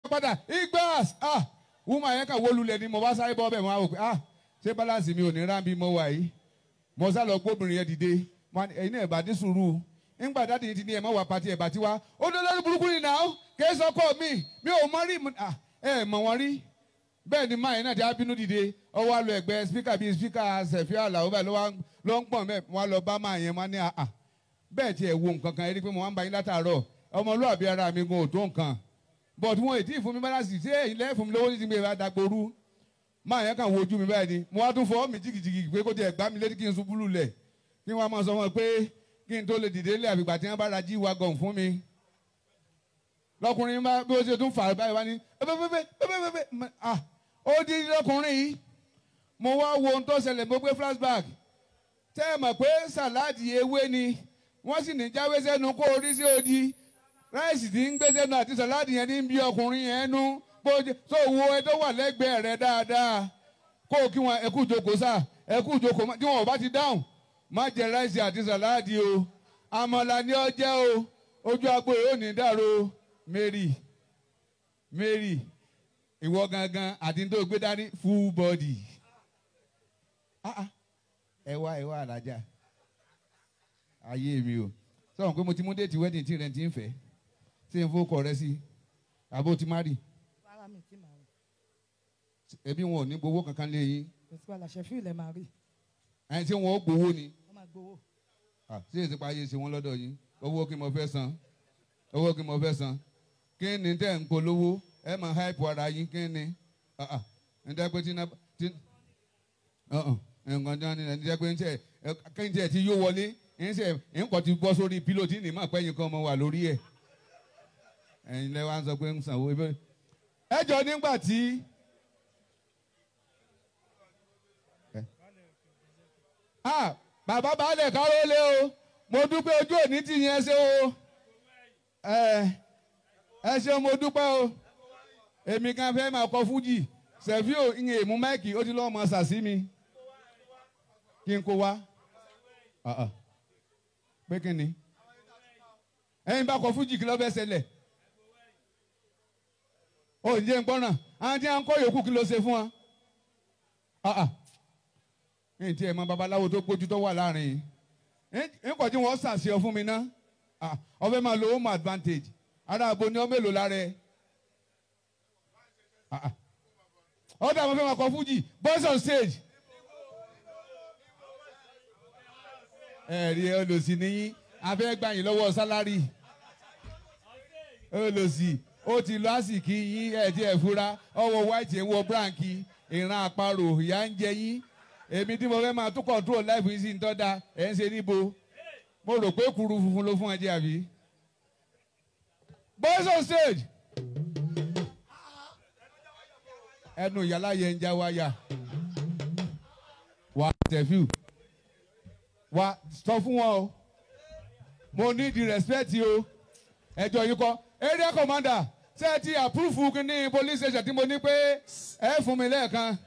padà igbas ah woman yẹn kàn wó lulẹ̀ ni mo bá sáré bọ́ bẹ́ẹ̀ mo á wò pé ah ṣé balance mi ò ní rán bí mo wà yìí mo sá lọ gbóbìnrin yẹn dìde mo ní, ẹ̀yin náà ẹ̀ bá dín sùúrù ńgbà dáàdi yìí ti ní ẹ̀ mọ́ wà pàtí ẹ̀ bá ti wá ó dé lórí burúkú ni náà kì í sọ kọ́ mi mi ò mọ rí mo- ah, ẹ mọ̀ wọ́n rí bẹ́ẹ̀ ni máa yẹn náà ti á bínú dìde ọwọ́ àlọ́ ẹ̀gbẹ́ spíkà bíi spíkà sẹ̀fíà àlàó báyìí ló wá ló ń pọ̀n mẹ́ wọn lọ bá máa yẹn wọn ní àà bẹ́ẹ̀ tiẹ̀ wo nǹkan kan rí pé mo máa ń bá yín látàárọ̀ ọmọlúwàbí ara mi gan ò tó nǹkan but wọn ò tí ì fún mi balance ṣé èyí lẹ́yìn fún mi lówó títí mi ìbá dagboru máa yẹn kàn wo ojú mi báyìí ni mo wá tún fọwọ́ mi jìgìjìgì pé kó tiẹ̀ gbá mi létí kí n ṣubú lulẹ̀ kí wọ́n á máa sọ wọn pé kí n tó lè dìde lé àfìgbà tí wọ́n bá ra jí wa gàn fún mi lọkùnrin bá bí ó ṣe tún fà báyìí wá ní pépépépépépépé ah ó di lọkùnrin yìí mo wá wo ohun tó ṣẹlẹ̀ mo gbé flashback tẹ́ ẹ mọ̀ pé sàláàdì ewé ni wọ́n sì ní jáwé sẹ́nu kó orí sí odi ráìsì tí ń gbé sẹ́nu àti sàláàdì yẹn ní bí ọkùnrin yẹn nú bó ṣe tó wo ẹ tó wà lẹ́gbẹ̀ẹ́ rẹ dáadáa kó o kí wọn ẹkú jókòó sá ẹkú jókòó má- tí wọn ò bá ti dáhùn má jẹ ráìsì àti sàláàdì o àmàlà ni ọ jẹ́ o ojú agbo yìí ò ní dàrú Mary Mary ìwọ gangan àti tó gbé dání full body ah ah ẹ wá ẹ wá alájà ayé mi o sọ̀rọ̀ pé mo ti mú déètì wedding tí rẹ̀ ti ń fẹ́ ṣé n fowó kọ rẹ sí àbó ti má rì rárá mi tí màá rí ẹbí wọn ò ní gbowó kankan lé yín kò sí wàhálà ṣẹ́fí ilẹ̀ máa rí ẹni tí wọn ó gbowó ni wọ́n máa gbowó. Ah, ṣé èsì pa ayé ṣe wọn lọ́dọ̀ yín owó kí mo fẹ́ san owó kí mo fẹ́ san kí ni tẹ̀ ń polówó ẹ máa háìpù ara yín kí ni Ah, ah, ẹ jẹ́ pé tí iná tí ọ̀hún, nǹkan tí wọ́n ní ẹ jẹ́ pé ń tẹ̀ ẹ, kí n tẹ̀ tí yóò wọlé ń tẹ̀ ń kọ́ ti bọ́ sórí pílòtì ní ìmọ̀ pẹ́yìn kan mọ̀ wà lórí ẹ̀ ẹ̀yin lẹ́wọ̀n á sọ pé ń sanwó ibẹ̀ ẹ jọ nígbà tí. Ah, bàbá baálẹ̀ káró lé o mo dúpẹ́ ojú òní ti yẹn ṣe o ẹ ẹ ṣeun mo dúpẹ́ o èmi kan fẹ́ máa kọ fújì sẹ̀fíò ìyẹn èmú máìkì ó ti lọ́ọ́ mọ sàsí mi kí n kó wá Ah, ah. pé kí ni ẹ̀yin bá kọ fújì kí ló fẹ́ ṣẹlẹ̀ ó ń jẹ́ ń gbọ́ràn àwọn tí wọ́n ń kọ́ yòókù kí ló ṣe fún wa. Ah, ah ní tí ẹ mọ babaláwo tó gbójú tó wà láàrin yìí nǹkan tí wọ́n ṣàṣeyọ fún mi ná Ah, ọbẹ̀ máa lo home advantage ara àbò ni ọ mélòó lára ẹ Ah, ah. ọ̀dà àwọn fẹ́ máa kọ fújì boys on stage ẹ̀rí olùsí níyìn afẹ́ gbà yín lọ́wọ́ sálárì olùsí ó ti lọ àsìkí yín ẹ̀ tí ẹ̀ fura ọwọ́ white ẹ̀ ń wọ branki ìran àparò ìyá ń jẹ yín èmi tí mo fẹ́ máa tún control life yìí sí ń tọ́da ẹ̀ ń ṣe níbo mo rò pé kuru funfun ló fún ẹ jẹ àbí. boys on stage ẹnu ìyálà yẹn ń já wáyà wà tẹ̀fíù wà sọ fún wọn o mo ní di respect o ẹjọ́ yìí kọ́ area commander ṣé ẹ ti approve ní police station tí mo ní pé ẹ fún mi lẹ́ẹ̀kan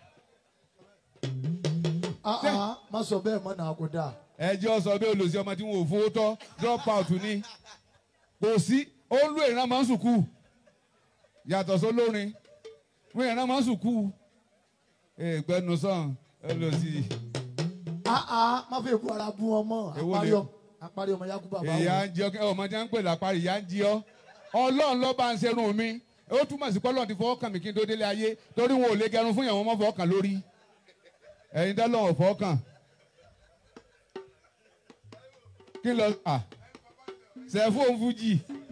Ah, ah, má sọ bẹ́ẹ̀ mọ́ náà kò dáa. ẹjọ́ sọ bí olùsí ọmọ tí wọn ò fowó tọ́ drop out ni kò sí ó ń lo ìran máa ń sùkú yàtọ̀ sólórin wọn ìran máa ń sùkú ìgbẹ́nu sàn olùsí Ah, ah, má fi èkó ara bú wọn mọ́ Èwo àparí ni? ọ- àparí ọmọ yakuba bá ìyá wọn. ń jẹ ọ ọmọ tí wọn ń pè lápárí ìyá ń jí ọ ọlọ́run ló bá ń ṣerun mi ó túmọ̀ sí pọ́lọ́n ti fọwọ́ kàn mí kí n tó délé ayé torí wọn ò lè gẹrun fún ìyàwó wọn fọwọ́ kàn lórí ẹ̀yin dálọ́ ọ̀ fọwọ́ kàn kí lọ à sẹ́fóun fújì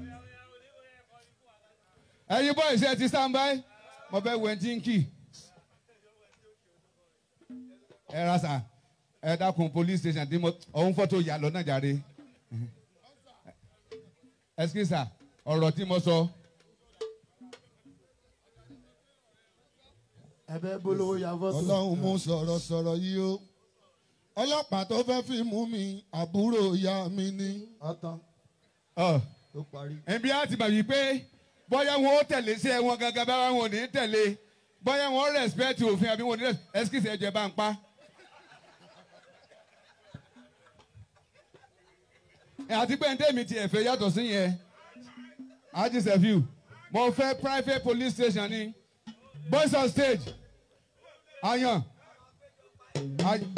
ẹ̀yin bọ́ ìṣe ti stand by mo fẹ́ wẹ̀ tí ń kì ẹ ra sà ẹ dákun police station tí mo ọ̀hún fọ́tò yà lọ náà jàre ẹsikísà ọ̀rọ̀ tí mo sọ ẹ̀bẹ̀ bolówó ya fọ́tò. ọlọ́run mú sọ̀rọ̀ sọ̀rọ̀ yìí o ọlọ́pàá tó fẹ́ fi mú mi àbúrò ìyá mi ni. ọ̀tán ọ tó parí. ẹbí á ti bà wí pé bóyá wọn ó tẹ̀lé sí ẹ wọn gangan báwa wọn ò ní tẹ̀lé bóyá wọn ó respect òfin àbí wọn ò ní respect ẹsikísà ẹjẹ bá ń pa. àti pé ntẹ́mi ti ẹ̀fẹ̀ yàtọ̀ sí yẹn ájí sẹ́fíù mo fẹ́ private police station ni boys on stage ayan Ay-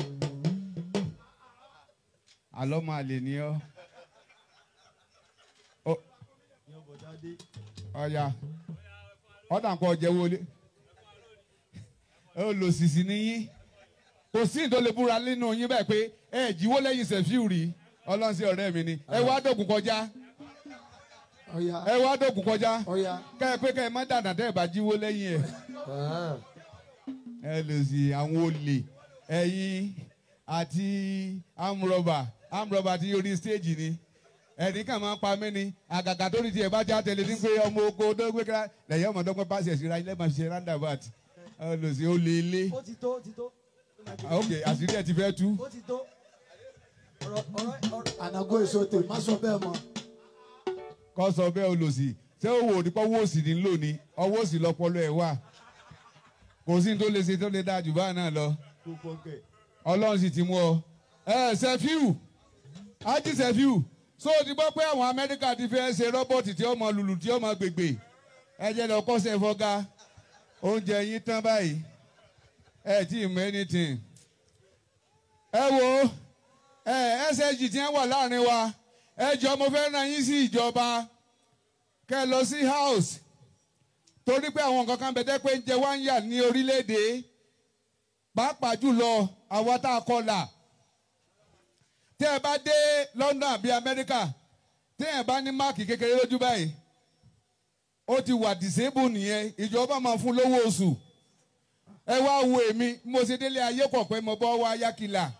àlọ́ máa lè ní ọ́ Ó- ọ̀ya ọ̀dà nǹkan ọ̀jẹ̀ wọlé ó lò sísì níyín kò sí ìtò lè búra nínú yín bẹ́ẹ̀ pé ẹ jíwó lẹ́yìn sẹ̀fíù rí ọlọ́sìn ọ̀rẹ́ mi ni ẹ wá dògùn kọjá ọ̀ya ẹ wá dògùn kọjá ọ̀ya. kẹ́ ẹ pé kẹ́ ẹ má dànà tẹ́ ẹ bá jíwó lẹ́yìn ẹ̀ ẹ lè sí àwọn olè ẹ̀yin àti amrọ̀bà amrọ̀bà ti orí stéèjì ni ẹnì kan máa ń pa mí ni àgàgà tó ní tiẹ̀ bá já tẹ̀lé ní pé ọmọ oko dọ́gbé kíra lẹ́yìn ọmọ dọ́gbé pàṣẹ síra ilé máa ṣe roundabout ẹ lè sí olè ilé ó ti tó ó ti tó ok àṣírí ẹ ti fẹ́ tú ó ti tó ọ̀rọ̀ ọ̀rọ̀ ọ̀rọ̀ ànágó èso tè má sọ bẹ́ẹ̀ mọ́. kọ́ sọ bẹ́ẹ̀ olòṣì ṣé òwò nípa owó òsì ní lò ní ọwọ́ òsì lọ́pọ̀lọ́ ẹ̀ wà kò sí ní tó lè ṣe tó lè dáa jù báà náà lọ ọlọ́run sì ti mú ọ. ẹ sẹfíù ájí sẹfíù so o ti gbọ́ pé àwọn amẹ́ríkà ti fẹ́ ṣe rọ́bọ̀tì tí ó mọ lùlù tí ó mọ gbègbè ẹ jẹ́ lọ kọ́sẹ̀ fọ́gá oúnjẹ yín tán báyìí ẹ tí ì mọ anything. ẹ wo ẹ ssg tí wọ́n wà láàrin wa ẹ jọ mo fẹ́ ràn yín sí ìjọba kẹ́ ẹ lọ sí house torí pé àwọn nǹkan kan bẹ̀tẹ́ pé ń jẹ wá ń yà ní orílẹ̀-èdè pàápàá jùlọ àwa tá a kọlà tẹ́ ẹ bá dé London àbí Amẹ́ríkà tẹ́ ẹ bá ní máàkì kékeré lójú báyìí ó ti wà disable nìyẹn ìjọba máa fún lówó oṣù ẹ wá wo èmi bí mo ṣe délé ayé kọ̀ pé mo bọ́ wá yákìlà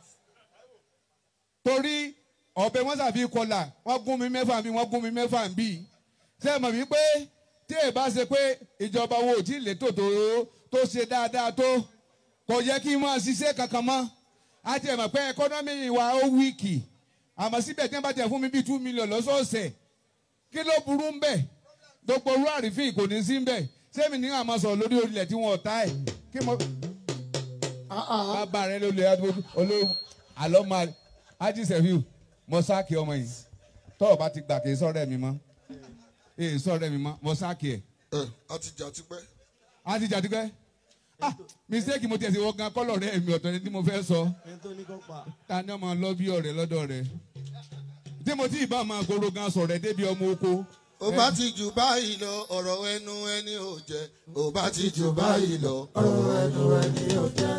torí ọ̀bẹ wọn sàfi kọlà wọ́n gún mi mẹ́fà bí wọ́n gún mi mẹ́fà bí ṣé ẹ mọ̀ wípé tí ẹ bá ṣe pé ìjọba wo ò tí ì létò tó tó ṣe dáadáa tó kò yẹ kí n máa ṣiṣẹ́ kankan mọ́ a ti ẹ̀ mọ̀ pé ẹkọ́nọ́mì wa ó wíìkì àmọ́ síbẹ̀ tí wọ́n bá tẹ̀ fún mi bíi two million lọ́sọ̀ọ̀sẹ̀ kí ló burú ń bẹ̀ gbogbo orú àrífín kò ní sí ń bẹ̀ sẹ́mi ní àmọ́ sọ̀rọ̀ lórí orílẹ̀ tí wọ́n ta ẹ̀ kí mo bàbá rẹ ló lè olóò àlọ́ máa ájí sẹ́fíù mo sáàkì ọmọ yìí tọ́ọ̀ bá ti gbà kì í sọ̀rọ̀ ẹ̀ mi mọ́ èyí sọ̀rọ̀ ẹ̀ mi mọ́ mo sáàkì ẹ̀ ẹ a ti jà tipẹ́. á ti jà tipẹ́ ah mistake mo tiẹ̀ sí wọ́n gan kọ́lọ̀ rẹ̀ mi ọ̀tọ̀ ni tí mo fẹ́ sọ ẹni tó ní kó pa ta ni ọmọ lọ bí ọ̀rẹ́ lọ́dọ̀ rẹ̀ tí mo tí ì bá máa goro gan sọ̀rọ̀ ẹ̀ débi ọmọ oko ó bá ti jù báyìí lọ ọ̀rọ̀ ẹnu ẹni ò jẹ́ ó bá ti jù báyìí lọ ọ̀rọ̀ ẹnu ẹni ò jẹ́.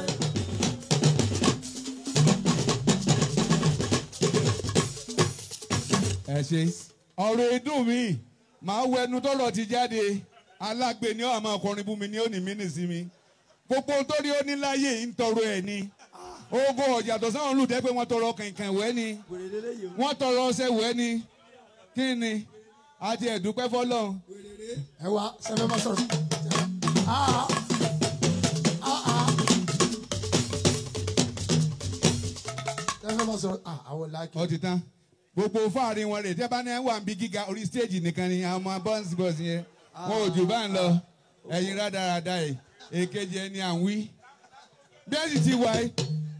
ẹ ṣe ọ̀rọ̀ ìdùn mi màá wọ ẹnu tọ́rọ̀ ti jáde alágbe ni ó àmọ́ ọkùnrin bú mi ní òní mí nìsí mi gbogbo ohun tó rí ó ní láyé yìí ń tọrọ ẹ̀ ni ogun ọ̀jà tó sáwọn olùdẹ́ pé wọ́n tọrọ kànkàn wẹ́ ni wèrè lélẹ́yìí o wọ́n tọrọ ọṣẹ wẹ́ ni kí ni àti ẹ̀dúpẹ́ fọlọ́run ẹ wá sẹfẹ má sọ̀rọ̀. Ah, ah, ah. sẹfẹ má sọ̀rọ̀ ah àwọn làákì. ó ti tán gbogbo fáàrin wọn rè tẹ́ bá ní wà ń bí gíga orí stéèjì nìkan ni àwọn ọmọ bọ́ǹsì bọ́ǹsì yẹn wọn ò jù bá ń lọ ẹ̀yin rádaràda ẹ̀ èkejì ẹni à ń wí bí ẹ sì ti wà ẹ́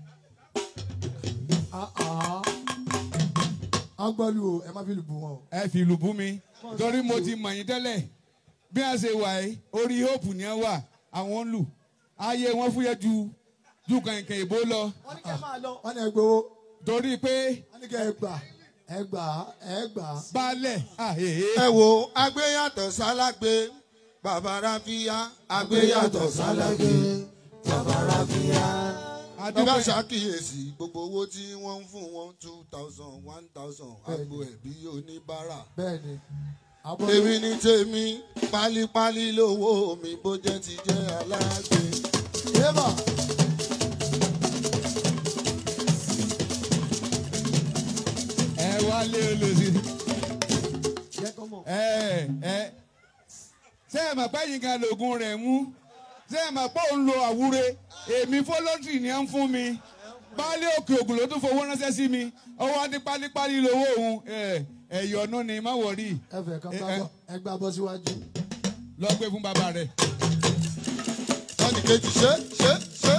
Ah, ah. wọ́n gbọ́ lu o ẹ má fi lù bù wọn o. ẹ fi ìlú bú mi torí mo ti mọ̀ yín tẹ́lẹ̀ bí a ṣe wà ẹ́ orí hope ni ẹ wà àwọn ń lù ayé wọn fúyẹ́ ju ju kànkàn ìbò lọ wọ́n ní kẹ́ máa lọ wọ́n ní ẹ gbowó torí pé wọ́n ní kẹ́ ẹ gbà ẹ gbà ẹ gbà. baálẹ̀ àhèhè ẹ wo agbéyàtọ̀ sálágbé bàbá ráfíà agbéyàtọ̀ sálágbé bàbá ráfíà. bí bá adúpẹ́ ṣàkíyèsí gbogbo owó tí wọ́n ń fún wọn two thousand one thousand agbo ẹ̀bí oníbàárà. bẹ́ẹ̀ ni. àbọ̀ èmi ní tèmi pálípálí lówó mi bó jẹ́ ti jẹ́ alágbe. yébà ẹ wálé olùsí jẹ́ kọ́ mọ̀ ẹ ẹ ṣé ẹ mọ̀ pé yín kan lògùn rẹ̀ mú ṣé ẹ mọ̀ pé òun lo àwúre èmi fọlọ́tì ni ẹ ń fún mi baálé òkè ògùn ló tún fowó ránṣẹ́ sí mi ọwọ́ adé pálípálí lówó òun ẹ ẹ̀yọ̀nù ni má wọ̀rí ẹ fẹ́ kàn ẹ, gbà ẹ. bọ́ ẹ gbà bọ́ síwájú. lọ gbé fún bàbá rẹ̀. sọ́ni kejì ṣe ṣe ṣe.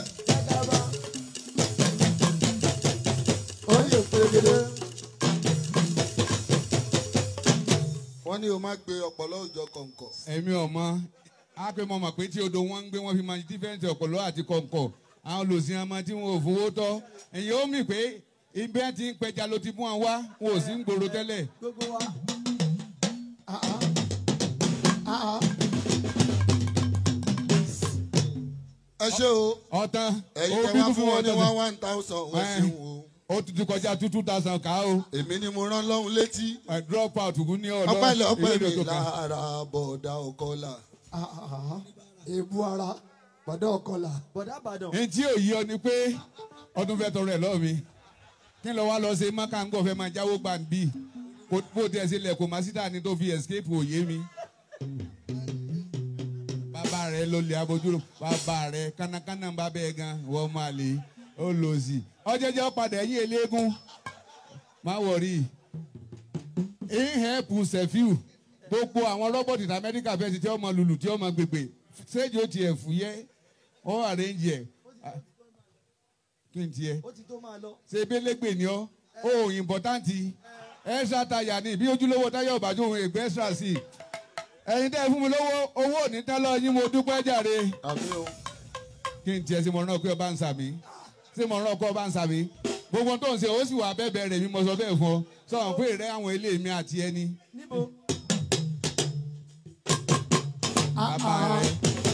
ó yẹ pérégedé. wọ́n ní o má gbé ọpọlọ òjọ kọ̀ǹkọ̀. èmi ọmọ á pé mo mọ̀ pé tí odò wọn ń gbé wọn fi máa dífẹ́ǹsì ọ̀pọ̀lọ́ àti kọ̀ǹkọ̀ àwọn olùsìn ọmọ tí wọn ò fowó tọ́ èyí ó mì pé ibi ẹ ti ń pẹja ló ti mú wọn wá wọn ò sí ń gbòòrò tẹ́lẹ̀ gbogbo wa Ah, ah. Ah, ah. ẹ ṣé o ọ̀tán ẹ̀yin ó tẹ bí wá fún fún wọn ní ọ̀tán one one thousand wọ́n Ẹ. ṣeun o. ó ti ti kọjá two two thousand ká o èmi ni mo rán lọ́hùn létí ẹ drop out kù ní ọ̀dọ́ ọpẹ́lẹ̀ ọpẹ́ ilé mi ìdòtò kan. lára bọ̀dá ọkọlà. Ah, ah, ah. èébú ara bọ̀dọ̀ ọkọlà bọ̀dá àbàdàn ní tí ò yí ọ ni pé ọdún fẹ́ tọrọ ẹ̀ lọ́ọ̀ mi kí n lọ wá lọ ṣe mákàngọ̀ fẹ́ máa jáwó gbà ń bì bó tiẹ̀ ṣe lẹ̀ kó má síta ni tó fi escape òye mi. bàbá rẹ ló lè abojúrò bàbá rẹ kánákáná ń bá bẹ́ẹ̀ gan wọ́n máa lè ó lò sí. ọjọ́jọ́ padà ẹ̀yìn eléégún má wọ̀rí ìhẹ́pù sẹ́fíù gbogbo àwọn rọ́bọ̀tì ní amẹ́ríkà fẹ́ẹ́ ti tí ọmọ lùlù tí ọmọ gbègbè séjì ó tiẹ̀ fúyẹ́ ó àrẹ́ǹjì ẹ̀ kí n tiẹ̀ ó ti tó máa lọ ṣe ebelegbe ni ọ ó ìmpọ̀táǹtì extra táyà ni bí ojúlówó táyà ọ̀bàjọ́ òun ègbé extra sí i ẹ̀yin tẹ́ ẹ fún mi lówó owó òní tán lọ yín mo dúpẹ́ jàre àmì o kí n tiẹ̀ sí mo rán pé ọba ń sàmì sí mo rán pé ọba ń sàmì gbogbo tó ń ṣe ó sì wà bẹ́ẹ̀ rẹ̀ mi mo sọ bẹ́ẹ̀ fún ọ sọ̀rọ̀ pé ìrẹ́ àwọn ilé mi àti ẹni níbo Ah, bàbá ah. rẹ̀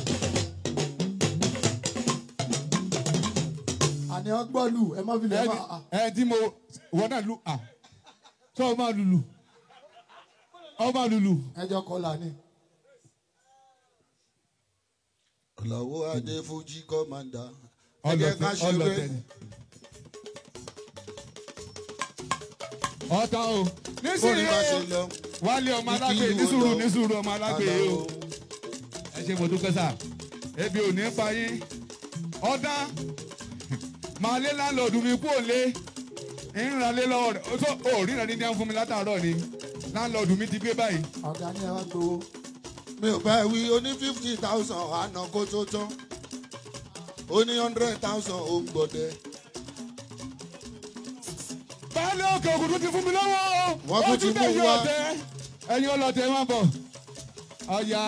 àní ọgbọ́lù ẹ má fi lè ẹni má. ẹ tí mo wọ́n náà lu à sọ ọ máa lulu ọ máa lulu ẹjọ́ kọlà ni. ọ̀làwọ́ adé fújì kọ́mándà ẹ ọlọtẹ jẹ́ ká ṣe ọlọtẹ wé ni. ọ̀tá o bóni bá ṣe nísìnyí lọ. wálé ọmọ alágbè Ìkíni nísùúrù wo lọ? nísùúrù ọmọ alágbè yìí o Àlàó. ẹ ṣe mo dúpẹ́ sà ebi ò ní pa yín ọ̀dà màá lé láńlọ́ọ̀dù mi kú òlé ìrìnàlé lọ́wọ́ rẹ̀ ó tó ò ríran ní ní fún mi látàárọ̀ ni láńlọ́ọ̀dù mi ti gbé báyìí ọ̀gá ni ẹ wá gbowó. mi ò bá ẹ wí o ní fifty thousand àná kó tó tán o ní hundred thousand ó ń gbọdẹ. baálé òkè òkú tó ti fún mi lọ́wọ́ o Wọ́n tún ti mú tẹ̀yìn wá. ọ̀tẹ̀ ẹ̀yin ọlọ́tẹ̀ máa bọ̀ ọ̀ya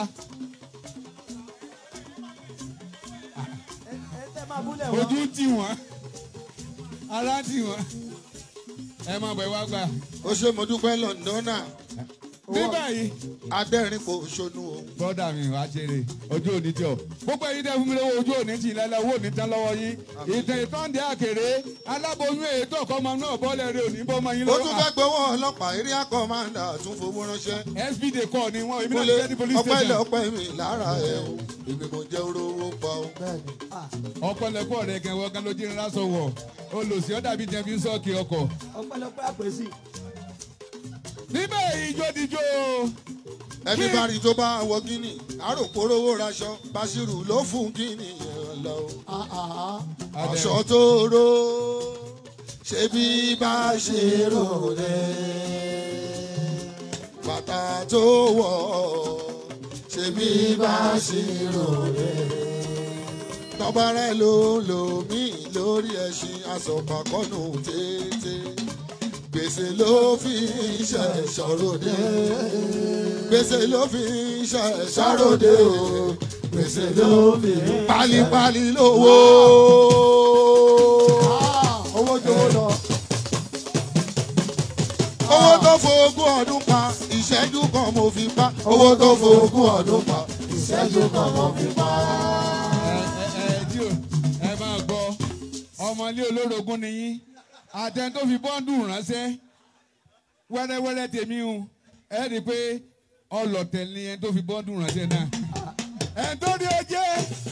ẹ ẹ tẹ́ máa búlẹ̀ wá ojú tì wọ́n ara tì wọ́n ẹ máa bọ̀ ẹ wá gbà. ó ṣe mo dúpẹ́ lọ́ndọ́nà ní báyìí adẹ́rìn kò ṣonú o. bọ́dà mi wá ṣeré ojú òní tí ọ gbogbo ẹ̀yin tẹ́ fún mi lọ́wọ́ ojú òní tì lẹ́lẹ́ owó òní tán lọ́wọ́ yín ìtàn ìtọ́ǹdẹ̀ àkèrè aláboyún ètò ọkọ̀ọmọ náà bọ́ọ̀lẹ̀ rẹ òní bọ́ọ̀mọ yín ó tún lọ́wọ́ fẹ́ gbowó ọlọ́pàá area commander tún fowó ránṣẹ́. spd kọ́ ni wọ́n èmi náà kúlẹ̀ ti jẹ́ ní police ọpẹ́ ilẹ̀ station ọpẹ́ mi lára ẹ̀ o èmi kò jẹ́ orówó pa o. bẹ́ẹ̀ni ọ̀pọ̀lọpọ̀ rẹ̀ gẹ̀wọ́ gan ló jí ńlá sọ̀wọ̀ olùsí ọ̀dà bíi jẹ́ fi ń sọ́ọ̀kì ọkọ̀ ọpẹ́lọpẹ́ àpèsè níbẹ̀ ìjó dijó ẹni Kí- bá rí tó bá wọ gíní àròpórówó raṣọ báṣírù ló fún gíní yẹn lọ. Ah, ah, ah. aṣọ tó ró ṣe bí bá ṣe rò rẹ bàtà tó wọ̀ ṣe bí bá ṣe rò rẹ tọ́ba rẹ̀ ló lò mí lórí ẹṣin aṣọ̀pàkọ́nù tètè gbèsè ló fi ṣe ṣọ̀rọ̀dé gbèsè ló fi ṣe ṣọ̀rọ̀dé o gbèsè ló fi pálípálí lówó. Ah, owó jowó lọ. owó tó fogún ọdún pa ìṣẹ́jú kan mo fi pa owó tó fogún ọdún pa ìṣẹ́jú kan mo fi pa. ẹ ẹ ẹ tí o ẹ máa gbọ́ ọmọ ilé olórogún ni yín àtẹn tó fi bọ́ńdù ránṣẹ́ wẹ́rẹ́wẹ́rẹ́ tèmi o ẹ rí i pé ọlọ̀tẹ̀ ni ẹni tó fi bọ́ńdù ránṣẹ́ náà ẹ tó ní o jẹ́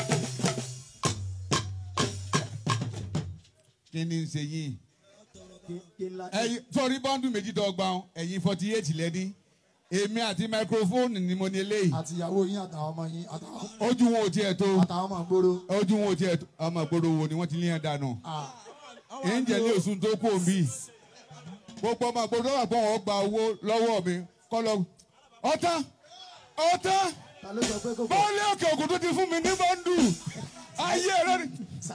kí ni ń ṣe yín kí ńlá ẹyin sọrí bọ́ńdù méjì dọ́gba ẹ̀yin forty eight lẹ́ni èmi àti microphone ni mo ní eléyìí àti ìyàwó yín àtàwọn ọmọ yín àtàwọn ojú wọn ò tiẹ̀ tó àtàwọn ọmọ gbòòrò. ojú wọn ò tiẹ̀ tó ọmọ ìgboro wo ni wọ́n ti lé yẹn dànù Ah, ẹ̀ǹjẹ̀ ní oṣù tó kù mí gbogbo ọmọ ìgboro wà pé wọ́n gba owó lọ́wọ́ mi kọ́ lọ ọ̀tá ọ̀tá ta ló sọ pé kò pọ̀ bọ́ọ̀lì òkè òkun tó ti fún mi ní bọ́ńdù ayé rẹ ni.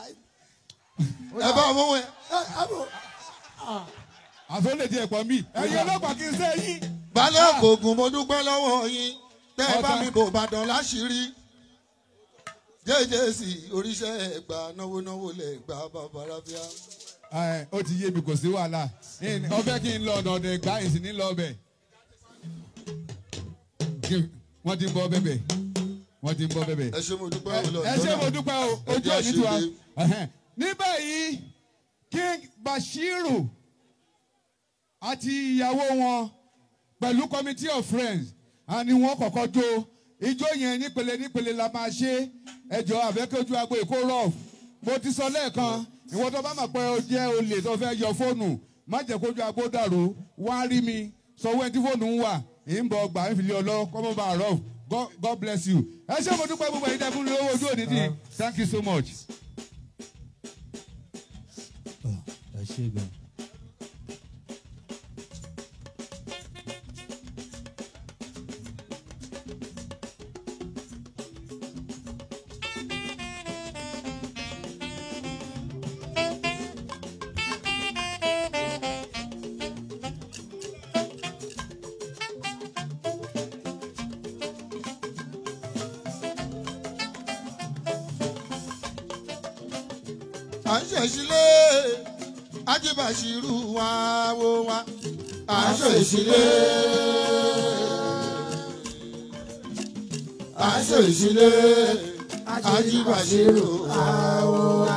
ẹ bá mú ẹ ẹ ẹ bò àfẹ́ lè di ẹ̀pọ̀ mi ẹ̀yin ọlọ́pàá kì í sẹ́ yín balẹ̀ ògùn mo dúpẹ́ lọ́wọ́ yín tẹ́ ẹ bá mi bò bàdàn láṣìírí jẹ́jẹ́ sí oríṣẹ́ ẹ̀gbà náwó náwó lẹ̀ gbà bàbá rábíà. Ẹ, ó ti yé mi kò sí wàhálà Ìn- ọbẹ̀ kí n lọ ọ̀nà ọ̀dẹ̀ gbá ìsìn ní lọ ọbẹ̀ Kí- wọ́n ti ń bọ́ bẹ́bẹ̀ wọ́n ti ń bọ́ bẹ́bẹ̀. ẹ ṣe mo dúpẹ́ òun lọ. ẹ ṣé mo dúpẹ́ o ojú Ẹ jẹ́ òní tiwa àṣírí. Ẹhẹ́n. ní báyìí King Bashiru àti ìyàwó wọn pẹ̀lú committee of friends àni wọ́n kọ́kọ́ jó ijó yẹn nípele nípele la máa ṣe ẹjọ́ àfẹ́kẹ́jú agbo èkó rough mo ti sọ lẹ́ẹ̀kan ìwọ tó bá mọ̀ pé o jẹ́ olè tó fẹ́ yọ fóònù má jẹ́ kójú agbo dàrú wá rí mi sọ wẹ́n tí fóònù ń wà ń bọ̀ gbà ń fìlẹ̀ ọlọ́ kọ́mọ́ bá rough God, God bless you ẹ ṣé mo dúpẹ́ gbogbo ẹ̀yin dẹ́kun lówó ojú òní tí thank you so much. ẹ ṣe gan. à ń ṣèṣílé ajíbàṣírù wá wó wá à ń ṣèṣílé. à ń ṣèṣílé ajíbàṣírù wá wó wá.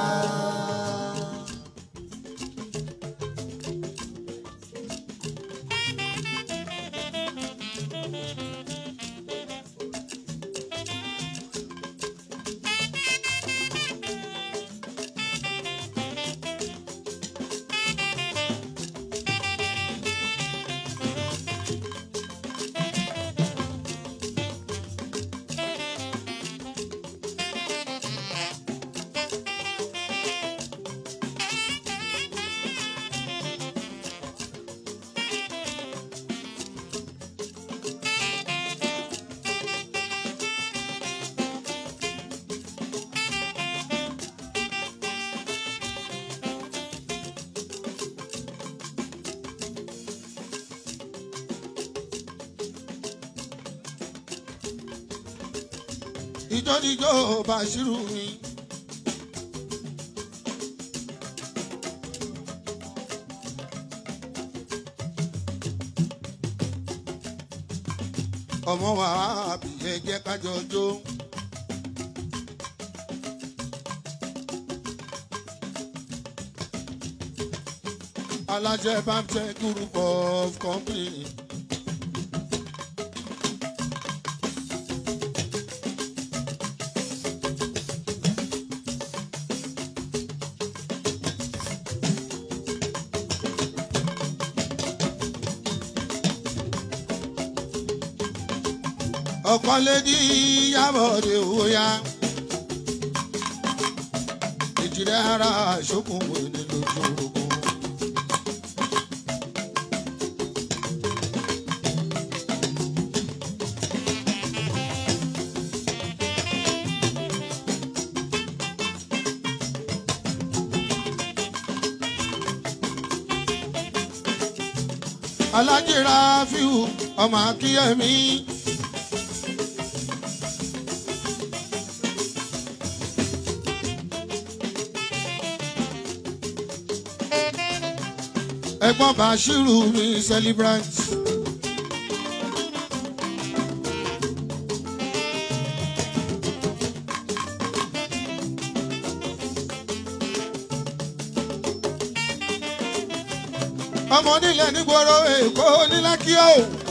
ìjọ́díjọ́ bàṣírù mi. ọmọ wa bí ẹ jẹ́ kájọ jó. alájẹ bámtẹ group of company. ọ̀kọ́lédì yàbọ̀dé òyà ìjìnlẹ̀ ara ìṣókùnwó ní lójú ogun. alájìra fíù ọmọ akíyẹmí. ẹ̀gbọ́n Bashiru mi celebrant. ọmọ nílẹ̀ nígboro èkó nílákíó.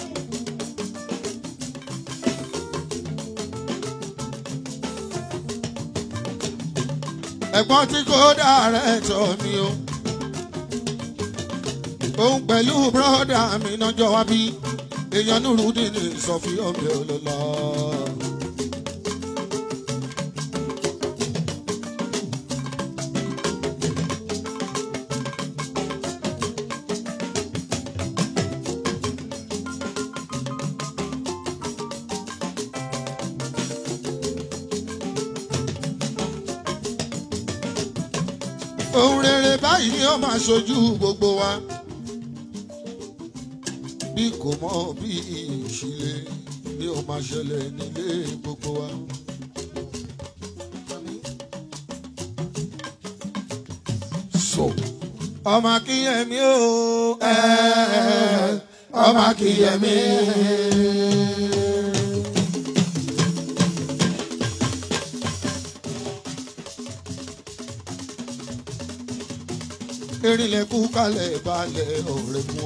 ẹ̀gbọ́n tí kò dára tọ̀ mi o òun pẹ̀lú bírọ́dà mi nájọ́ wá bí èèyàn nùrùdí ní ìsọ̀fí ọ̀bẹ olóla. ohun rere báyìí ni ó máa ṣojú gbogbo wa. bí kò mọ bí ìṣílẹ̀ ni ó máa ṣẹlẹ̀ nílé gbogbo wa. so ọmọ akínyẹmí o ẹ ọmọ akínyẹmí. erinlẹ̀ kú kalẹ̀ balẹ̀ ọ̀rẹ́ mú.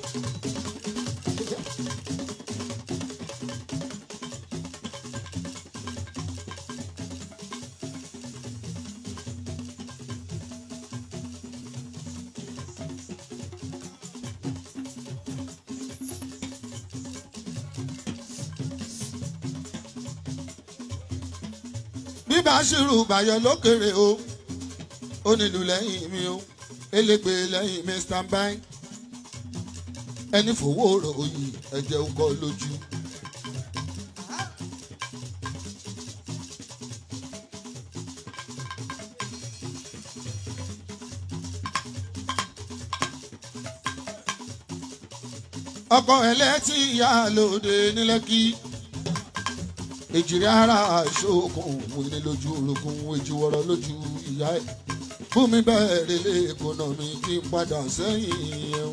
bíbá ṣírù bàyọ̀ lókèrè o ó nílùú lẹ́yìn mi o elégbè lẹ́yìn mi stand by ẹni fowó ròyìn ẹ̀jẹ̀ ń kọ́ lójú. ọkọ ẹlẹ́tì ìyá lóde nílẹ́kì èjìrí ara àṣokùn wíní lójú orogún èjìwọ̀rọ̀ lójú ìyá ẹ̀ fún mi bẹ́ẹ̀ relé ekonomi kí n padà sẹ́yìn ẹ̀hún.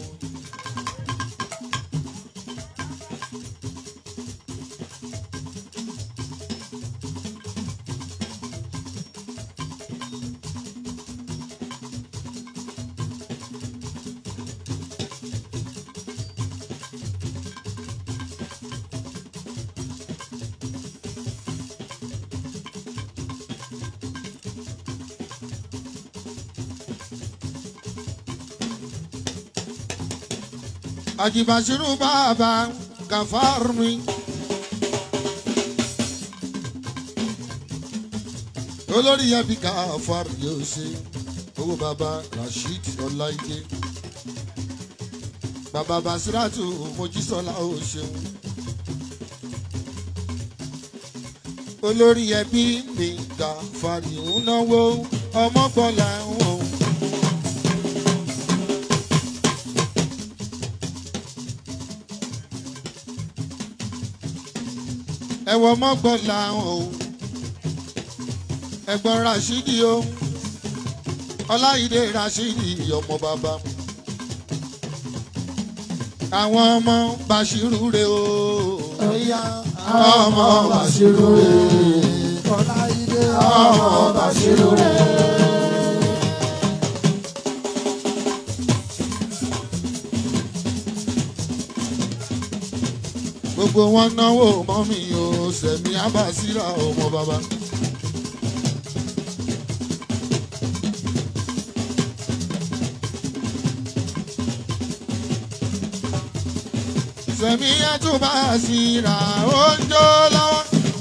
àjìbàṣírù bàbá gàfárù mi. olórí ẹbí gàfárù yóò ṣe owó bàbá rasheed ọláìdé bàbá basiratu mojísọlá ó ṣeun. olórí ẹbí mi gàfárù ń náwó ọmọgbọ́lá wọn. ẹwọ mọgbọnla o ẹ̀gbọ́n Rashidi o Ọláìdé Rashidi ọmọ bàbá àwọn ọmọ Bashiru rè o Ẹ̀yà ọmọ Bashiru rè Ọláìdé ọmọ Bashiru rè. gbogbo wọn náwó mọ́mí o sẹ̀mí abasira ọmọ bàbá. sẹ̀mí ẹ̀túbà síra ó ń jó lọ́wọ́.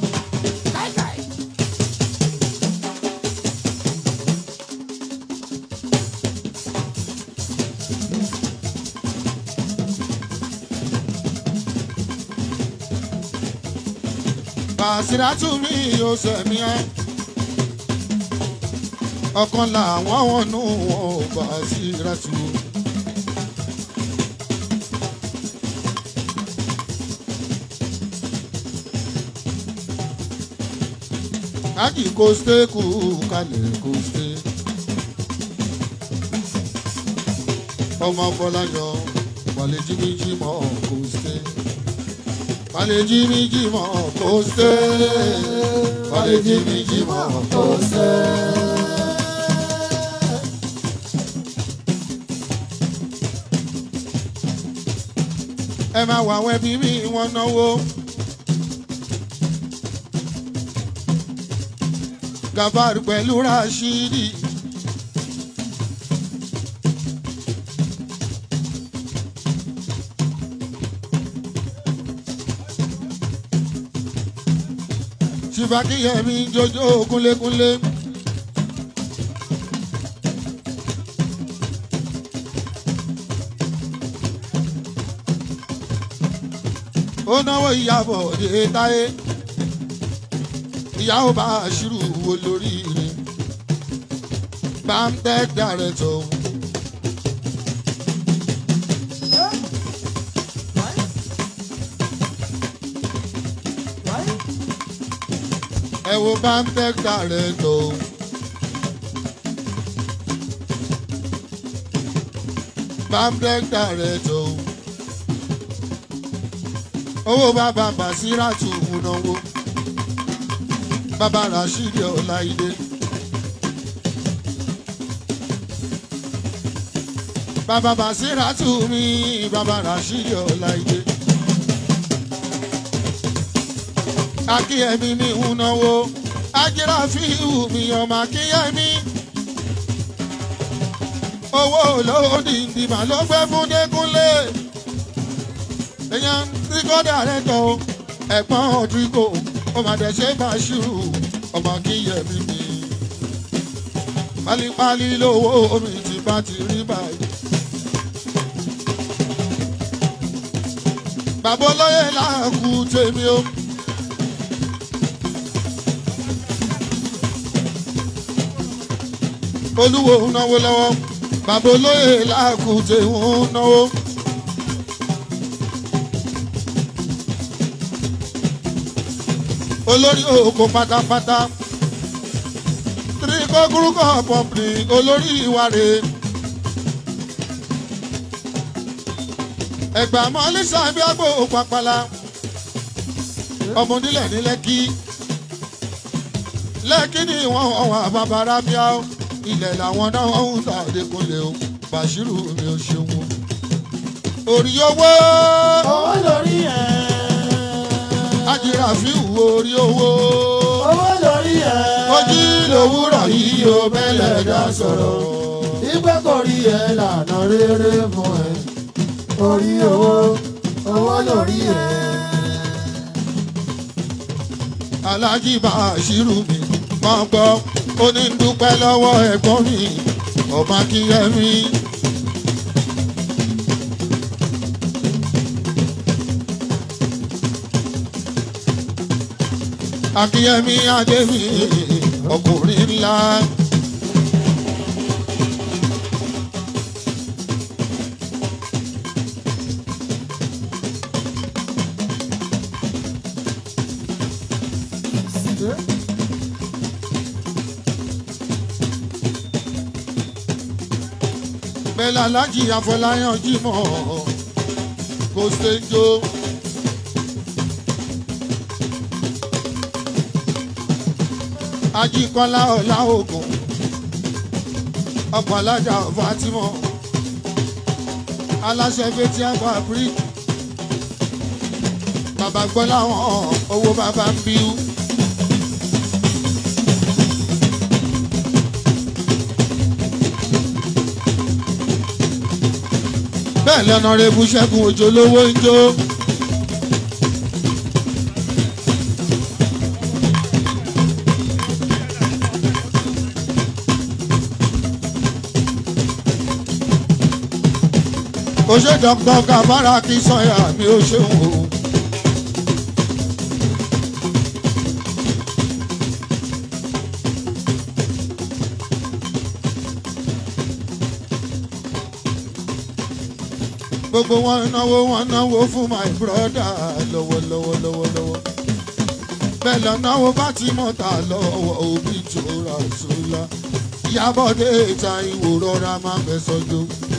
Bàṣírátù mi yóò sẹ̀mí ẹ́. Ọ̀kan làwọn wọn nù wọn Bàṣírátù. Ájì kò ṣe kú kalẹ̀ kò ṣe. Ọmọ Fọláyọ wàlẹ̀ jíbíjí mọ́ kò ṣe. Wàlẹ̀ jíbíjí mọ́ kò ṣe. Wàlẹ̀ jíbíjí mọ́ kò ṣe. Ẹ máa wà àwọn ẹbí mi wọ́n náwó. Gàfárù pẹ̀lú Rashidi. Ṣìbákíyẹ̀mí jọjọ́ kúnlékúnlé. Ó náwó ìyàbọ̀ dé táyé ìyàwó bá aṣírù olórí rẹ̀ bamtec director. ẹ wo bamtec director. bamtec director. owó bàbá Basiratu múnáwó bàbá Rasheed Ọláìdé. bàbá Basiratu mi bàbá Rasheed Ọláìdé. akíyẹmí mi ń náwó ajira fíìwù mi ọmọ akíyẹmí. owó olówó dìndìmà ló gbé fún Dékúnlé. èèyàn tí kò dàrẹ́ tọ́ o ẹ̀gbọ́n ọ̀dùnkò ó máa dẹ̀ ṣe Bàṣírù ọmọ akíyẹmí mi. pálípálí lówó omi ti bá ti rí báyìí. bàbá olóyè làákù tèmi o. olúwo ń náwó lọ́wọ́ bàbá olóyè làákùtè ń náwó. olórí òkò pátápátá tíríkọ́ gúrúkọ̀ pọ̀pì olórí ìwárè. ẹ̀gbà mọ́lísà bí àgbò pàpàlà ọmọdílẹ̀ ní lẹ́kí lẹ́kí ni wọ́n wà bàbá rábíà ó ilẹ̀ làwọn náà ń ta Adékúnlé o Bàṣírù mi ò ṣeun o. orí owó owó lórí ẹ̀. ajira fi wù orí owó. owó lórí ẹ̀. ojú lòwúrọ̀ yìí o bẹ́lẹ̀ dá sọ̀rọ̀. ìgbẹ́ kò rí ẹ lànà rere fún ẹ. orí owó owó lórí ẹ̀. Aláàjì Bàṣírù mi máa gbọ́ ó ní dúpẹ́ lọ́wọ́ ẹ̀gbọ́n mi ọba kíyẹ́mí. Akíyẹ́mí Adémi ọkùnrin ńlá. bẹ́ẹ̀ alájì Afọláyàn Jímọ̀ kò ṣèjọ. Ajíkọ́lá ọ̀la ògùn ọkọ̀ alájà Fatimọ̀ aláṣẹ fetí àgbà bíríkì bàbá gbọ́ láwọn owó bàbá ń bíú. bẹ́ẹ̀ lọ́nà rẹ̀bù ṣẹ́gun òjò lówó ń jó. ó ṣe dọ́kítọ́ kàbára kí sọ́yà mi ó ṣeun o. gbogbo wọn náwó wọn náwó fún my brother lọ́wọ́lọ́wọ́ lọ́wọ́lọ́wọ́ bẹ́ẹ̀ lọ náwó bá ti mọ̀ta lọ́wọ́ òbí tó ra sólà ìyábọ̀dé ìta ìwò rọra máa fẹ́ sọ́jọ́.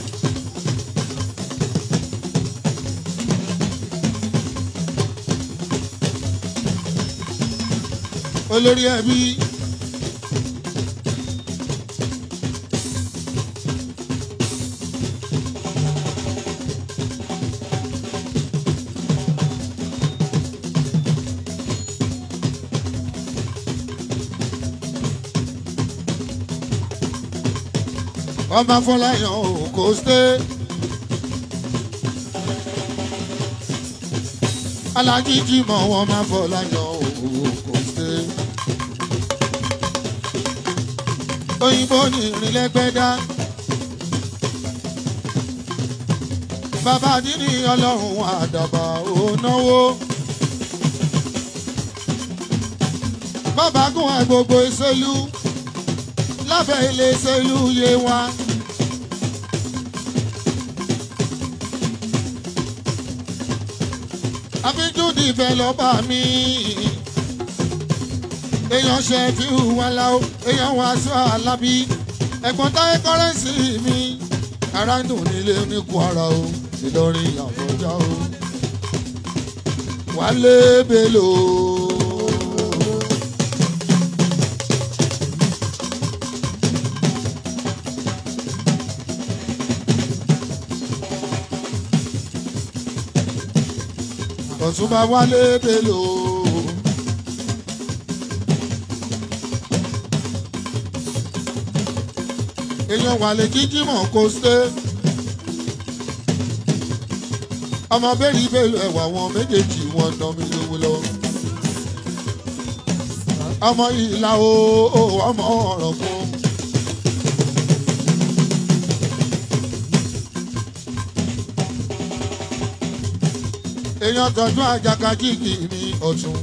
olórí ẹbí ọmọ afọláyàn ò kò ṣe. alájíjí mọ̀ wọ́n máa fọláyàn ò kò ṣe. òyìnbó ní ìrìnlẹ́gbẹ́dá. bàbá dídí ọlọ́run àdàbà ò náwó. bàbá gún ẹ gbogbo ìṣèlú lábẹ́ ilé ṣèlú yé wa. àfijù dìbẹ̀ lọ́ba mi. èèyàn ṣe fi hùwà láò èèyàn wá aṣọ alábí ẹ̀gbọ́n táyé kọ́rẹ́ǹsì mi ara ń dùn nílé ní kwara o ìlọrin àbọ̀já o wálé belò. ọ̀túnba wálé belò. èèyàn wà lè jíjí mọ̀ kó ṣe. ọmọ bẹ́ẹ̀rì bẹ́ẹ̀lú ẹ̀wà wọn méjèèjì wọn ná mi lówó lọ. ọmọ ìlà o ọmọ ọ̀rọ̀ fún. èèyàn tọ́jú àjàkájìkì ní ọ̀tún.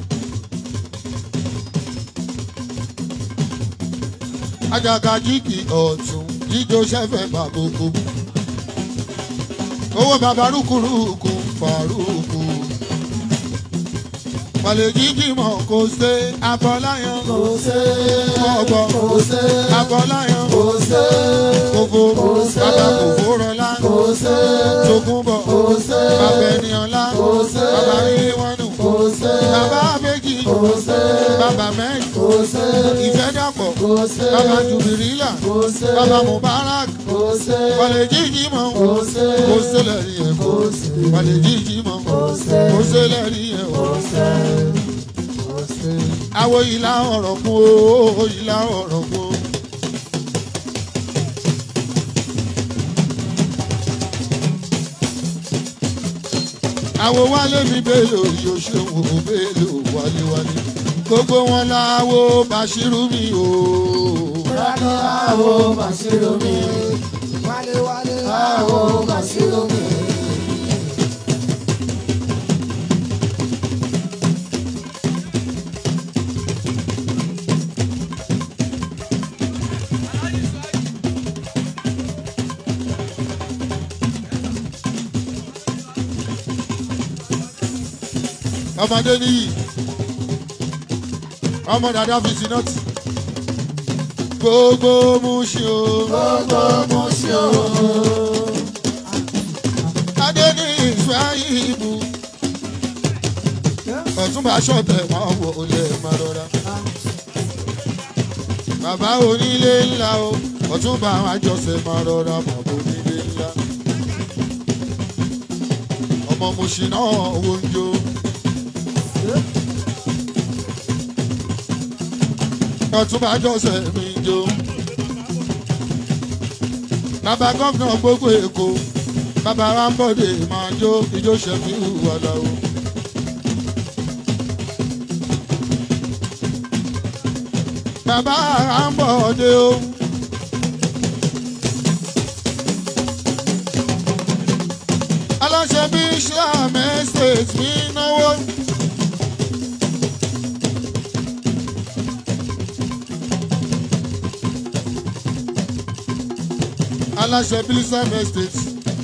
àjàkájìkì ọ̀tún jíjó sẹ́fẹ̀ bàbókò. owó bàbá rúkúrúkú fàrúkú. Wàlẹ̀ jíjì mọ̀ kò ṣe abọ́láyàn. kò ṣe Ọgbọ́ kò ṣe abọ́láyàn. kò ṣe Kòfó Kò ṣe. bàbá kòfó rọlá. kò ṣe Tógúnbọ̀ kò ṣe bàbá ẹniọlá. Kò ṣe. Bàbá ríwánù. kò ṣe Bàbá méjì. kò ṣe Bàbá mẹ́rin. kò ṣe Ìfẹ́ dàpọ̀. kò ṣe Bàbá Jùbìrìlà. kò ṣe Bàbá Mubarak. kò ṣe Wàlẹ̀ jíjì mọ̀ kò ṣe kò ṣe lẹ́rìí ẹ̀ kò. kò ṣe Wàlẹ̀ jíjì mọ̀ kò ṣe kò ṣe lẹ́rìí ẹ̀ kò. kò ṣe kò ṣe. Àwo ìlà ọ̀rọ̀ kún o, ìlà ọ̀rọ̀ kún. Àwo wálé mi bèlò yóò ṣe wò bèlò wálé-wálé. Gbogbo wọn láwo Bàṣírù mi o. Rani awo Basiru mi, wálé wálé awo Basiru mi. Ọmọdé níyì. Ọmọ dàda fi sí nọ́ọ̀tì. Gbogbo mú ṣe o. Gbogbo mo ṣe o. Adé ní ìfẹ́ ìbú. Ọ̀túnba ṣọ̀tẹ̀ máa wò ó lè máa rọra. Bàbá onílé ńlá o, ọ̀túnba àjọṣe máa rọra bàbá onílé ńlá. Ọmọ Mùsùlùmí náà wo ń jó. Ọ̀túnba àjọṣe mi ń jó. Bàbá gómìnà gbogbo Èkó bàbá wa ń bọ̀dé máa jó ijó ṣẹ́fí wàlà o. bàbá wa ń bọ̀dé o. aláṣẹ bí islam estate mi náwó. aláṣẹ bí islam estate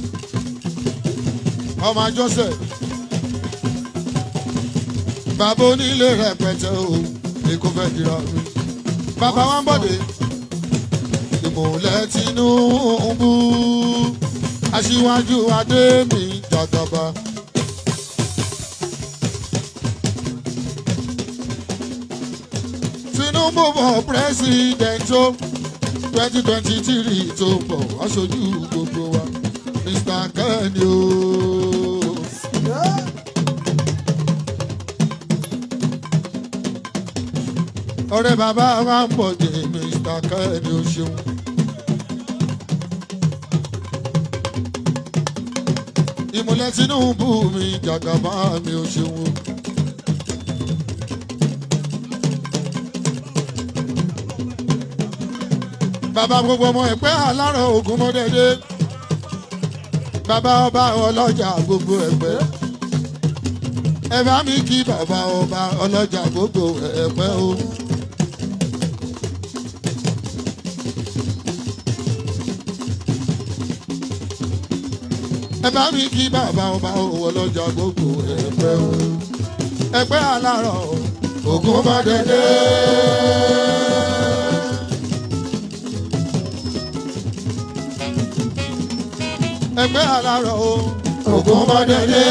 ọmọ àjọsẹ bàbá onílé rẹpẹtẹ o èkó fẹ́ dira mi bàbá wa ń bọ̀dé ìmọ̀lẹ̀ Tinubu aṣíwájú adé mi jàgàbá. Tinubu bọ̀ pírẹ́sìdẹ̀ntì o twenty twenty three tó bọ̀ aṣojú gbogbo wa Mr. Kenny o. ọ̀rẹ́ bàbá wa ń bọ̀ dé Mr. Kenny o ṣeun. ìmùlẹ̀ Tinubu mi jàgàbá mi o ṣeun. bàbá gbogbo ọmọ ẹ̀pẹ́ alárọ̀ ogun mọ́dẹ́dẹ́ bàbá ọba ọlọ́jà gbogbo ẹ̀pẹ́ ẹ bá mi kí bàbá ọba ọlọ́jà gbogbo ẹ̀pẹ́ o. ẹ bá mi kí bàbá ọba ọlọ́jà gbogbo ẹ̀pẹ́ o. ẹ̀pẹ́ alárọ̀ ògùn bá dẹdẹ. ẹgbẹ́ alárọ̀ o ògùn bá dẹdẹ.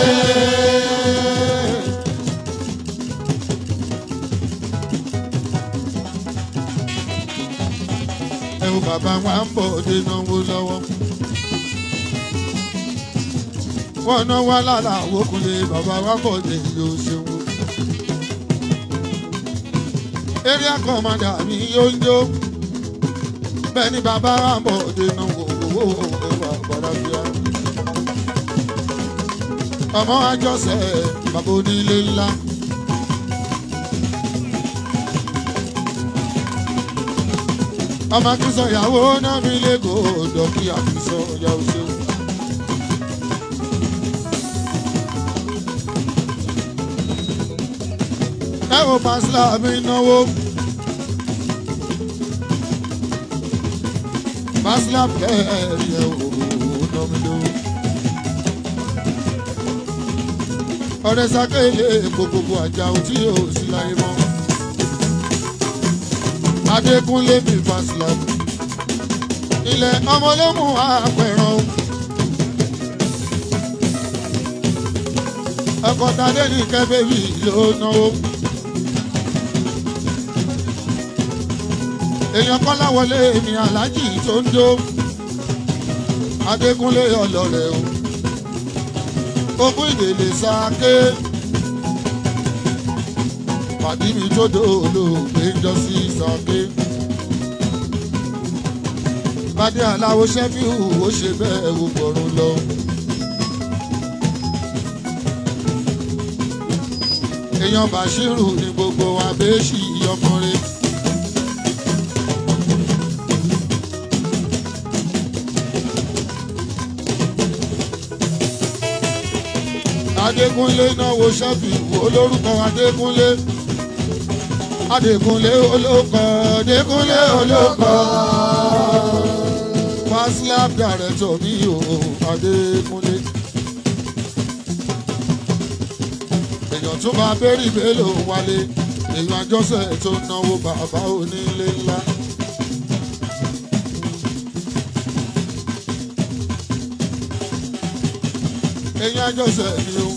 ẹ wo bàbá wa ń bọ̀ dé náwó lọ́wọ́. wọ́n ná wá lára àwòkúlé bàbá wa bọ̀ dé yóò ṣeun. area commander mi yóò ń jó bẹ́ẹ̀ ni bàbá wa ń bọ̀ dé náwó owó ẹwà gbàdàbíà. ọmọ àjọṣe bàbá onílé ńlá. ọmọ akínsọ ìyàwó náà mi lẹ́kọ̀ọ́ dọ̀kí àkínsọ ìyàwó ṣeun. ẹ wo pàṣẹ mi náwó. pàṣẹ bẹ́ẹ̀ yẹ wò ná mi lówó. ọ̀rẹ́ sákèlè gbogbogbò àjà òtí yóò sí láyé mọ́. Adékúnlé mi Fásilà. Ilẹ̀ ọmọlẹ́mú àpẹ̀ràn. Ọkọ̀ tadé ní kẹ́bẹ́bí ló náwó. Èèyàn kọ́lá wọlé mi aláàjì tó ń jó. Adékúnlé ọlọ́rẹ̀ o. Ogún ìdèlè sáké pàdé mi tó dòòlò pé ń jọ sí ìsàké. Bádé aláwo ṣẹ́fíù ó ṣe bẹ́ẹ̀ wo gbọ̀rún lọ. Èèyàn Bàṣírù ni gbogbo abéṣì ọkùnrin. Adékúnlé náwó ṣẹ́fíù olórúkọ Adékúnlé. Adékúnlé olóko Adékúnlé olóko Faslab director mi o Adékúnlé. èèyàn tó bá bẹ́rì bélò wálé èèyàn àjọṣe tó náwó bàbá onílé ńlá. èèyàn àjọṣe mi o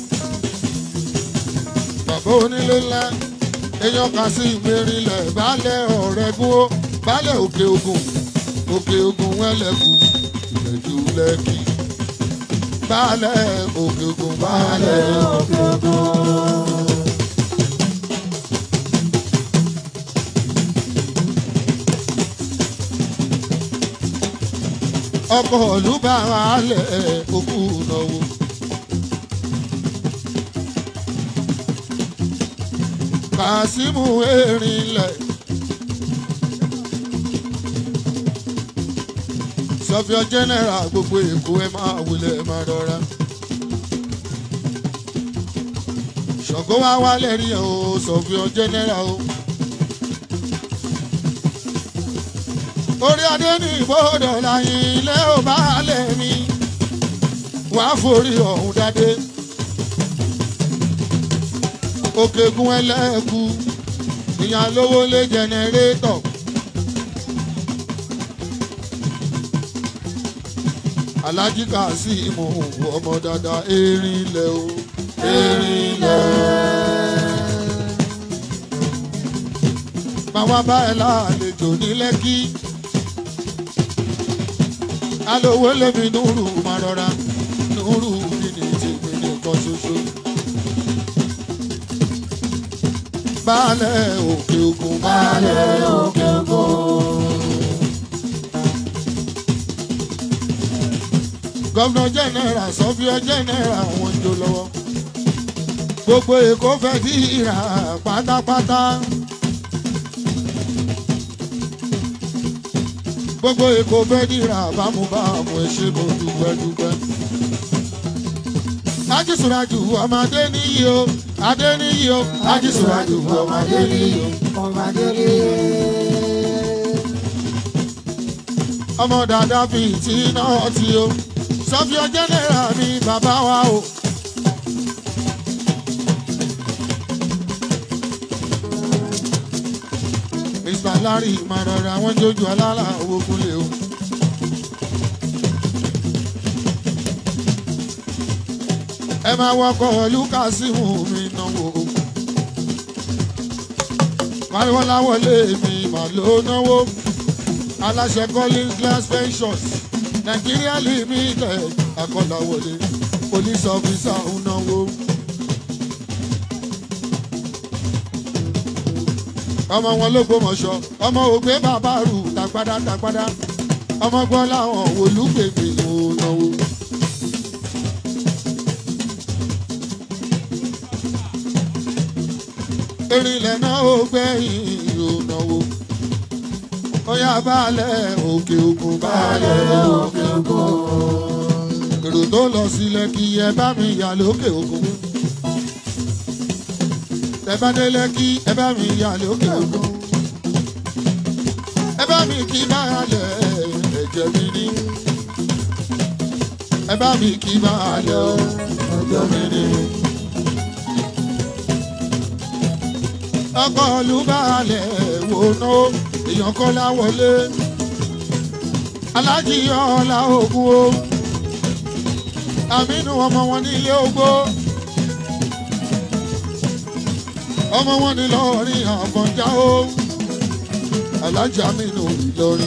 bàbá onílé ńlá èèyàn kan sí ìmẹ̀rìnlẹ̀ baálẹ̀ ọ̀rẹ́gun ó baálẹ̀ òkè ogun òkè ogun wẹ́lẹ̀kù ìlẹ̀jú lẹ́kì baálẹ̀ òkè ogun baálẹ̀ òkè ogun. ọkọ̀ olúbàrà alẹ̀ òkú náwó. kàsímù erinlẹ̀. sọfíọ jẹnẹra gbogbo èkó ẹ máa wulẹ̀ ẹ máa rọra. ṣọ̀gbọ́n wá wálẹ̀ rí o sọfíọ jẹnẹra o. orí adé ní ìbòdò láyìn ilé ò bá lẹ̀ mí wàá forí ọ̀hún dádé òkègùn ẹlẹ́ẹ̀kú ìyàn lówó lé jẹnẹrétọ̀. alájí Kàsímù ọmọ dada erin lẹ o erin lẹ. màwa bá ẹ lálejò ní lẹ́kí alówó lèmi núrù máa rọra núrù kí ni tèmi nìkan ṣoṣo. baálẹ̀ òkè ògùn baálẹ̀ òkè ògùn. gọ́vnà jẹ́nẹ́rà sọ́fíọ́ jẹ́nẹ́rà wọn ń jó lọ́wọ́. gbogbo èkó fẹ́ dí ìrà pátápátá. gbogbo èkó fẹ́ dí ìrà bámúbámú ẹ ṣé mo dúpẹ́ dúpẹ́. ajísùnrájú ọmọdé níyì o adé níyì o ajísùnrájú ọmọdé níyì o. ọmọdé ní ọmọ dada fi tí náà ti o sọfíọ jẹnẹra mi bàbá wa o. lárí ìmọ̀ràn àwọn jójú alára owó kúnlẹ̀ o. ẹ máa wọkọ̀ lukasimu mi náwó. pariwo láwọlé mi mà ló náwó. aláṣẹ collins glass pensions nigeria limited akọ́láwọlé police officer ń náwó. ọmọ wọn ló gbọmọṣọ ọmọ ògbé bàbá rù tàgbádá tàgbádá ọmọ gbọ́ láwọn olùgbègbè ò náwó. erinlẹ̀ náà ó gbẹ̀yìn ò náwó. Oya balẹ̀ òkè òkun balẹ̀ òkè òkun. Èrò tó lọ sílẹ̀ kí ẹ bá mi yà lókè òkun. Ẹ bá délé kí ẹ bá mi yà lókè òkun. Ẹ bá mi kí balẹ̀ ẹ̀jẹ̀ mi ní. Ẹ bá mi kí balẹ̀ ẹ̀jẹ̀ mi ní. ọkọ̀ olúbalẹ̀ wò ná èèyàn kọ́ láwọlé alájí ọ̀la ògùn o àmínú ọmọ wọn nílé ogbó ọmọ wọn ní lọ́ọ̀rin àfọ̀njá o alájí àmínú ìlọrin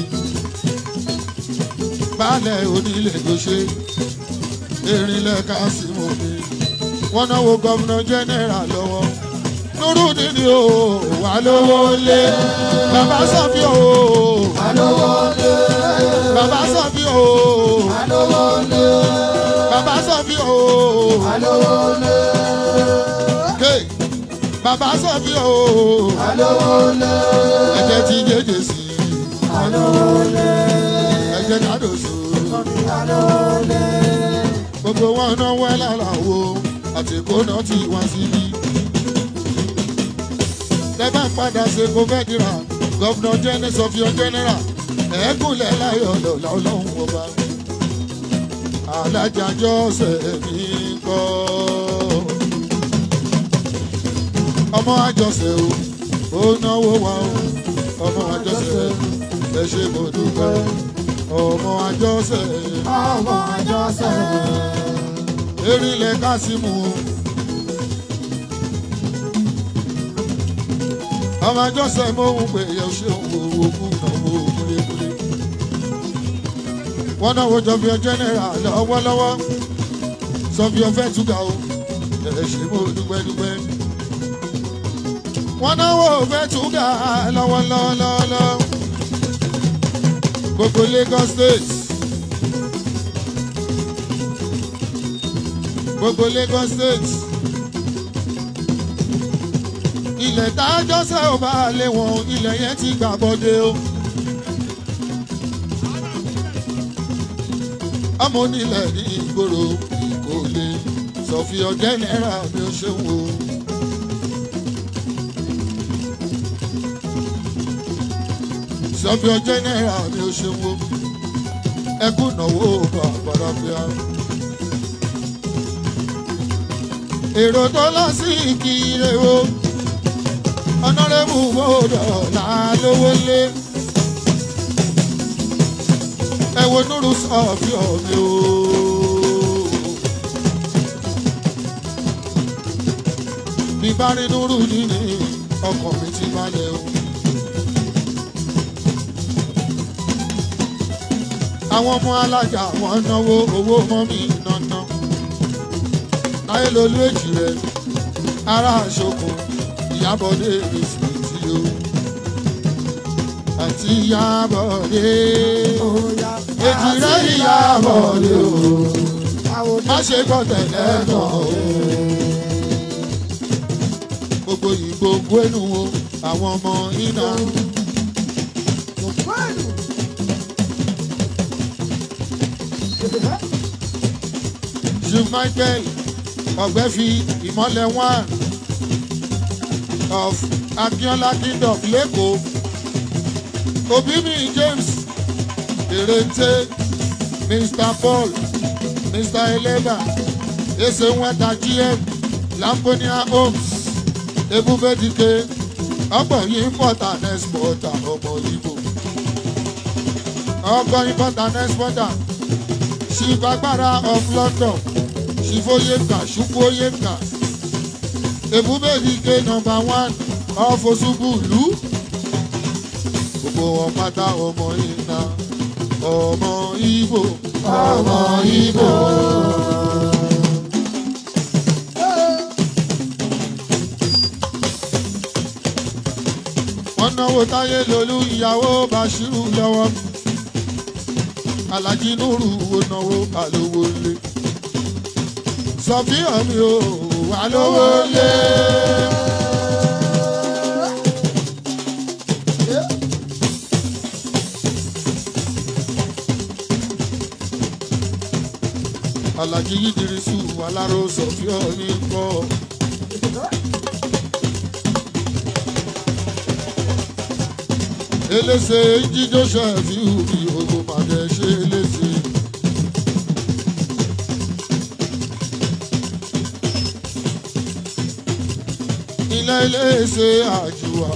baálẹ̀ onílé tó ṣe erinlẹ̀ kásìmù mi wọ́n náwó gọ́vnà jẹ́nẹ́rà lọ́wọ́ nurudi ni o wà lówó lé bàbá sọfí o wà lówó lé bàbá sọfí o wà lówó lé bàbá sọfí o wà lówó lé ké bàbá sọfí o wà lówó lé ẹ̀jẹ̀ ti jẹjẹ sí wà lówó lé ẹ̀jẹ̀ kádò sùn wà lówó lé gbogbo wọn náà wẹ́ lára wo àtìkó náà ti wá síbí. lẹ́bà ń padà ṣe kó fẹ́ dira gọ́vnà jẹ́nẹ́ sọfíọ́ jẹ́nẹ́rà ẹ̀ẹ́kùnlẹ̀ láyọ̀ lọ́la ọlọ́run ọba. alájàjọ́ sẹ̀mí kọ́. ọmọ àjọṣe o ó náwó wa o ọmọ àjọṣe ẹ ṣe mo dúpẹ́ ọmọ àjọṣe ọmọ àjọṣe erílẹ̀ kásímù. ọmọ àjọṣe mo ń pè é ṣe owó kú náwó kúlékúlé. wọ́n náwó jọ̀bí jẹ́nẹ́rà lọ́wọ́lọ́wọ́ sọ́bí ọ̀fẹ́ túgà o ẹ̀ ṣe mo dúpẹ́ dúpẹ́. wọ́n náwó ọ̀fẹ́ túgà lọ́wọ́lọ́wọ́ gbogbo Lagos state. gbogbo Lagos state ilẹ̀ tájọ́ sẹ́ ò bá lé wọn ilẹ̀ yẹn ti gbà bọ́dé o. ọmọ onílẹ̀ ní ìgboro kò lè sọ̀fì ọ̀jẹ́ náírà mi ò ṣe wò. sọ̀fì ọ̀jẹ́ náírà mi ò ṣe wò. ẹkún náwó bàbá bíà. èrò tó lọ sí ìkirè o ọ̀nàrẹ́bù gbọ́dọ̀ là lówó lé ẹ wo núrú sọ̀fì ọ̀mí o. bí bá rí núrú nínú ọkàn mi ti balẹ̀ o. àwọn ọmọ alájà wọn náwó owó mọ́mí náná láyé lolú èjì rẹ ará àṣokùn ìyábọ̀dé rìsìtì o àti ìyábọ̀dé èjì rẹ ìyábọ̀dé o má ṣe gbọ́ tẹ̀lé tán o gbogbo ìgbò gbénu o àwọn ọmọ iná ju michael ọ̀gbẹ́fi ìmọ̀lẹ̀ one of akínọ́lá kingdom lẹ́kọ̀ọ́ obìnrin james erente mr paul mr eleba esenweta gm lambonia homes ebubedike ọgbọ̀n yìí pọ̀tà nẹ́sìpọ̀tà ọmọ ibo ọgbọ̀n yìí pọ̀tà nẹ́sìpọ̀tà ṣìfagbára of london ṣìfóyèkà ṣùkúóyèkà ebúbẹ́ẹ̀dìgé nọmba one ọ̀fọ̀ṣubùlù gbogbo wọn pátá ọmọ iná ọmọ ibo ọmọ ibo. wọ́n náwó táyé lolú ìyàwó bashiru lọ́wọ́ alájí nuru wo náwó àlówó lé sọfíà mi ò wà lówó lé. alájí yídirisu aláró sọfíà mi kọ́. elése jíjó ṣẹ́fíù bí ogun màdé ṣe elése. ilé elése àjùwà.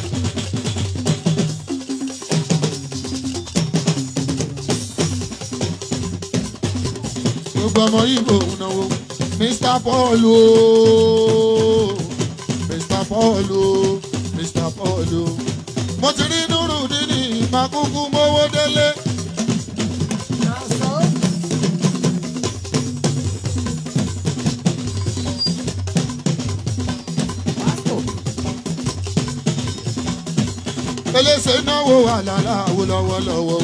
gbogbo ọmọ ibo náwó mr paul ooo mr paul ooo mr paul ooo mo ti rí nùrù nínú ìmàkúkú mówó délé. elése náwó àlàlà àwo lọ́wọ́lọ́wọ́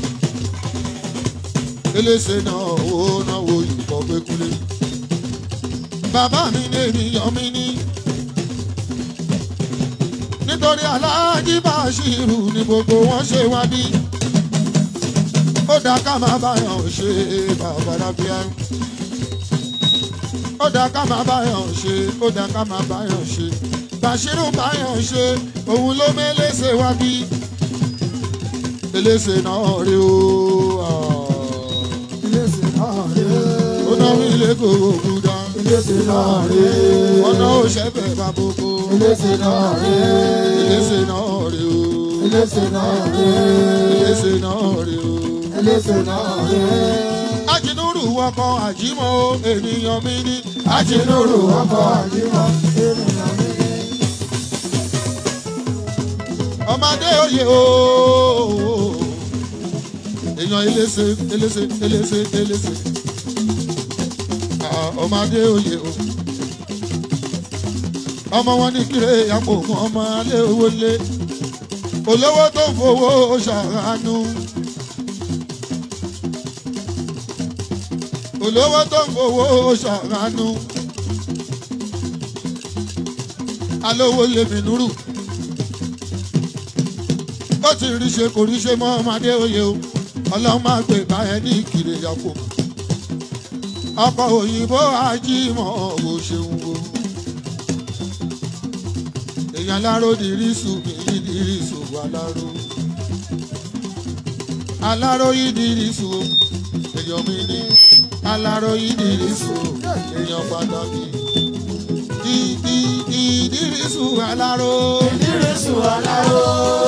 elése náwó náwó ìkọ́ pékulé. bàbá mi ní ènìyàn mi ní nítorí aláàjì bàṣírù ni gbogbo wọn ṣe wá bí. ó dá ká máa báyọ̀ ṣe bàbàràbíà. ó dá ká máa báyọ̀ ṣe ó dá ká máa báyọ̀ ṣe. bàṣírù báyọ̀ ṣe òun ló mẹ́lẹ́sẹ̀ wá bí. elése náà rí o. Ilé-ìsìn náà rèé. ó náwó ilé kò kúdà. Ilé-ìsìn náà rèé. ọ̀nà òṣèbẹ̀ bàbókò. Ilé-ìsìn náà rèé. elése náà rí o. Ilé-ìsìn náà rèé. elése náà rí o. Ilé-ìsìn náà rèé. ajínúrù wọkọ àjímọ ènìyàn mi ní. Ajínúrù ọkọ̀ àjímọ̀ ènìyàn mi ní. ọmọdé oyè ooo èèyàn elése elése elése elése Ah, ọmọdé oyè o ọmọ wọn ní kíre àpò fún ọmọ alẹ́ owó lé olówó tó ń fowó ṣàánú olówó tó ń fowó ṣàánú alówó lèmi núrù ó ti rí ṣe kò rí ṣe mọ́ ọmọdé oyè o ọlọ́run máa gbé báyẹn ní ìkìlẹ̀ yàpò ọkọ̀ òyìnbó ajímọ̀ ò ṣeun o èèyàn aláró dìrísù mi dìrísù aláró aláró yìí dìrísù o èèyàn mi ní aláró yìí dìrísù o èèyàn pàtàkì ìdí ìdírísù aláró. Ìdírísù aláró.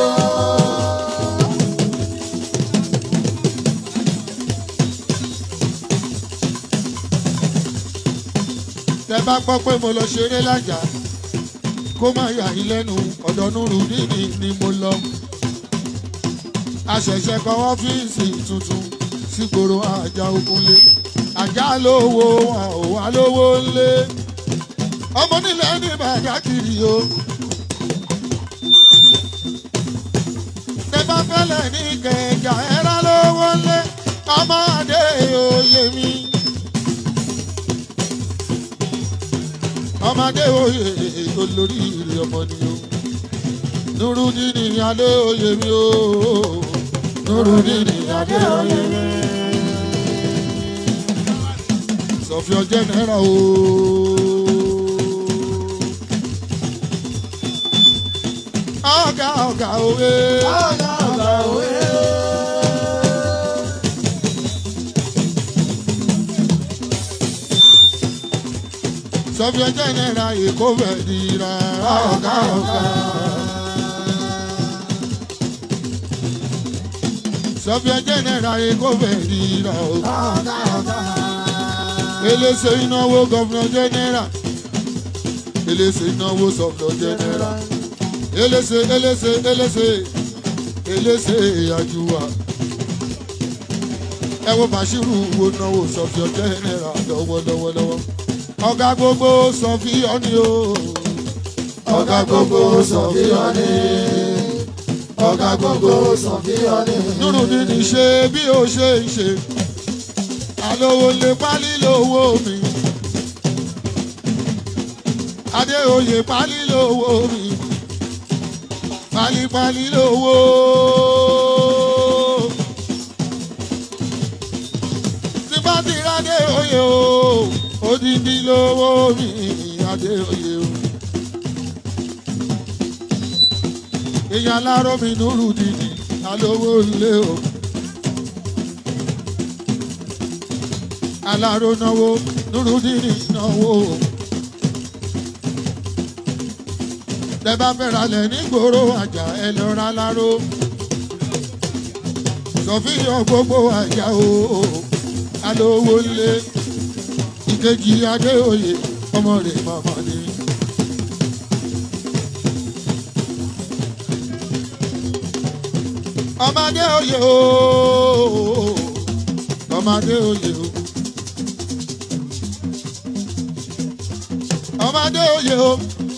tẹ bá gbọ́ pé mo lọ ṣeré lájà kó má yà yín lẹ́nu ọ̀dọ̀ nùrù níní ni mo lọ. àṣẹ̀ṣẹ̀ kan ọ́fíìsì tuntun sígboro àjà òkunlé àjà lówó wọn ò wá lówó ńlé ọmọ nílẹ̀ ní bàdákìrì o. tẹ bá fẹ́lẹ̀ ní kẹjà ẹ̀rá lówó ńlé ọmọ adé òye mi. ọmọdé oyè olórí ìrì ọmọ ni o nurudini adé oyè mi o nurudini adé oyè mi sọfíọ jẹnẹra o. ọ̀gá ọ̀gá òwe. Ọ̀gá ọ̀gá òwe. sọfíọ jẹnẹra èkó fẹ́ dira. ọ̀gá ọ̀gá. sọfíà jẹnẹra èkó fẹẹ ríra o ọ̀gá ọ̀gá. elése ìnáwó gọvnọ jẹnẹra elése ìnáwó sọfíà jẹnẹra elése elése elése elése àjùwà ẹ wo bàṣírù wo náwó sọfíà jẹnẹra lọ́wọ́lọ́wọ́lọ́wọ́ ọ̀gá gbogbo sọfíà ni o ọ̀gá gbogbo sọ̀fíọ́nì. ọ̀gá gbogbo sọ̀fíọ́nì. nínú dídì ṣe bí ó ṣe ń ṣe àlówó lè pálí lówó mi adéoyè pálí lówó mi pálípálí lówó. tí bá ti rádé oyè o odidi lówó mi adéoyè o. èèyàn aláró mi nùrù dìdì alówó ilé o. aláró náwó nùrù dìdì náwó o. tẹ bá fẹ́ ralẹ̀ nígboro àjà ẹ lọ ra aláró. sọfíyàn gbogbo àjà o alówó ilé ìkejì adéoyè ọmọ rẹ̀ màmá ni. ọmọdé oyè o ọmọdé oyè o ọmọdé oyè o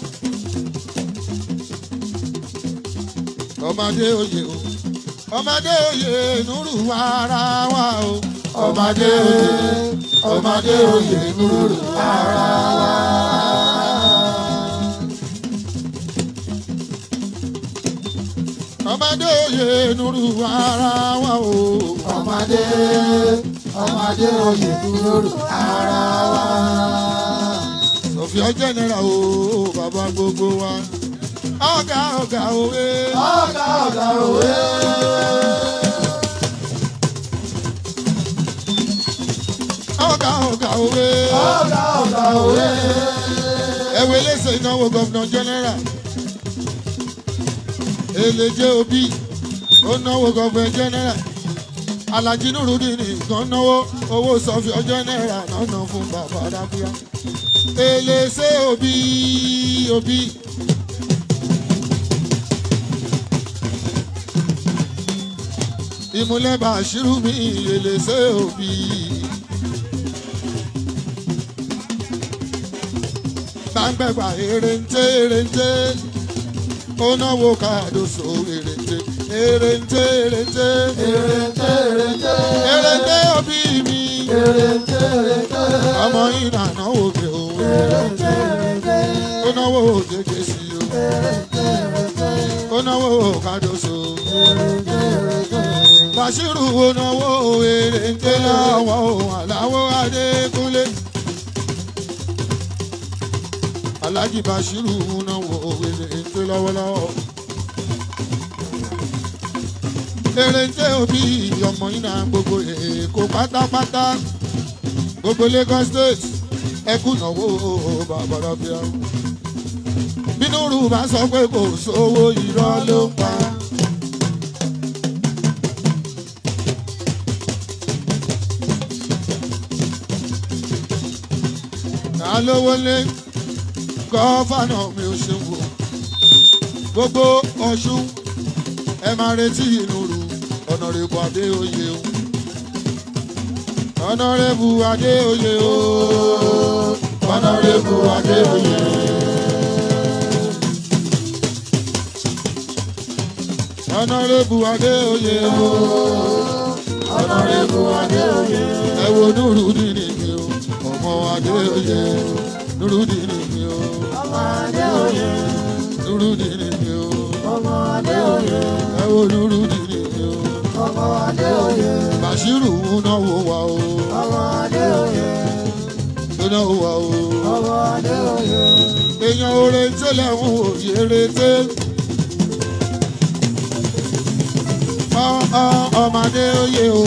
ọmọdé oyè o ọmọdé oyè nùrù ara wa o ọmọdé oyè ọmọdé oyè nùrù ara wa. ọmọdé oyè nùrù ara wa o ọmọdé ọmọdé oyè nùrù ara wa. sọfíà jẹnẹra o bàbá gbogbo wa ọgá ọgá òwe. ọ̀gá ọ̀gá òwe. ọgá ọgá òwe. ọ̀gá ọ̀gá òwe. ẹwẹ lẹsẹ ìnáwó gọvnọ jẹnẹra èlèjé òbí ó náwó gọvnọ jẹnẹra alhaji nurudin nìkan náwó owó sọfíọ jẹnẹra náà fún bàbá rábíà èlèsè òbí òbí. ìmúlẹ̀ bàṣírù mi èlèsè òbí. gbàngbẹ̀gbà èrèǹté èrèǹté ó náwó kàdóso èrèǹté èrèǹté èrèǹté èrèǹté èrèǹté. èrèǹté òbí mi èrèǹté èrèǹté. ọmọ yìí nà náwó mi o èrèǹté èrèǹté. ó náwó òjèjì sí o èrèǹté èrèǹté. ó náwó kàdóso èrèǹté èrèǹté. bàṣírù ó náwó èrèǹté lọ́wọ́ àláwọ̀ adékúnlé. Alhaji Bashiru náwó èrèǹté lọ́wọ́lọ́wọ́. Èrèǹté òbí ọmọ yìí náà gbogbo èkó pátápátá gbogbo Lagos state ẹkú náwó bàbàràbíà. Bínú rú bá sọ pé kò sówó irọ́ ló ń pa. Alówólé gọ́fànà mi ò ṣe wò gbogbo ọ̀ṣun ẹ máa retí inú ru ọ̀nàrẹ́bù adéoyè o ọ̀nàrẹ́bù adéoyè o ọ̀nàrẹ́bù adéoyè. ọ̀nàrẹ́bù adéoyè o ọ̀nàrẹ́bù adéoyè ẹ wo nùrùdínì mi o ọmọ adéoyè nùrùdínì mi o ọmọ adéoyè. nùrùdínì mi o ọmọ adéoyè. ẹ wo nùrùdínì mi o ọmọ adéoyè. bàṣírù náwó wa o ọmọ adéoyè. náwó wa o ọmọ adéoyè. èèyàn oore tẹ́lẹ̀ ń wò yéré Ọ- ọ- ọmọdé oyè o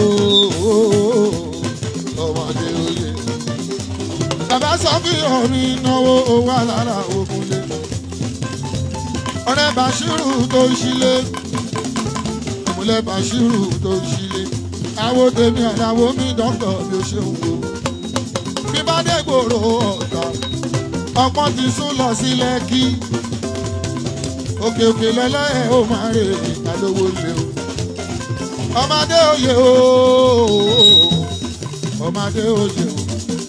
ọmọdé oyè bàbá sọ fún omi náwó owó alára ògùnlé ọ̀rẹ́ bàṣírù tó ń ṣílé ìmúlẹ̀ bàṣírù tó ṣílé àwo tèmi àláwo mi dọ́kítọ̀ bí ó ṣe ń wo bí bá dé gbòòrò ọ̀tá ọpọ́n ti sún lọ sí lẹ́kí òkè òkè lọ́lọ́ ẹ̀ ó máa rè ìdálówó lé o ọmọdé òye o ọmọdé òye o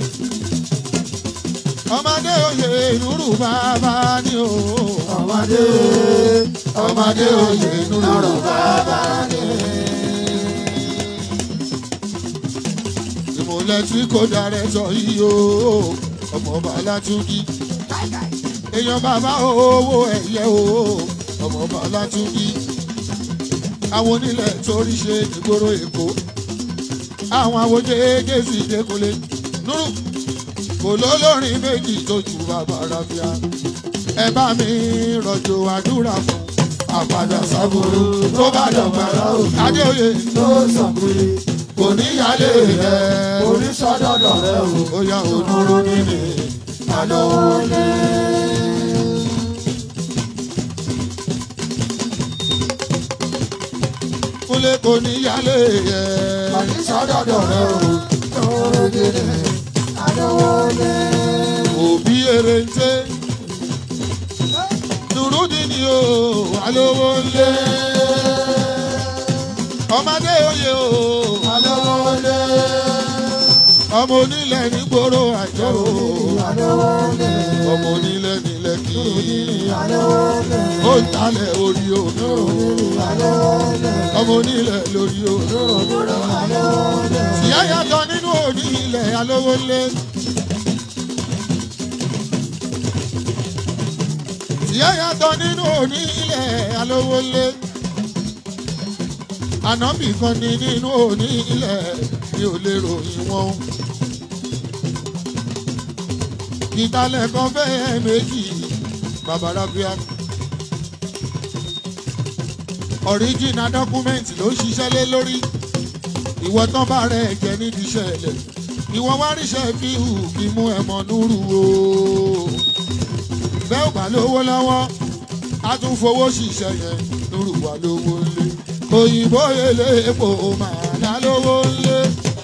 ọmọdé òye nùrù bàbá ni o ọmọdé ọmọdé òye nùrù bàbá ni. ìmọ̀lẹ̀ tí kò darẹ̀ sọ yìí o ọmọ ọba látúndí èèyàn bàbá owó ẹ̀yẹ o ọmọ ọba látúndí àwọn onílẹ̀ torí ṣe ìgboro èkó àwọn àwòjẹ gẹ̀ẹ́sì dẹkùnlé nùrù kò lólórin méjì tó ju bàbá rábíà ẹ bá mi rọ̀jò àdúrà fún àpàdà sábúrú tó bá dọ̀gbàrà òkè adéoyè tó sọ̀kúrì kò ní yálé rẹ̀ onísọdọ̀dọ̀ rẹ o. ó yá onúrú nílé àlọ́ lé. kúlé kò ní yálé rẹ̀ onísọdọ̀dọ̀ rẹ o. lórí gidi àlọ́ lé. òbí eréńté nùrúdì ni o alówó lé ọmọdé oyè o àlọ́ lé. ọmọ onílẹ̀ nígboro àjọ o àlọ́ lé. ọmọ onílẹ̀ nílẹ̀ kí àlọ́ lé. ó ń talẹ̀ orí o àlọ́ lé. ọmọ onílẹ̀ lórí o àlọ́ lé. ìyá yàtọ̀ nínú onílẹ̀ alówó lé. ìyá yàtọ̀ nínú onílẹ̀ alówó lé. ànábì kan ní nínú onílẹ̀ ní ò lè ròyìn wọn. ìtàlẹ̀ kan fẹ́ méjì bàbá rábíà. ọ̀ríjìnà dọ́kúmẹ́ǹtì ló ṣiṣẹ́ lé lórí ìwọ tán bá rẹ jẹ nídìí ìṣẹ̀lẹ̀ ìwọ wá ríṣẹ́ fi hù kí mú ẹmọ núrù o bẹ́ẹ̀ ò bá lówó lọ́wọ́ a tún fowó ṣiṣẹ́ yẹn núrù wà lówó lé òyìnbó eléèpo màá dá lówó lé.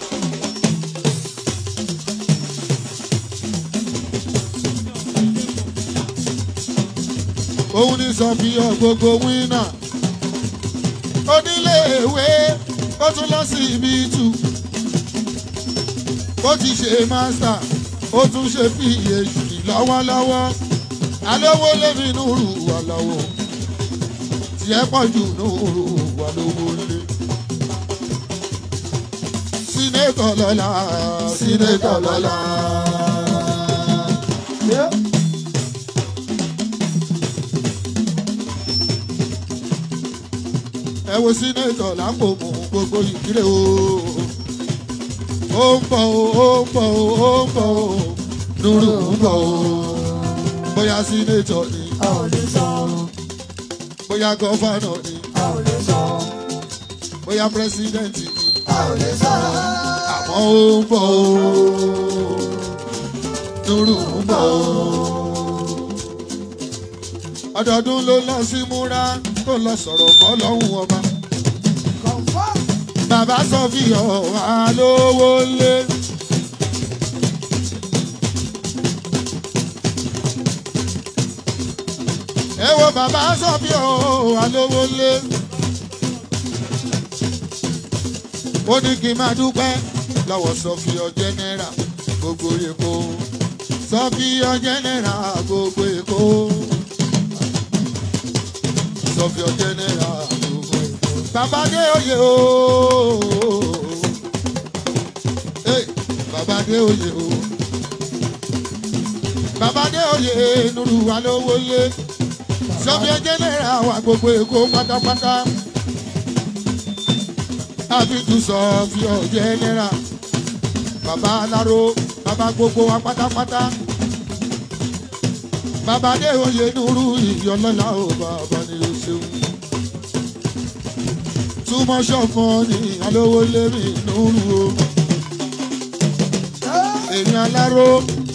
òun ní sọ fi ọ gbogbo wínà oníléèwé ó tún lọ sí ibi tù ó ti ṣe master ó tún ṣe phd lọ́wọ́lọ́wọ́ alówó lémi nùrù wà lọ́wọ́ tiẹ̀ pọ̀ jù nùrù wà lówó lé. sínétọ̀ lọ́la sínétọ̀ lọ́la. ẹ wo sínétọ̀ lápò mú gbogbo ìdílé o. ó ń bọ̀ o ó ń bọ̀ o ó ń bọ̀ o nùrù ń bọ̀ o. bóyá sínétọ̀ ni a ò lè sọ bóyá gọ́fànà ni a ò lè sọ bóyá pírẹsidẹ́ǹtì ni a ò lè sọ àmọ́ ó ń bọ̀ o. nùrù ń bọ̀ o. ọdọọdún ló lọ sí múra tó lọ sọ̀rọ̀ kọ́ lọ́hùn ọba. confam bàbá sọ fi hàn wá lówó lé. ẹ wo bàbá sọ fi hàn wá lówó lé. ó ní kí n máa dúpẹ́ lọ́wọ́ sọfíọ jẹ́nẹ́rà gbogbo èkó sọfíọ jẹ́nẹ́rà gbogbo èkó sọfíọ jẹ́nẹ́rà gbogbo èkó. bàbá dé oyè o Hey, bàbá dé oyè o bàbá dé oyè nuru wa lówó lé sọfíọ jẹ́nẹ́rà wà gbogbo èkó pátápátá àfijù sọ fi ọjẹ náírà bàbá aláró bàbá gbogbo wa pátápátá bàbá dé oyè nuru ìyọlọ́lá o bàbá ni o ṣeun túmọ̀ ṣọ̀kan ní alówó lérí nuru o èèyàn aláró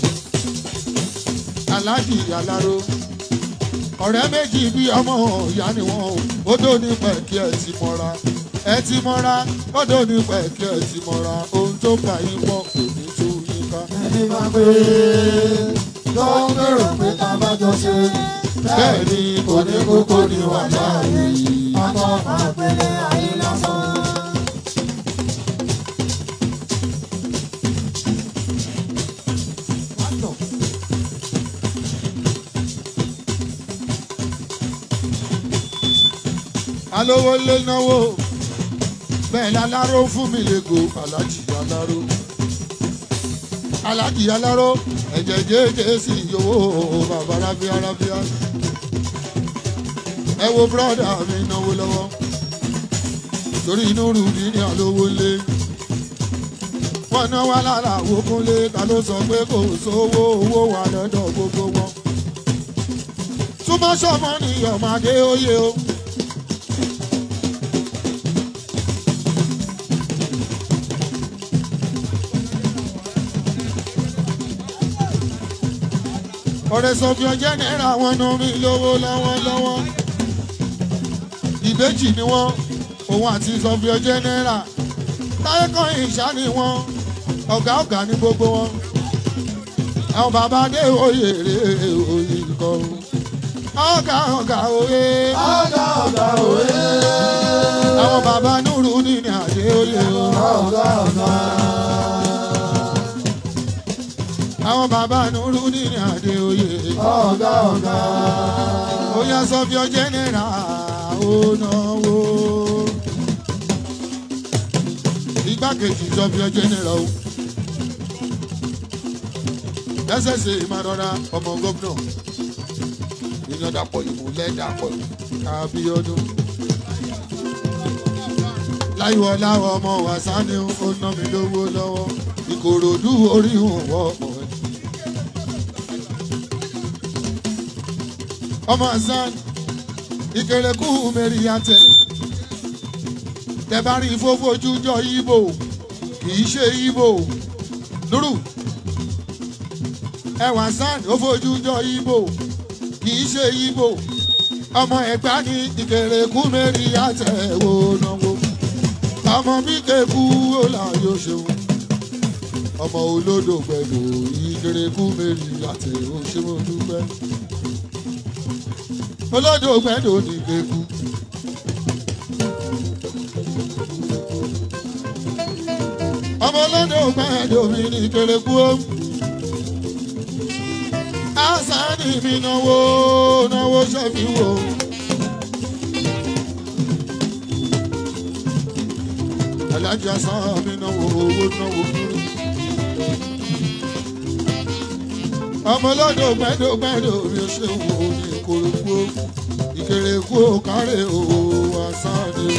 aláàjì aláró ọ̀rẹ́ méjì bí ọmọ ìyá ni wọ́n ó tó ní pẹ̀kí ẹ̀ ti mọ́ra ẹ ti mọ́ra kọ́dọ̀ ní pẹ̀kí ẹ ti mọ́ra ohun tó bá yín pọ̀ kò ní tú yín ká. ẹni máa pé tó ń gbèrò pé ká bá jọ ṣe bẹ́ẹ̀ ni kò ní kókó ní wà láàyè. àmọ́ máa pélé ayé lásán. alówó lé náwó bẹ́ẹ̀ láláró fún mi lẹ́gò alájì aláró alájì aláró ẹ̀jẹ̀ jẹ́jẹ́ sí owó bàbá rábíà rábíà ẹ wo bírọ́dà mi náwó lọ́wọ́ torí inú rúdi ní alówó lé wọn náà wá lára àwòkúnlé ta ló sọ pé kò sówó owó wà lọ́dọ̀ gbogbo wọn túmọ̀ sọmọ ni ọmọdé ó yẹ o. ọ̀rẹ́ sọ̀fíọ́ jẹ́nẹ́ra wọn ná mi lówó lọ́wọ́lọ́wọ́ ìbejì ni wọ́n òun àti sọ̀fíọ́ jẹ́nẹ́ra táyé kan ìṣá ni wọ́n ọ̀gá ọ̀gá ní gbogbo wọn àwọn bàbá dé oyè rè oyè kọ́ ọ̀gá ọ̀gá oyè ọ̀gá ọ̀gá òwe. àwọn bàbá núrù ní ní àdé oyè o. ọ̀gá ọ̀gá. àwọn bàbá núrù ní ní àdé oyè. ọ̀gá ọ̀gá. Oya sọfíọ jẹnẹra ó náwó. Igbákejì sọfíọ jẹnẹra o. Lẹ́sẹ̀sẹ̀ ìmọ̀ràn ọmọ gómìnà. Ìyàn dàpọ̀ ìmúlẹ̀ dàpọ̀ kábíọ́dún. Láyọ̀ láwọ̀ ọmọ wàsá ni ó ná mi lówó lọ́wọ́. Ìkòròdú orí òun wọ́ ọmọ ẹ̀. ọmọ hasan ìkẹrẹkù mẹrìyàtẹ tẹbárí fófojú jọ ibo kìí ṣe ibo nuru ẹwà hasan ó fojú jọ ibo kìí ṣe ibo ọmọ ẹgbà ní ìkẹrẹkù mẹrìyàtẹ wò náwó ọmọ bí kẹkù ó là yóò ṣeun ọmọ olódò gbẹdọ ìkẹrẹkù mẹrìyàtẹ ó ṣe mo dúpẹ́ olódò gbẹ́dọ̀ ní gbẹ́kú. ọmọ olódò gbẹ́dọ̀ mi ní gbẹ́kú o. àṣàní mi náwó náwó ṣẹ́fi wò. alájà sàn mi náwó owó náwó kúrò. ọmọ olódò gbẹ́dọ̀ gbẹ́dọ̀ mi ṣe wò ní ìkòròkú ìkèrèkú kárẹ̀ òwò àsáni.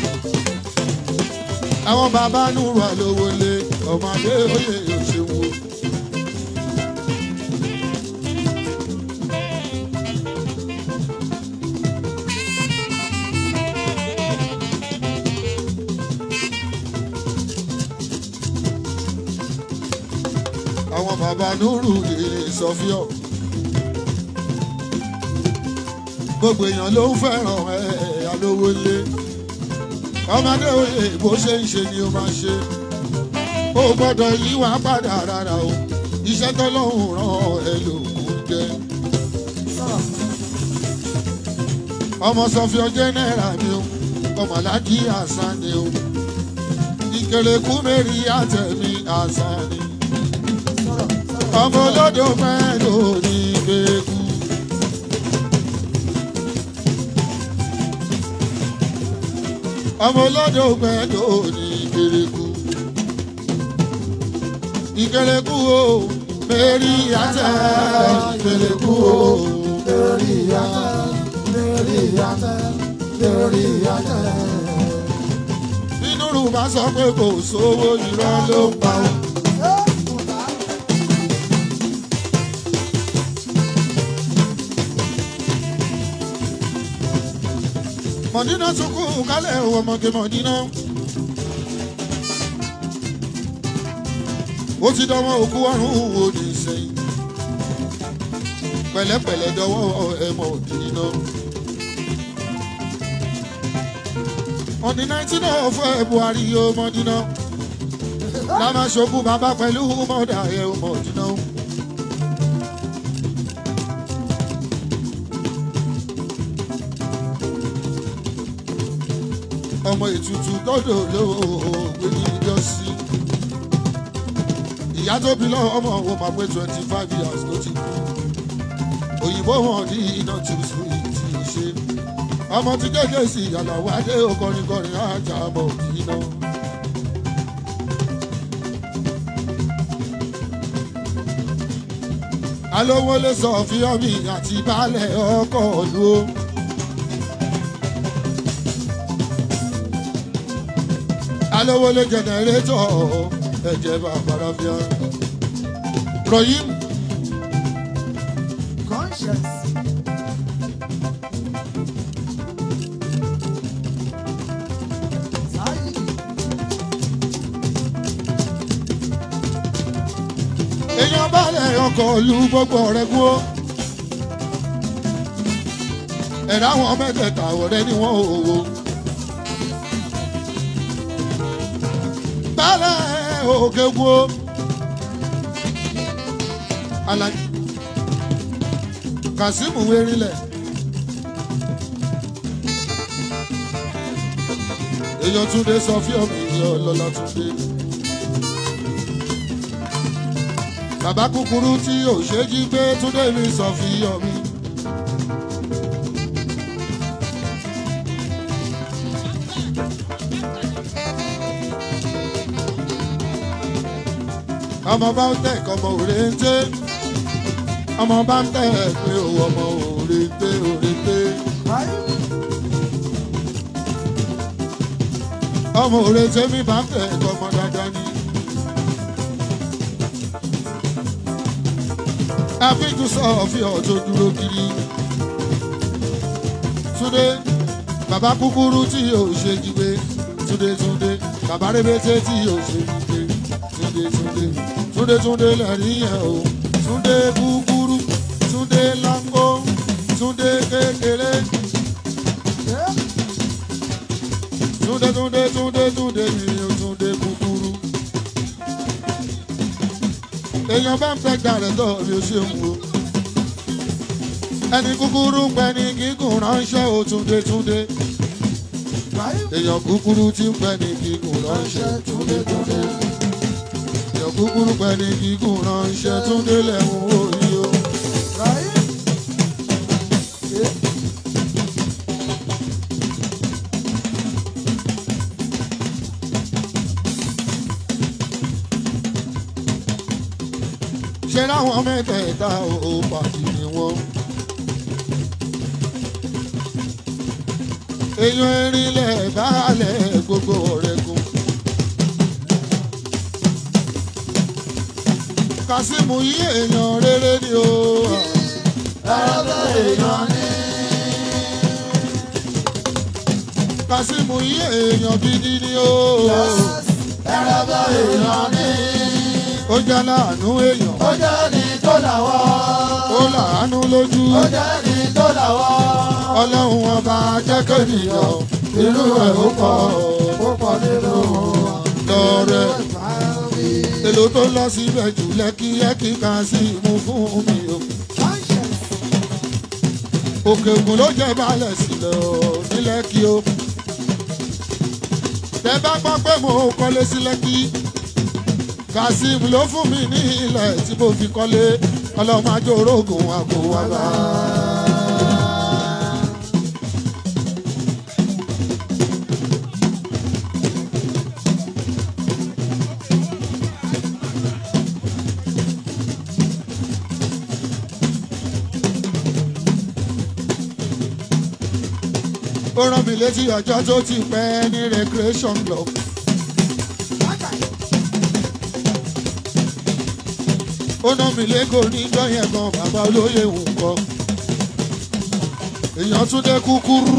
àwọn bàbá nùrù àlówó lé ọmọdé oyè òṣèwò. àwọn bàbá nùrù lè sọfíọ. gbogbo èèyàn ló ń fẹ́ràn ẹ̀ alówó lé ọmọdé òye bó ṣe ń ṣe ni ó máa ṣe ó gbọ́dọ̀ yí wá padà rárá o iṣẹ́ tọ́lọ́hún ràn ẹ́ lòkùn jẹ́ ọmọ sọfíọ jẹ́nẹ́rà ni o ọmọ alájí àṣà ni o ìkẹlẹ̀kùn mẹ́rin àtẹ̀mí àṣà ni ọmọ olódò mẹ́lò ní gbẹ́kú. ọmọ olódò mẹ́lò ní gbẹ́kú. ìkẹlẹ́kú o mẹ́rí àtẹ ìkẹlẹ́kú o. lórí yàtọ̀ lórí yàtọ̀ lórí yàtọ̀. nínú rúbà sọ pé kò sówó irọ́ ló ń pa o. mọ̀dínà sunkún kálẹ̀ ọmọge mọ̀dínà. ó ti dánwọ́ òkú ọ̀run òdì sẹ́yìn. pẹ̀lẹ́pẹ̀lẹ́ dọwọ́ ẹ mọ̀dínà. on the nineteen of February yóò mọ̀dínà lámà ṣokú bàbá pẹ̀lú mọ̀dà ẹ̀ mọ̀dínà. ọmọ ètùtù gbọ́dọ̀ lóògbé ní ìjọsí ìyá tó bí lọ́wọ́ ọmọ òun máa pé twenty five years ló ti kú òyìnbó wọn ní iná tí ó sùn yìí tí ó ṣe ọmọ tí kéèké sí ìyàlàwọ̀ adé okọrinkọrin ajá bọ̀ iná. alówó lè sọ fíọ́mì àti baálẹ̀ ọkọ̀ ọ̀lú o. alówó lè jẹnẹrétọ̀ ẹ̀jẹ̀ bàbára fíà. rọ̀yìn conscience. Sáyidì. èèyàn baálẹ̀ ọkọ̀ ọ̀lú gbogbo ọ̀rẹ́ kú o. ẹ̀rọ àwọn mẹ́tẹ̀ẹ̀ta ọ̀rẹ́ ni wọ́n ò wò. baálẹ̀ òkè kú o. Alhaji Kazeem wérílẹ̀. èèyàn túnde sọ fíọ́mù ìyá ọlọ́lá túnde. bàbá kúkúrú tí ò ṣe jí gbé túnde mi sọ fíọ́mù. ọmọ bá ń tẹ̀ kọ́mọ òrèǹté ọmọ bá ń tẹ̀ pé òwò ọmọ òrèǹté òrèǹté. ọmọ òrèǹté mi bá ń tẹ̀ kọ́mọ dáadáa ni. àfíjú sọ fi ọ̀tọ̀ dúró kiri. Túndé bàbá kúkúrú tí yóò ṣe jígbe Túndé Túndé bàbá rébété tí yóò ṣe jígbe Túndé Túndé Túndé Túndé lẹ́rìí yẹn o Túndé kúkúrú Túndé láńgó Túndé kékeré Túndé Túndé Túndé Túndé mi ò Túndé kúkúrú èèyàn bá ń fẹ́ gbà rẹ̀ tọ́ mi ò ṣe ń wo ẹni kúkúrú ń pẹ́ ní gígùn ránṣẹ́ o Túndé Túndé èèyàn kúkúrú tí ń pẹ́ ní gígùn ránṣẹ́ Túndé Túndé èèyàn kúkúrú pẹ́ ní gígùn ránṣẹ́ Túndé lẹ́hùn òyì o. ṣe láwọn mẹ́tẹ̀ẹ̀ta ò pàdé ni wọ́n. èèyàn erinlẹ̀ baálẹ̀ gbogbo ọ̀rẹ́ kù. Kàsímù yí èèyàn rere ni o. ẹ̀rọ èèyàn ní. Kàsímù yí èèyàn gidi ni o. ẹ̀rọ èèyàn ní. ó jẹ́ láàánú èèyàn. ó jẹ́ ní tó làwọ́. ó làánú lójú. ó jẹ́ ní tó làwọ́. ọlọ́run ọba jẹ́ kéèyàn. irú ẹ̀ ó pọ̀ ó pọ̀ nínú wọn. lọ́rẹ́ èlò tó lọ síbẹ̀ jù lẹ́kí lẹ́kí kan sí mú fún mi o. òkè ògùn ló jẹ́ balẹ̀ sílẹ̀ o ní lẹ́kí o. tẹ bá gbọ́ pé mo kọ́lé sí lẹ́kí kazeem ló fún mi ní ilẹ̀ tí mo fi kọ́lé ọlọ́mọ ajó orógùn àgbo wa bá. ó rán mi létí ọjọ́ tó ti pẹ́ ní recreation club. ó ná mi lẹ́kọ̀ọ́ níjọ́ yẹn gan bàbá olóyè ń kọ́. èèyàn tún dé kúkúrú.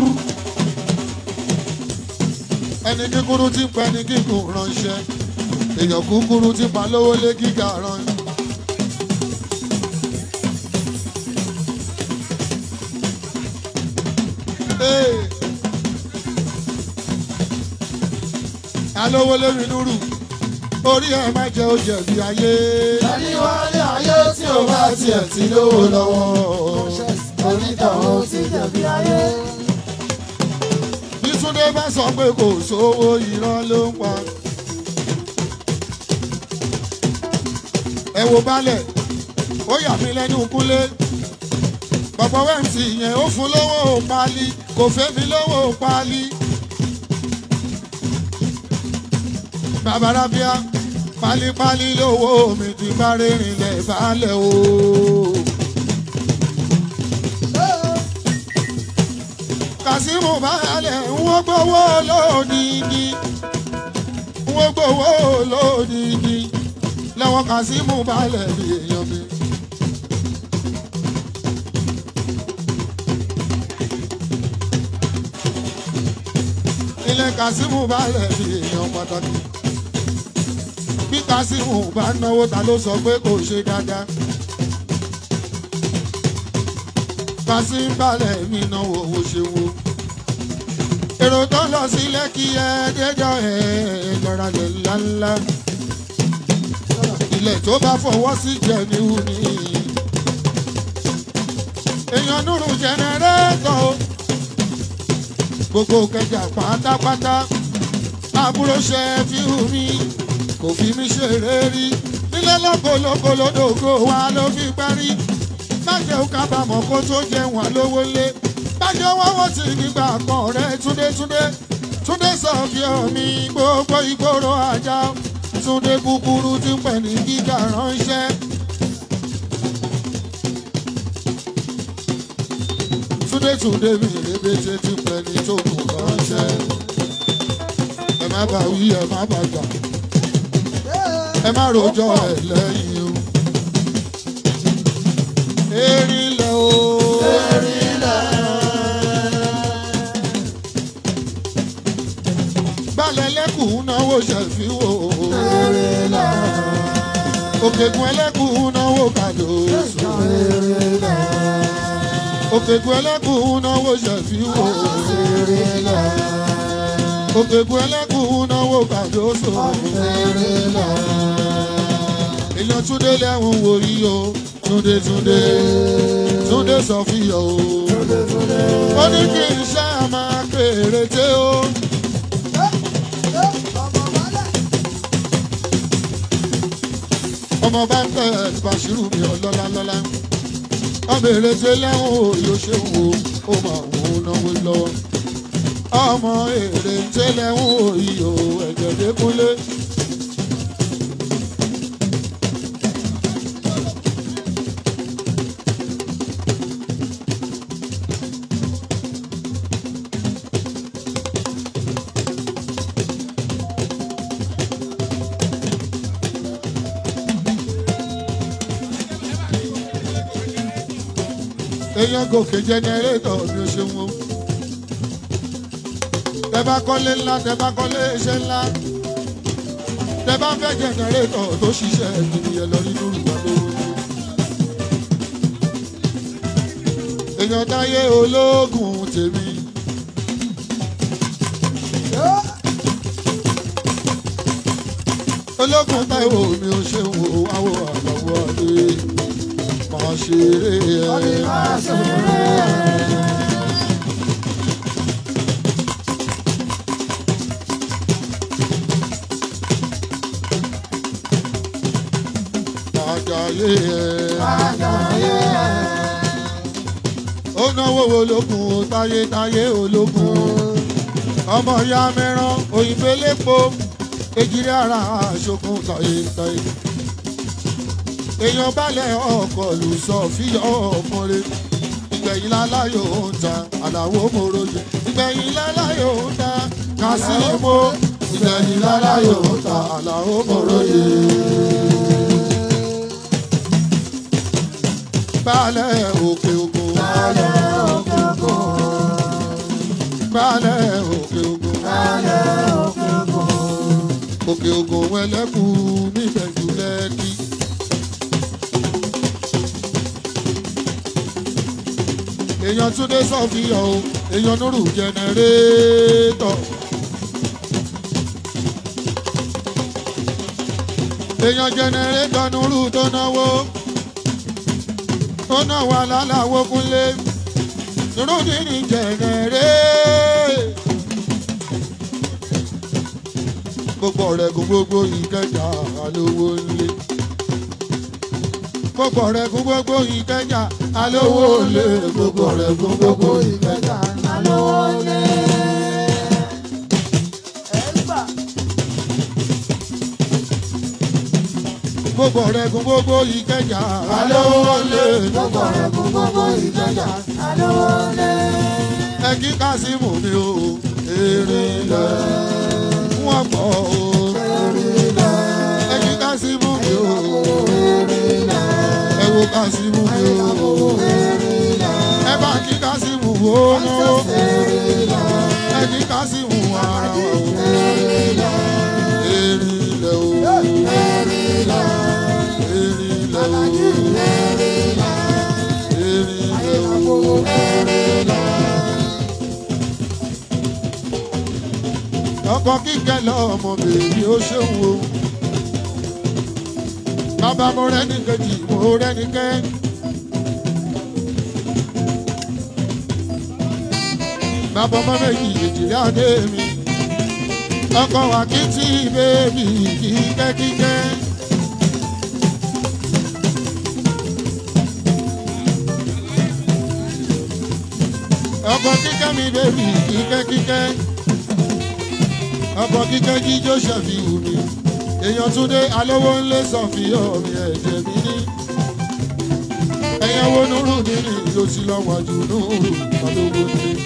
ẹni kíkúrú ti pẹ́ ní gígùn ránṣẹ́. èèyàn kúkúrú ti pa lówó lé gíga rán. Hey. alówó lórí núrù orí ẹ má jẹ ó jẹ̀bi ayé. ẹni wálé ayé tí ò bá tiẹ̀ ti lówó lọ́wọ́ onítọ̀hún ti jẹ̀bi ayé. bí túndé bá sọ pé kò sówó irọ́ ló ń pa. ẹ wo balẹ̀ ó yà mí lẹ́nu kúnlé bàbá wẹ́ǹtì yẹn ó fún lówó páálí kò fẹ́ mi lówó páálí. bàbá rábíà pálípálí lówó mi ti bá rìnrìn lẹ̀ balẹ̀ o. kàsímù balẹ̀ ń wọ́n gbowó lódìdí ń wọ́n gbowó lódìdí lọ́wọ́ kàsímù balẹ̀ bí èèyàn mi. ilé kàsímù balẹ̀ bí èèyàn pàtàkì bí kàsímù bá náwó ta ló sọ pé kò ṣe dáadáa. kàsímù balẹ̀ mi náwó owó ṣe wo. èrò tó lọ sí lẹ́kì ẹ̀ déjọ́ ẹ̀ lọ́ra lẹ̀ ńláńlá. ilẹ̀ tó bá fọwọ́ sí jẹ́ níhù ní. èèyàn nùrù jẹnẹrétọ̀ o. gbogbo kẹjà pátápátá àbúrò ṣe fi hù mí kò fi mí ṣeré rí nílé lọ́kọ̀lọ́kọ̀ lódògo wa ló fi parí bájẹ́ ó kábàámọ̀ kó tó jẹun àlówó lé bájẹ́ wọ́wọ́ tí nígbà kan rẹ̀ túndé túndé túndé sọ fi omi gbogbo ìgboro ajá túndé kúkúrú tí ń pẹ̀ ní gíga ránṣẹ́. túndé túndé mi rébété tí ń pẹ̀ ní tókù ránṣẹ́. ẹ má bà wí ẹ má bà gbà ẹ má rojọ́ ẹ lẹ́yìn o. erin lẹ o. erin lẹ. gbalẹ̀ lẹ́kùn náwó ṣẹ̀fí wò. erin lẹ. òkègùn ẹlẹ́kùn náwó kàdóso. erin lẹ. òkègùn ẹlẹ́kùn náwó ṣẹ̀fí wò. erin lẹ. òkègùn ẹlẹ́kùn náwó kàdóso. erin lẹ. èèyàn túndé lẹ́hùn wòrí o túndé túndé túndé sọ fìyà o. ó ní kí n ṣe máa péréte o. ọmọ bá ń tẹ̀ Bàṣírù mi ọlọ́lá lọ́lá ọmọ èrètè lẹ́hùn o yóò ṣe wò ó máa wò ó náwó lọ́wọ́ ọmọ èrètè lẹ́hùn o iyò ẹ̀jẹ̀ dẹ́kunlé. èèyàn gòkè jẹnẹrétọ̀ ni ó ṣe wọn. tẹ bá kọ́lé ńlá tẹ bá kọ́lé iṣẹ́ ńlá tẹ bá fẹ́ jẹnẹrétọ̀ tó ṣiṣẹ́ ènìyàn lọ nínú ìgbà lówó. èèyàn táyé ológun tèmi. ológun táìwò mi ò ṣe wò wáwò àlọ́wọ́ àdé máa ṣeré ẹ̀. Àjàyè ẹ̀. Ó náwó ológun táyé táyé ológun. Ọmọ ya mẹ́rán òyìnbó lépo. Ejìrì ara aṣokùn táyé táyé èèyàn balẹ̀ ọkọ̀ lù sọ fíyọ̀ ọmọre ìgbẹ̀yìn láláyò ń ta àlàó mòròyè ìgbẹ̀yìn láláyò ń ta kásìmó ìgbẹ̀yìn láláyò ń ta àlàó mòròyè. balẹ̀ òkè ògùn Balẹ̀ òkè ògùn. balẹ̀ òkè ògùn Balẹ̀ òkè ògùn. òkè ògùn ẹlẹ́kùn níbẹ̀jú lẹ́kì. èèyàn túndé sọ́fìyàn o èèyàn nírú jẹnẹrétọ̀ èèyàn jẹnẹrétọ̀ nuru tó náwó ó náwó alálàwó kúnlé nurudini jẹnẹrẹ gbogbo rẹ kún gbogbo ìkẹjà alówó ńlẹ gbogbo rẹ kún gbogbo ìkẹjà alówó ńlẹ gbogbo rẹ kún gbogbo ìkẹjà alówó ńlẹ. gbogbo rẹ kún gbogbo ìkẹjà alówó ńlẹ gbogbo rẹ kún gbogbo ìkẹjà alówó ńlẹ. ẹ kí kásímù mi o èrè lẹ wọn pọ o ẹ kí kásímù mi o ẹ wo kásímù mi o ẹ bá kí kásímù wo náwó ẹ kí kásímù ara wa o èrè lẹ o èrè lẹ o èrè lẹ o. ọkọ kíkẹ lọmọ bèbí ó ṣeun o bàbá mo rẹni kejì mo rẹni kẹ. bàbá ọmọ méjì èjìlá dé mi ọkọ wa kí tí bèbí kíkẹ kíkẹ. ọkọ kíkẹ mi bèbí kíkẹ kíkẹ ọkọ̀ kíkẹ́ jíjó ṣàfihàn mi èèyàn túndé alówó ńlẹ̀ sọ̀fìyàn mi ẹ̀jẹ̀ mi ní. ẹ̀yàn wo nùrù nínú ló ti lọ́wọ́ jù nùrù alówó ńlẹ̀.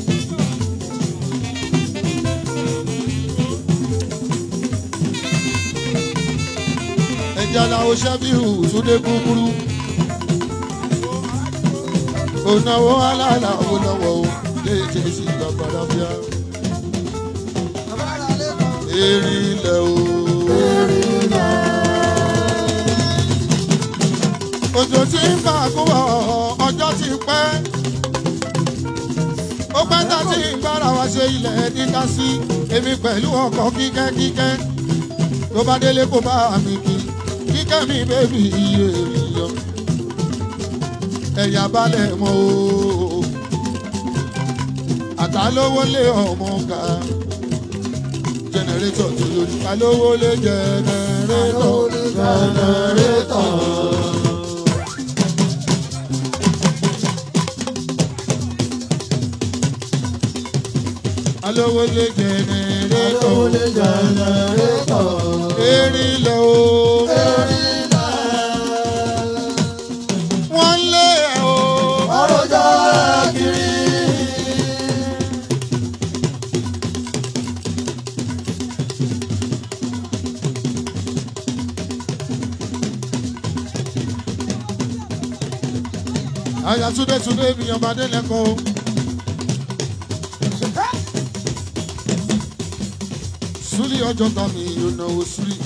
ẹ̀jẹ̀ làwọn ṣàfihàn túndé kúkúrú. ònàwó alálà owó lọ́wọ́ o lè jẹ́ sí gbàgbọ́dá bíá erinlẹ̀ o. Òjò tí ń bá kó wọ̀ ọjọ́ ti pẹ́. Ó pẹ́ tá tí ń bára wa ṣe ilẹ̀ dídá sí èmi pẹ̀lú ọkọ̀ kíkẹ́ kíkẹ́. Tó bá délé kó bá mi kí kíkẹ́ mi bébì iye ènìyàn. Ẹ̀yà balẹ̀ mọ́ o. Àtàlówó lé ọmọ ká jẹnẹrétọ̀ tó lójú alówó lé jẹnẹrétọ̀ jẹnẹrétọ̀. alówó lé jẹnẹrétọ̀ erinlẹ̀ o wọ́n lé ẹ̀ o. àyà túndé túndé mi ọba délẹkọ o. súlì ọjọ́ ta mi yóò náwó súlì.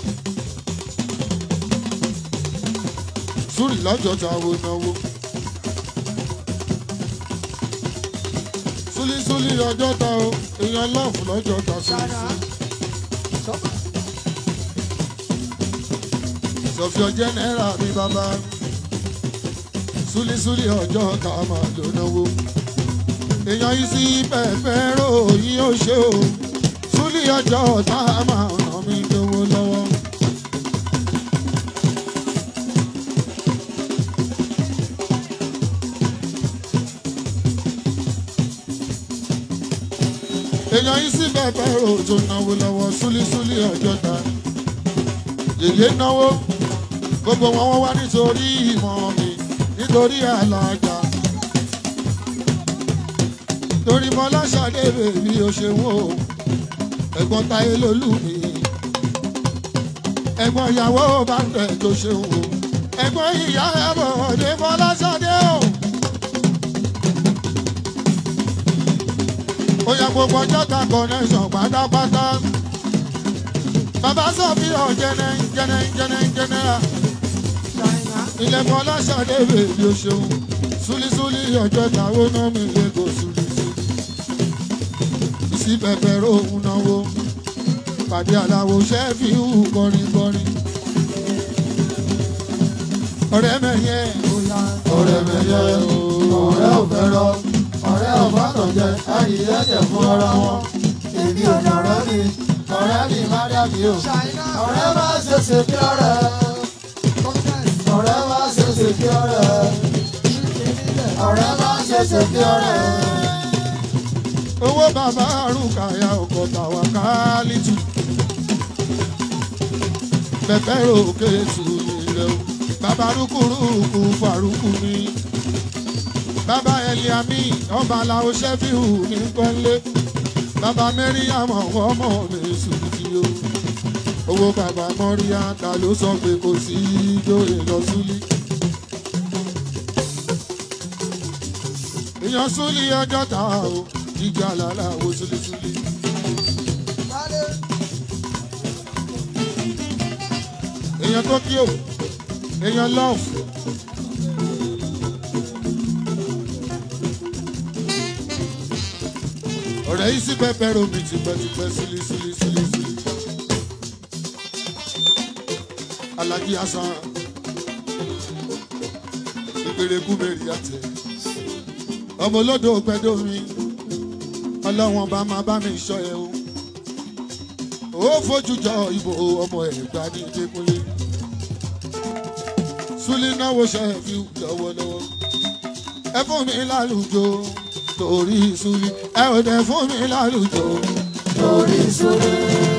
súlì lọ́jọ́ ta wo náwó. súlì súlì ọjọ́ ta o èèyàn lọ́ọ̀fù lọ́jọ́ ta súlì súlì. sọfíọ jẹnẹra mi bàbá súlísúlí ọjọ́ ká máa lò náwó. èèyàn yìí sí pẹ̀pẹ́ ròyìn ó ṣe o súlí ọjọ́ tá a máa ràn mí lówó lọ́wọ́. èèyàn yìí sí pẹ̀pẹ́ rò tó náwó lọ́wọ́ súlísúlí ọjọ́ ta. yèyé náwó gbogbo wọn wọ́n wá nítorí ìmọ̀ mi nítorí àlàjà torí mọ́lá ṣàdébè bí o ṣe wò ó ẹ̀gbọ́n táyé lólú mi ẹ̀gbọ́n ìyàwó bá ń tẹ̀ tó ṣe wò ó ẹ̀gbọ́n ìyá ẹ̀bọ̀ ọ̀dẹ́ mọ́lá ṣàdé o. ó yẹ gbogbo ọjọ́ ta connection pátápátá bàbá sọ fi hàn jẹnẹ jẹnẹ jẹnẹ jẹnẹ ilẹ̀ bọ́lá ṣàdébè bí o ṣeun súlísúlí ọjọ́ táwọn náà mi lè kó súlísúlí ìsí pẹpẹ rohun náwó pàdé aláwo ṣẹ́fì hù kọrin kọrin ọ̀rẹ́ mẹ́yẹ ọ̀rẹ́ mẹ́yẹ ọ̀rẹ́ ò fẹ́rọ ọ̀rẹ́ ò bátọ̀ jẹ ayé ẹ̀jẹ̀ fún ọ̀rọ̀ wọn èmi ò ní ọ̀rẹ́ mi ọ̀rẹ́ mi má dàbí o ọ̀rẹ́ má ṣe ṣe kí ọ̀rẹ́ ọ̀rẹ́ má ṣe ṣe kí ọ̀rẹ́ ọ̀rẹ́ má ṣe ṣe kí ọ̀rẹ́. owó bàbá àrùkàyà ọkọ̀ tàwa kálítù pẹpẹ òkè tù ilẹ̀ o bàbá rúkúrúkú farúkú mi bàbá ẹlẹ́àmí ọba làwọn ṣẹ́fíù ní pọ́nlé bàbá mẹ́ríyàmù ọmọ mi sùdí o owó bàbá mọ́ríyá ta ló sọ pé kò sí ìjòyè lọ súlí. èèyàn súlí ọjọ́ ta o jíjà lálá wo súlísúlí. èèyàn tó kí o èèyàn love. ọ̀rẹ́ yìí sí pẹ́pẹ́ romi tipẹ́tipẹ́ sílí sílí sílí sílí. alájí asan ìgbèrèkú mẹ́rin àtẹ ọmọ olódò pẹ́dọ̀ mi ọlọ́wọ́n bá máa bá mi sọ ẹ o ó fojú jọ ìbò ọmọ ẹ̀gbá ní ìdẹ́kunlé súlí náwó ṣe fi lọ́wọ́lọ́wọ́ ẹ fún mi lálùjọ torí súlí ẹ ò dẹ fún mi lálùjọ torí súlí.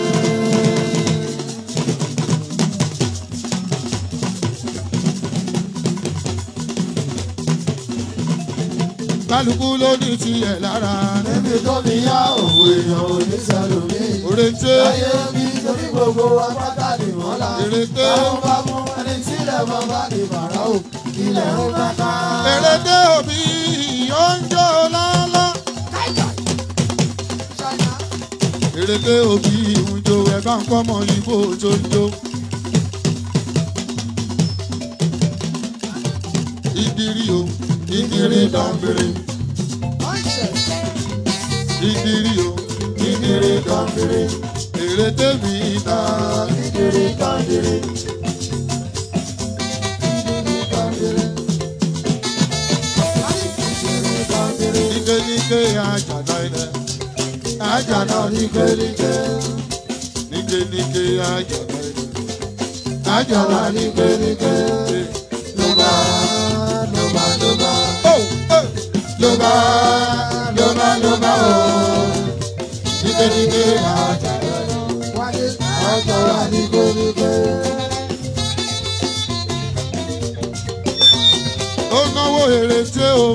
kálukú ló ní tiẹ̀ lára níbi tó mi yá òwò èèyàn ò ní sẹ́lómi. òrèǹté ayé bí torí gbogbo apáta ni wọ́n la. Èrèké. àwọn bá mú ẹni tí ilẹ̀ mọ́ bá di bàrà o ilẹ̀ ń kàkà. èrèdé òbí oúnjẹ lálá. èrèdé òbí ìhùnjò ẹ̀ bá ń kọ́ ọmọ ìbò tó ń jó. ìdírí o ìdírí dàmbèrè ìdírí o ìdírí dàmbèrè èrèdé mi ta Ìdírí kàndírí. Ìdírí kàndírí. Ìdírí kàndírí. níkéníké àjàdá ilẹ̀ Àjànà ní kéríké. níkéníké àjàdá ilẹ̀. Àjànà ní kéríké. Ló bá ló bá ló bá. Oh, oh. Ló bá ló bá ló bá o. Níkéníké àjànà. Àjànà ní kéríké. ó náwó èrèté o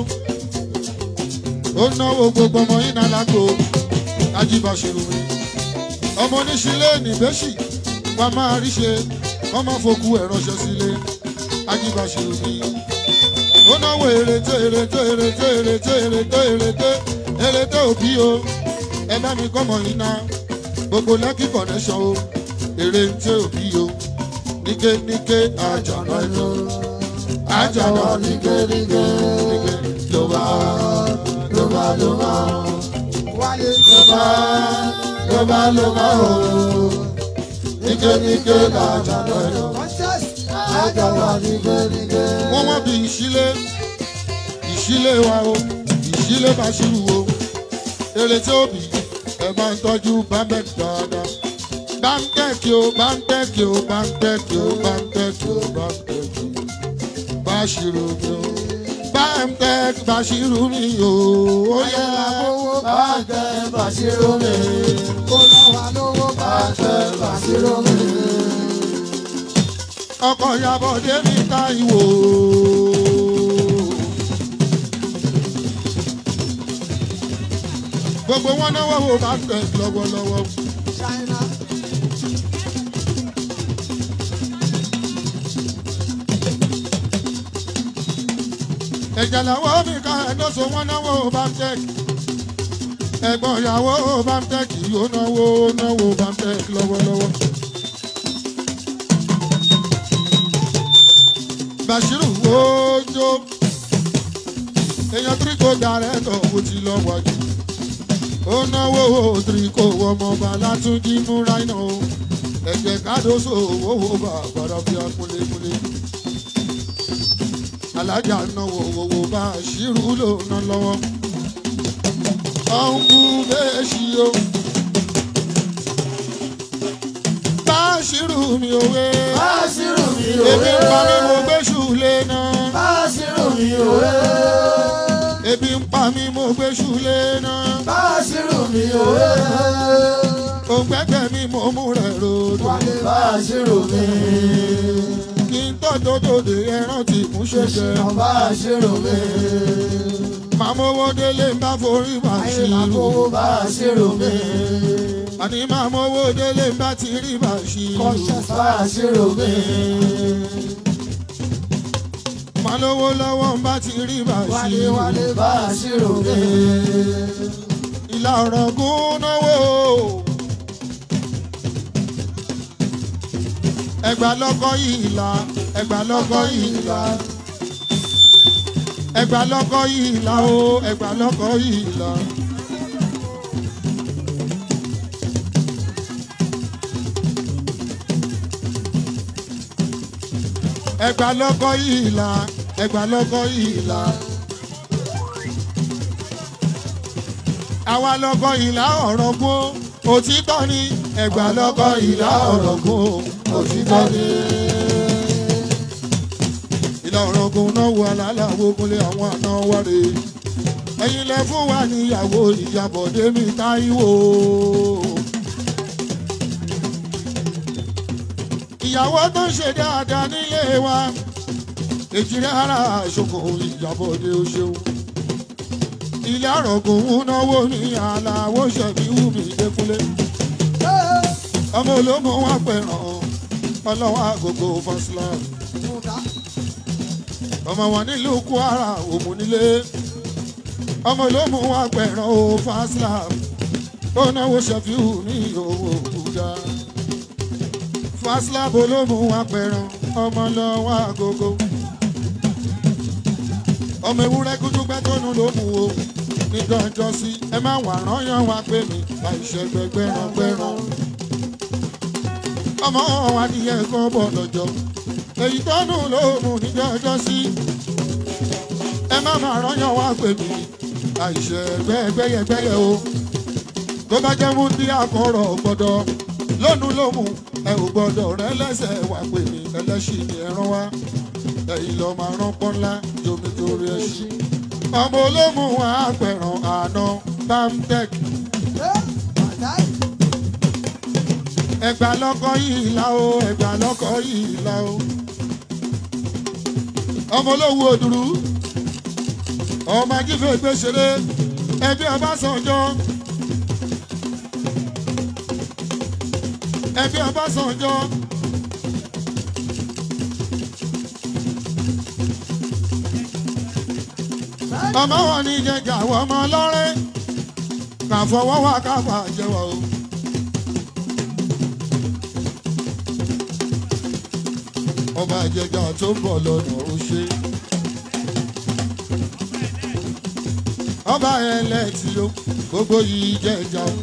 ó náwó gbogbo ọmọ yín náà lágbo ajíbàṣirò mi ọmọ oníṣílẹ̀ nìbẹ́sì wa máa rí ṣe wọ́n máa fokú ẹ̀ ránṣẹ́ sílé ajíbàṣirò mi ó náwó èrèté èrèté èrèté èrèté èrèté èrèté èrèté òbí o ẹ bá mi kọ́mọ yín náà gbogbo lẹ́kì connection o èrèté òbí o níké níké àjànà ẹ̀jọ̀ àjànà ní kéríké. ló bá Ló bá ló bá. Ló bá ló bá ló bá o. Níkéníké àjànà ẹ̀jọ̀. Àjànà ní kéríké. wọ́n wọ́n bí ìṣílé ìṣílé wa o ìṣílé bàṣírù o èrè tí ó bì ẹ máa ń tọ́jú bámbẹ́ẹ̀kì dáadáa bámbẹ́ẹ̀kì o bámbẹ́ẹ̀kì o bámbẹ́ẹ̀kì o bámbẹ́ẹ̀kì o bámbẹ́ẹ̀kì bàṣírù mi o bámbẹ́ẹ̀kì bàṣírù mi o ó yẹ Owó bá tẹ Bàṣírò mi. Ó lọ́wọ́ lówó bá tẹ Bàṣírò mi. ọkọ̀ ìyàbọ̀ débi táìwò. gbogbo wọn náwó wo bámbẹ́ẹ̀kì lọ́wọ́lọ́wọ́. ẹ̀jẹ̀ làwọn mi ká ẹ̀dọ́sọ wọn náwó bamtec ẹ̀gbọ́n ìyàwó bamtec yóò náwó náwó bamtec lọ́wọ́lọ́wọ́. Bashiru ojo èèyàn tíríkò dàrẹ́tọ̀ wo ti lọ wájú ó náwó tíríkò ọmọọba látúndí múra iná o ẹ̀jẹ̀ kádóso owó bàbàrà bí akúlékúlé alájà náwó owó bá ṣírù ló ná lọ́wọ́ ọ̀nkú bẹ́ẹ̀ ṣí o bá ṣírù mi òwe Báṣírù mi ebi òwe. ń pa mí mo gbé ṣùlé náà Báṣírù mi òwe. ebi ń pa mí mo gbé ṣùlé náà Báṣírù mi òwe. òǹgbẹ́gbẹ́ mi mo mú rẹ̀ ròdò Wálé Báṣírù mi. kí n tọ́jọ́ tòde ẹran tí mú ṣẹṣẹ Ṣèṣìnà Báṣírù mi. màmówó délé ń bá forí màá ṣe Ayé làkówó Báṣírù mi. àní màmówó délé ń bá ti rí màá ṣe Kọ́ṣẹ́ Báṣírù mi. màlówó lọ́wọ́ ń bá ti rí màá Wálé ṣe Wálé Báṣírù mi. ìlà ọ̀rọ̀ gún náwó ẹgbà lọ́kọ́ yìí là ẹgbà lọ́kọ́ yìí là ẹgbà lọ́kọ́ yìí là o ẹgbà lọ́kọ́ yìí là. ẹgbà lọ́kọ́ yìí là ẹgbà lọ́kọ́ yìí là. àwa lọ́kọ́ ìlà ọ̀rọ̀ gún òtítọ́ ni ẹgbà lọ́kọ́ ìlà ọ̀rọ̀ gún òtítọ́ ni. ìlà ọ̀rọ̀ gún náà wọ alálàwo kúnlé àwọn àna wáre ẹ̀yin lẹ fún wa níyàwó ìyàbọ̀dé mi táíwò. ìyàwó tó ń ṣe dáadáa nílé wa èjìrẹ́ ara àṣokò ìyàbọ̀dé o ṣeun ilé àrògùn ń náwó ní aláwọ̀ ṣẹ̀bí wù mí dẹ́kunlé. ọmọ olómọ wa pẹ̀ràn ọlọ́wọ́ àgógó fásilà. ọmọ wọn nílùú kwara òmùnílé. ọmọ olómọ wa pẹ̀ràn ó fásilà. ó náwó ṣẹ̀bí wù ní owó òkúta. fásilà bolómọ wa pẹ̀ràn ọmọ lọ́wọ́ àgógó. ọmọ ewúrẹ́ kúndùgbẹ́ tó nu ló mú o níjọ́jọ́ sí ẹ má wà rányàn wá pé mi àìṣe gbẹgbẹrán gbẹrán. ọmọ wa nìyẹn kan bọ̀ lọ́jọ́ èyí tó nù ló mú níjọ́jọ́ sí ẹ má má rányàn wá pé mi àìṣe gbẹgbẹyẹgbẹyẹ o tó bá jẹ́ wúndí àkọ́rọ̀ gbọ́dọ̀ lónú ló mú ẹ ò gbọ́dọ̀ rẹ lẹ́sẹ̀ wá pé mi ẹlẹ́ṣin ni ẹran wá ẹ̀yìn lọ́ọ́ máa rán pọ́nlá yomi torí ẹṣin ọmọ olómù wa pẹ̀ràn àná bamtec ẹgbà lọ́kọ́ yìí la o ẹgbà lọ́kọ́ yìí la o ọmọ olówó òdùrú ọmọ ajífẹ́ gbèsèré ẹbí ọbásanjọ́ ẹbí ọbásanjọ́. ọmọ wọn ní jẹjà àwọn ọmọ ọlọ́rẹ́ kà fọwọ́ wá ká fà jẹwọ́ o. ọba ìjẹjà tó ń bọ̀ lọ́nà ó ṣe. ọba ẹlẹ́tì o gbogbo yìí jẹjà o.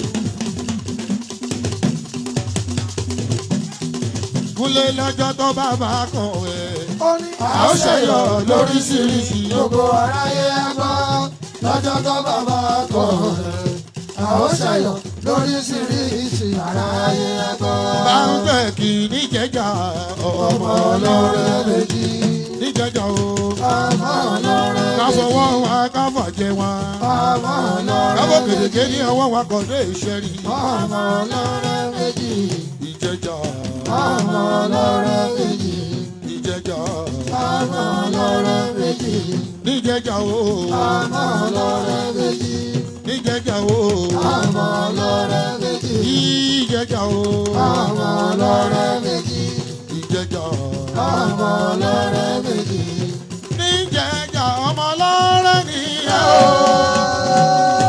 kúnlé lọ́jọ́ tó bá bá kàn ẹ́ a ó ṣẹyọ lóríṣiríṣi Gbogbo aráyé gbọ́ lọ́jọ́ tó bàbá kọ̀ ẹ́. A ó ṣẹ̀yọ̀ lóríṣiríṣi aráyé gbọ́. bá ń tẹ̀ kí níjẹ̀jà Ọmọ ọmọ ọlọ́rẹ́ ọlọ́rẹ́ méjì. níjẹ̀jà o Ọmọ ọlọ́rẹ́ ká méjì. fọwọ́ wa ká fàjẹ wa Ọmọ ọlọ́rẹ́ kábọ̀ méjì. kèdèké ní ọwọ́ wa kọ̀ dé ìṣẹ́rí Ọmọ ọlọ́rẹ́ méjì. ìjẹ̀jà Ọmọ ọlọ́rẹ́ méjì. ìjẹ̀jà Ọmọ ọlọ́rẹ́ méjì. níjẹ̀jà o Ọmọ ọlọ́rẹ́ méjì. níjẹ̀jà o Ọmọ ọlọ́rẹ́ méjì. ìjẹ̀jà o Ọmọ ọlọ́rẹ́ méjì. ìjẹ̀jà Ọmọ ọlọ́rẹ́ méjì. níjẹ̀jà ọmọ ọlọ́rẹ́ nìyẹn o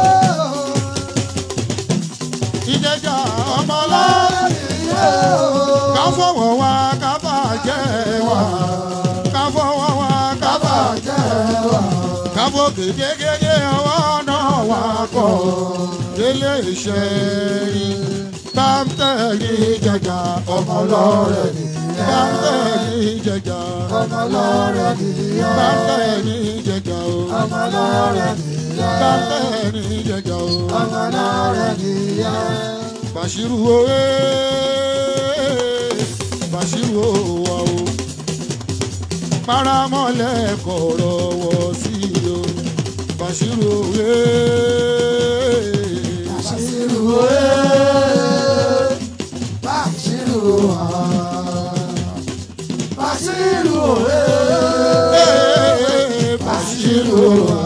ìjẹ̀jà ọmọ ọlọ́rẹ́ ká fọwọ́ wa ká fàjẹ wa ká fọwọ́ wa ká fàjẹ kábọ̀ kékeré ọwọ́ náà wà kọ́ délé iṣẹ́ rí bámtẹ̀ ní jẹjà ọmọ lọ́rẹ̀ ní bàtẹ́ ní ìjẹjà ọmọ lọ́rẹ̀ nìyẹn. bàtẹ́ ní ìjẹjà o ọmọ lọ́rẹ̀ nìyẹn. bàtẹ́ ní ìjẹjà o. ọmọ lọ́rẹ̀ nìyẹn. Bàṣírù òwe Bàṣírù òwà o paramọ́lẹ̀ kọ̀rọ̀ wọ̀ sí o Bàṣírù òwe Bàṣírù òwe. Bàṣírù òwà. Bàṣírù òwe. Bàṣírù òwà.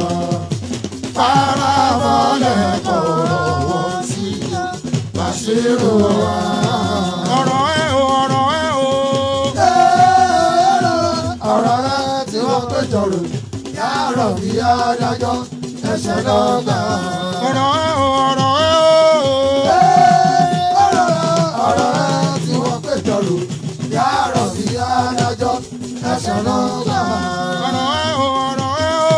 Paramọ́lẹ̀ kọ̀rọ̀ wọ̀ sí o. Bàṣírù òwà. ọ̀rọ̀ ẹ o ọ̀rọ̀ ẹ o ọ̀rọ̀ rẹ tí wọ́n péjọ rò yàrá bí adájọ́ ẹsẹ̀ lọ́gbà. ọ̀rọ̀ ẹ o ọ̀rọ̀ ẹ o ọ̀rọ̀ rẹ tí wọ́n péjọ rò yàrá bí adájọ́ ẹsẹ̀ lọ́gbà. ọ̀rọ̀ ẹ o ọ̀rọ̀ ẹ o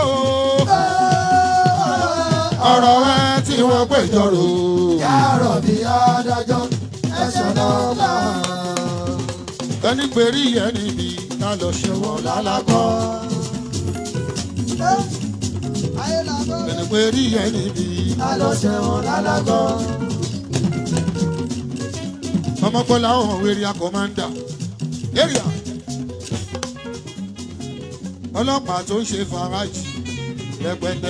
ọ̀rọ̀ ẹ tí wọ́n péjọ rò yàrá bí adájọ́ ẹsẹ̀ lọ́gbà. ẹni pèrí yẹn níbi ká lọ ṣe wọ́n lálákọ́ ẹni pèrí yẹn níbi. alọ́ṣẹ̀ wọn lálágọ́. ọmọkọlá ọ̀hún wẹ̀rì akọ̀mándà area ọlọ́pàá tó ń ṣe fàrájì rẹpẹtẹ.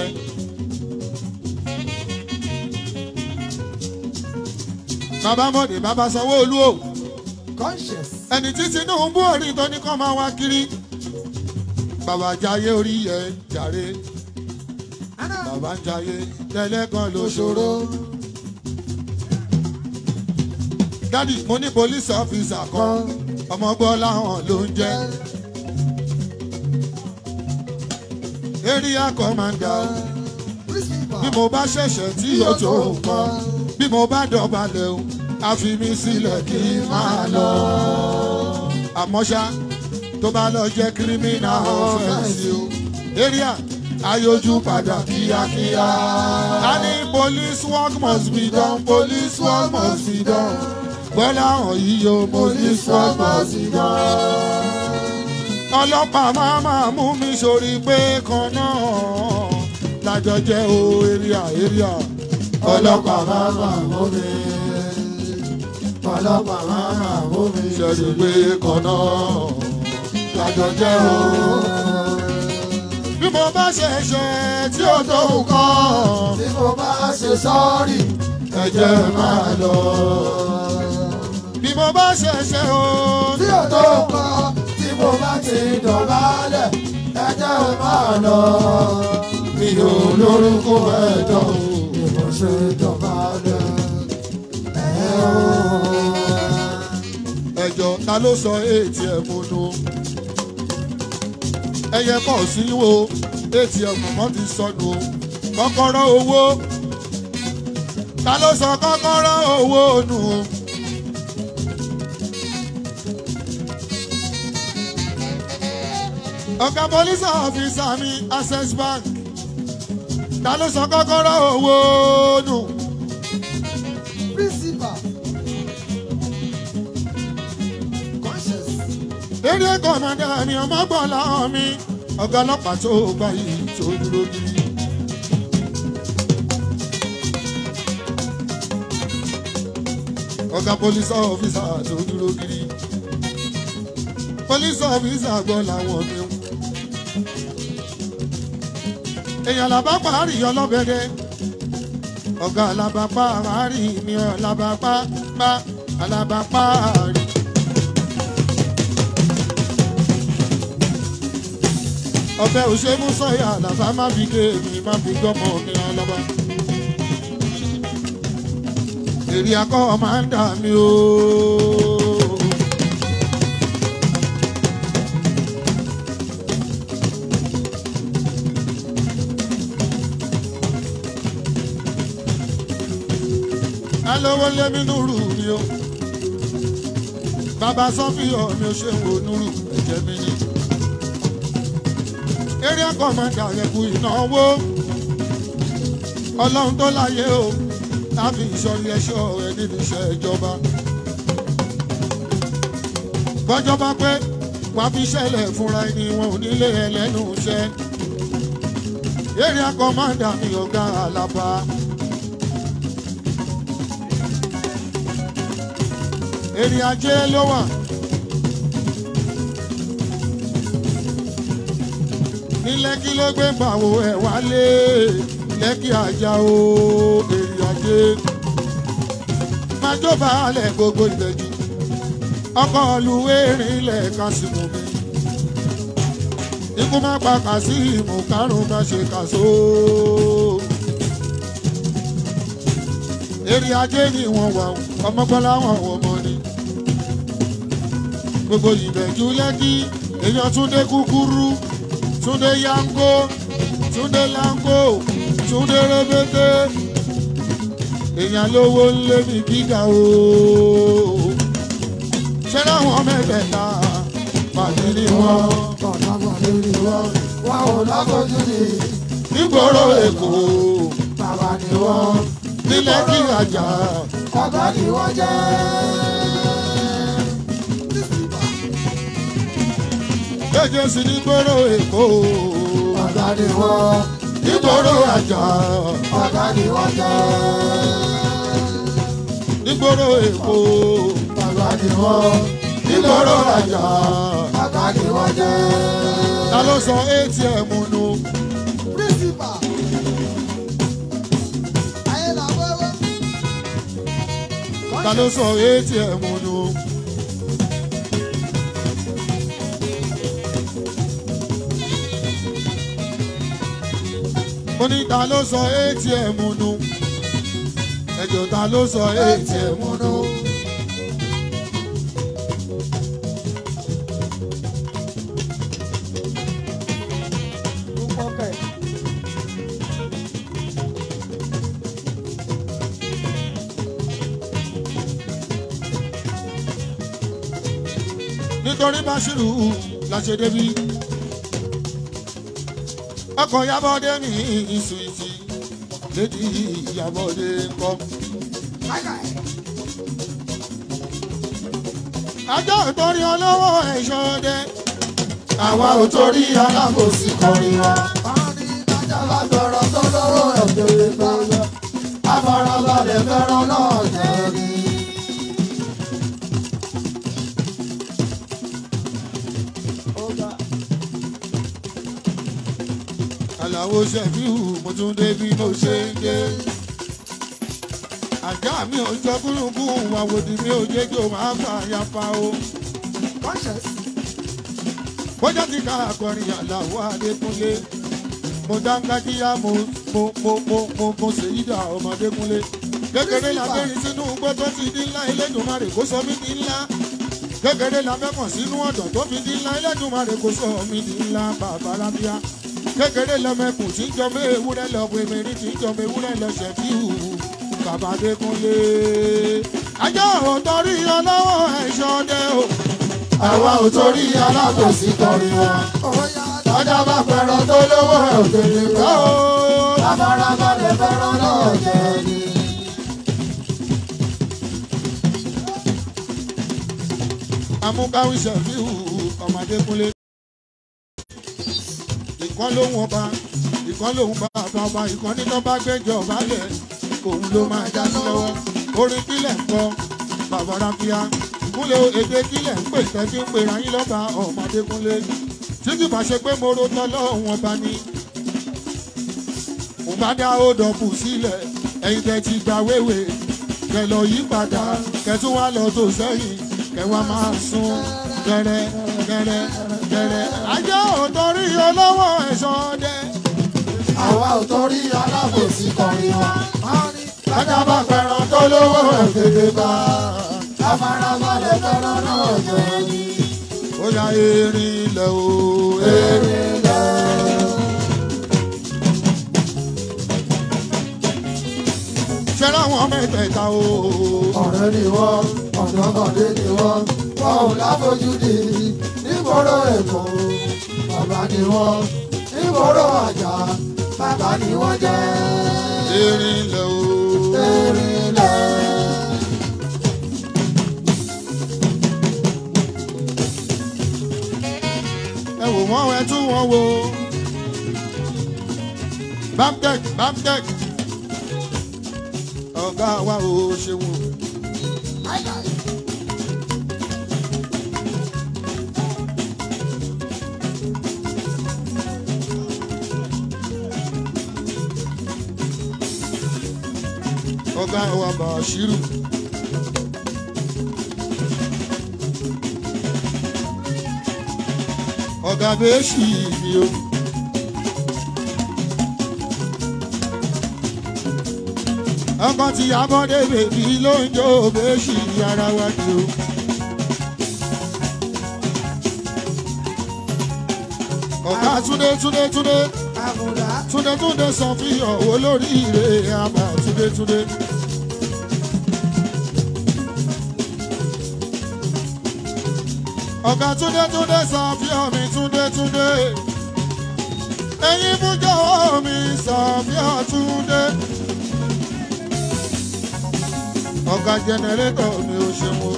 bàbá mọ̀dé bàbá sanwó-olú o conscious. ẹni tí tinubu orí tó ní kọ́ máa wá kiri bàbá jayé orí yẹ jàre bàbá ń jayé tẹ́lẹ̀kan ló ṣòro. dádì mo ní police officer kan ọmọ gbọ́ láwọn ló ń jẹ́ area commander bí mo bá ṣẹ̀ṣẹ̀ tí yóò tó nǹkan bí mo bá dọ̀balẹ̀ o a fi mí sílẹ̀ kí n máa lọ. àmọ́ ṣá tó bá lọ jẹ́ criminal offence o area ayójú padà kíákíá. a ní police work must be done police work must be done bọ́lá hàn yíyó police work must be done. ọlọ́pàá máa máa mú mi sórí pé kan náà lájọ jẹ́ o area area. ọlọ́pàá máa mà mú mi. ọlọ́pàá máa mà mú mi. ṣẹ́ni pé kan náà lájọ jẹ́ o. bí mo bá ṣe ṣe tí ó tó nǹkan tí mo bá ṣe sọ́ọ̀rì ẹ̀jẹ̀ máa lọ. bí mo bá ṣe ṣe o tí ò tó nǹkan tí mo bá ti dọ̀bálẹ̀ ẹjẹ́ ò máa lọ. mi ò lórúkọ ẹ̀dọ̀ bí mo ṣe dọ̀bálẹ̀. ẹ̀ ò. ẹjọ́ ta ló sọ ètì ẹ̀ mo nu. ẹyẹ kọ̀ sí wo ètì ẹ̀ mọ̀ mọ́ ti sọnù o. kọ́kọ́rọ́ owó ta ló sọ kọ́kọ́rọ́ owó nù o. ọ̀gá pólísì ọ̀fíìsà mi access bank ta ló sọ kọ́kọ́rọ́ owó nù. principal. conscious. eré kọ̀mọ̀dé mi ọmọ gbọ́n láwọn mi ọ̀gá ọlọ́pàá tó gbà yìí tó dúró gidi. ọ̀gá police officer tó dúró gidi. police officer gbọ́ làwọn mi. èèyàn làbá parí ọlọ́bẹ̀dẹ ọ̀gá alábàpá àárín mi ọ̀làbàpá bá alábàpá àárín. ọbẹ̀ òṣèlú sọ̀yà làbá má fi ké mi má fi gbọ́mọ mi ọlọ́ba. èrè akọ́ máa ń dà mí o. alówó lémi núrù mi o bàbá sọfíọ mi ò ṣe ń wo núrù ẹ̀jẹ̀ mi ni area commander yẹ kú ìnáwó ọlọ́run tó láyé o láfi ìsọ̀rí ẹ̀ṣọ́ rẹ̀ nínú iṣẹ́ ìjọba. bọ́jọ́ bá pé wàá fi ṣẹlẹ̀ fúnra ẹni wọn ò nílé ẹlẹ́nu iṣẹ́ area commander mi ọ̀gá àlàbà. èrè ajé ló wà. ní lẹ́kí ló gbé bàwò ẹ̀ wálé lẹ́kí ajá o èrè ajé. májó baálẹ̀ gbogbo ìbẹ̀jù ọkọ̀ ọ̀lùwé rìnlẹ̀ kásìmù mi. ikú má pa kásìmù kárùn má ṣe kàṣó. èrè ajé ni wọ́n wà ọmọgbọ́lá wọn ọmọ ni gbogbo ìbẹ̀jú lẹ́kí èèyàn túndé kúkúrú túndé yango túndé lango túndé rébété èèyàn lówó ńlé mi gíga o ṣé láwọn mẹ́tẹ̀ẹ̀ta pàdé ní wọn Ọ̀nà pàdé ni wọ́n, wọn ò láfojú ni, nígboro èkó bàbá ni wọ́n, ní lẹ́kí àjà ọ̀gá ni wọ́n jẹ́. kéje sí nígboro èkó Ọ̀gá ni wọ́n, nígboro àjà ọ̀gá ni wọ́n jẹ́. nígboro èkó Ọ̀gá ni wọ́n, nígboro àjà. ọ̀gá ni wọ́n jẹ́. ta ló sọ atm nu Principal. Ayé la wẹ́wẹ́. ta ló sọ atm nu. mo ní ta ló sọ atm nu ẹjọ ta ló sọ atm nu. nítorí Básírù la ṣe débi ọkọ̀ Yábọ̀dé mi ìsùìtì lédi Yábọ̀dé kọ́. ajá ò torí olówó ẹ̀ṣọ́ dẹ. àwa ò torí alábòsí kọrin wa. Alágbọ̀rọ̀ tó lọ́wọ́ ẹ̀jẹ̀ gbọ́dọ̀. Afarabalẹ̀ fẹ́ràn náà jẹ́ rí. àlàó ṣẹ̀fíù mo tún dé bí mo ṣe ń dé. àjà mi ò jọ kúrúkún àwòdì mi ò jẹ́ kí o máa fà ya fa o. bójá ti ká akọrin àlàó adékúnlé mo dáńgájíyá mo mo mo mo mo mo ṣèyí dà ọmọdékúnlé. kékeré labẹ́rin sínú igbó tó ti di ńlá Elédùmarè kó sọ mí di ńlá. kékeré labẹ́kàn sínú ọ̀dọ̀ tó fi di ńlá Elédùmarè kó sọ mí di ńlá bàbá rábíà kékeré lọmọkùn tí ń jọmọ ewúrẹ́ lọ pé mẹ́rin tí ń jọmọ ewúrẹ́ lọ ṣẹ̀fíù bàbá Adékúnlé. ajá ò torí ọlọ́wọ́ ẹ̀ṣọ́ dẹ o. Àwa ò torí alábòsí kọrin wa. Ọjà bá fẹ́ràn tó lọ́wọ́ ẹ̀jẹ̀ gbọ́dọ̀. Afarabalẹ̀ fẹ́ràn náà jẹ́ rí. amúkáwí ṣẹ̀fíù ọmọ Adékúnlé. ìkan lóhùn ọba ìkan lóhùn bàbá ọba ìkan nínú bá gbẹ́jọ ọba lẹ̀ òun ló máa já sí lọ́wọ́ orin kílẹ̀ ń kọ bàbá ráfíà kúnlẹ̀ èdè kílẹ̀ ń pè tẹ́tí ń pera yín lọ́ba ọmọ Adékúnlé tí kì bá ṣe pé mo ro tọ́lọ́hún ọba ni mo bá dá ó dọ̀bù sílẹ̀ ẹ̀yin tẹ́ ti gba wéwèé kẹ lọ yí padà kẹ tún wá lọ tó sẹ́yìn kẹ wá máa sún gẹrẹ gẹrẹ gẹrẹ. ajá ò torí olówó ẹ̀ṣọ́ dẹ. Àwa ò torí alábòsí kọrin wa. Ọjà bá fẹ́ràn tó lọ́wọ́ ẹ̀jẹ̀ gbọ́dọ̀. Afarabalẹ̀ fẹ́ràn náà jẹ́ rí. ó yá erin ilẹ̀ o. Èrè lẹ̀. ṣé láwọn mẹ́tẹ̀ẹ̀ta o. ọ̀rẹ́ ni wọ́n ọ̀dọ́mọdé ni wọ́n wọn ò láfojúdi nígboro èkó bàbá ni wọ́n nígboro àjà bàbá ni wọ́n jẹ́ erin ilẹ̀ o. erinlẹ̀. ẹ wò wọ́n ẹ tún wọ́n wò. bamtek bamtek ọ̀gá wa ò ṣeun. ọ̀gá wa Bàṣírù. ọ̀gá bẹ́ẹ̀ṣì mi o. ọkọ tí abọ́dé bèbí ló ń jó bẹ́ẹ̀ṣì ara wa ni o. ọ̀gá túndé túndé túndé àmùdá túndé túndé sọ fi ọ̀wọ́ lórí ire àbá túndé túndé. ọ̀gá túndé túndé sọ fi ọ̀mí túndé túndé. ẹ̀yin fún jọ̀wọ́ mi sọ fi ọ̀túndé. ọ̀gá jẹnẹrétọ̀ mi ò ṣeun o.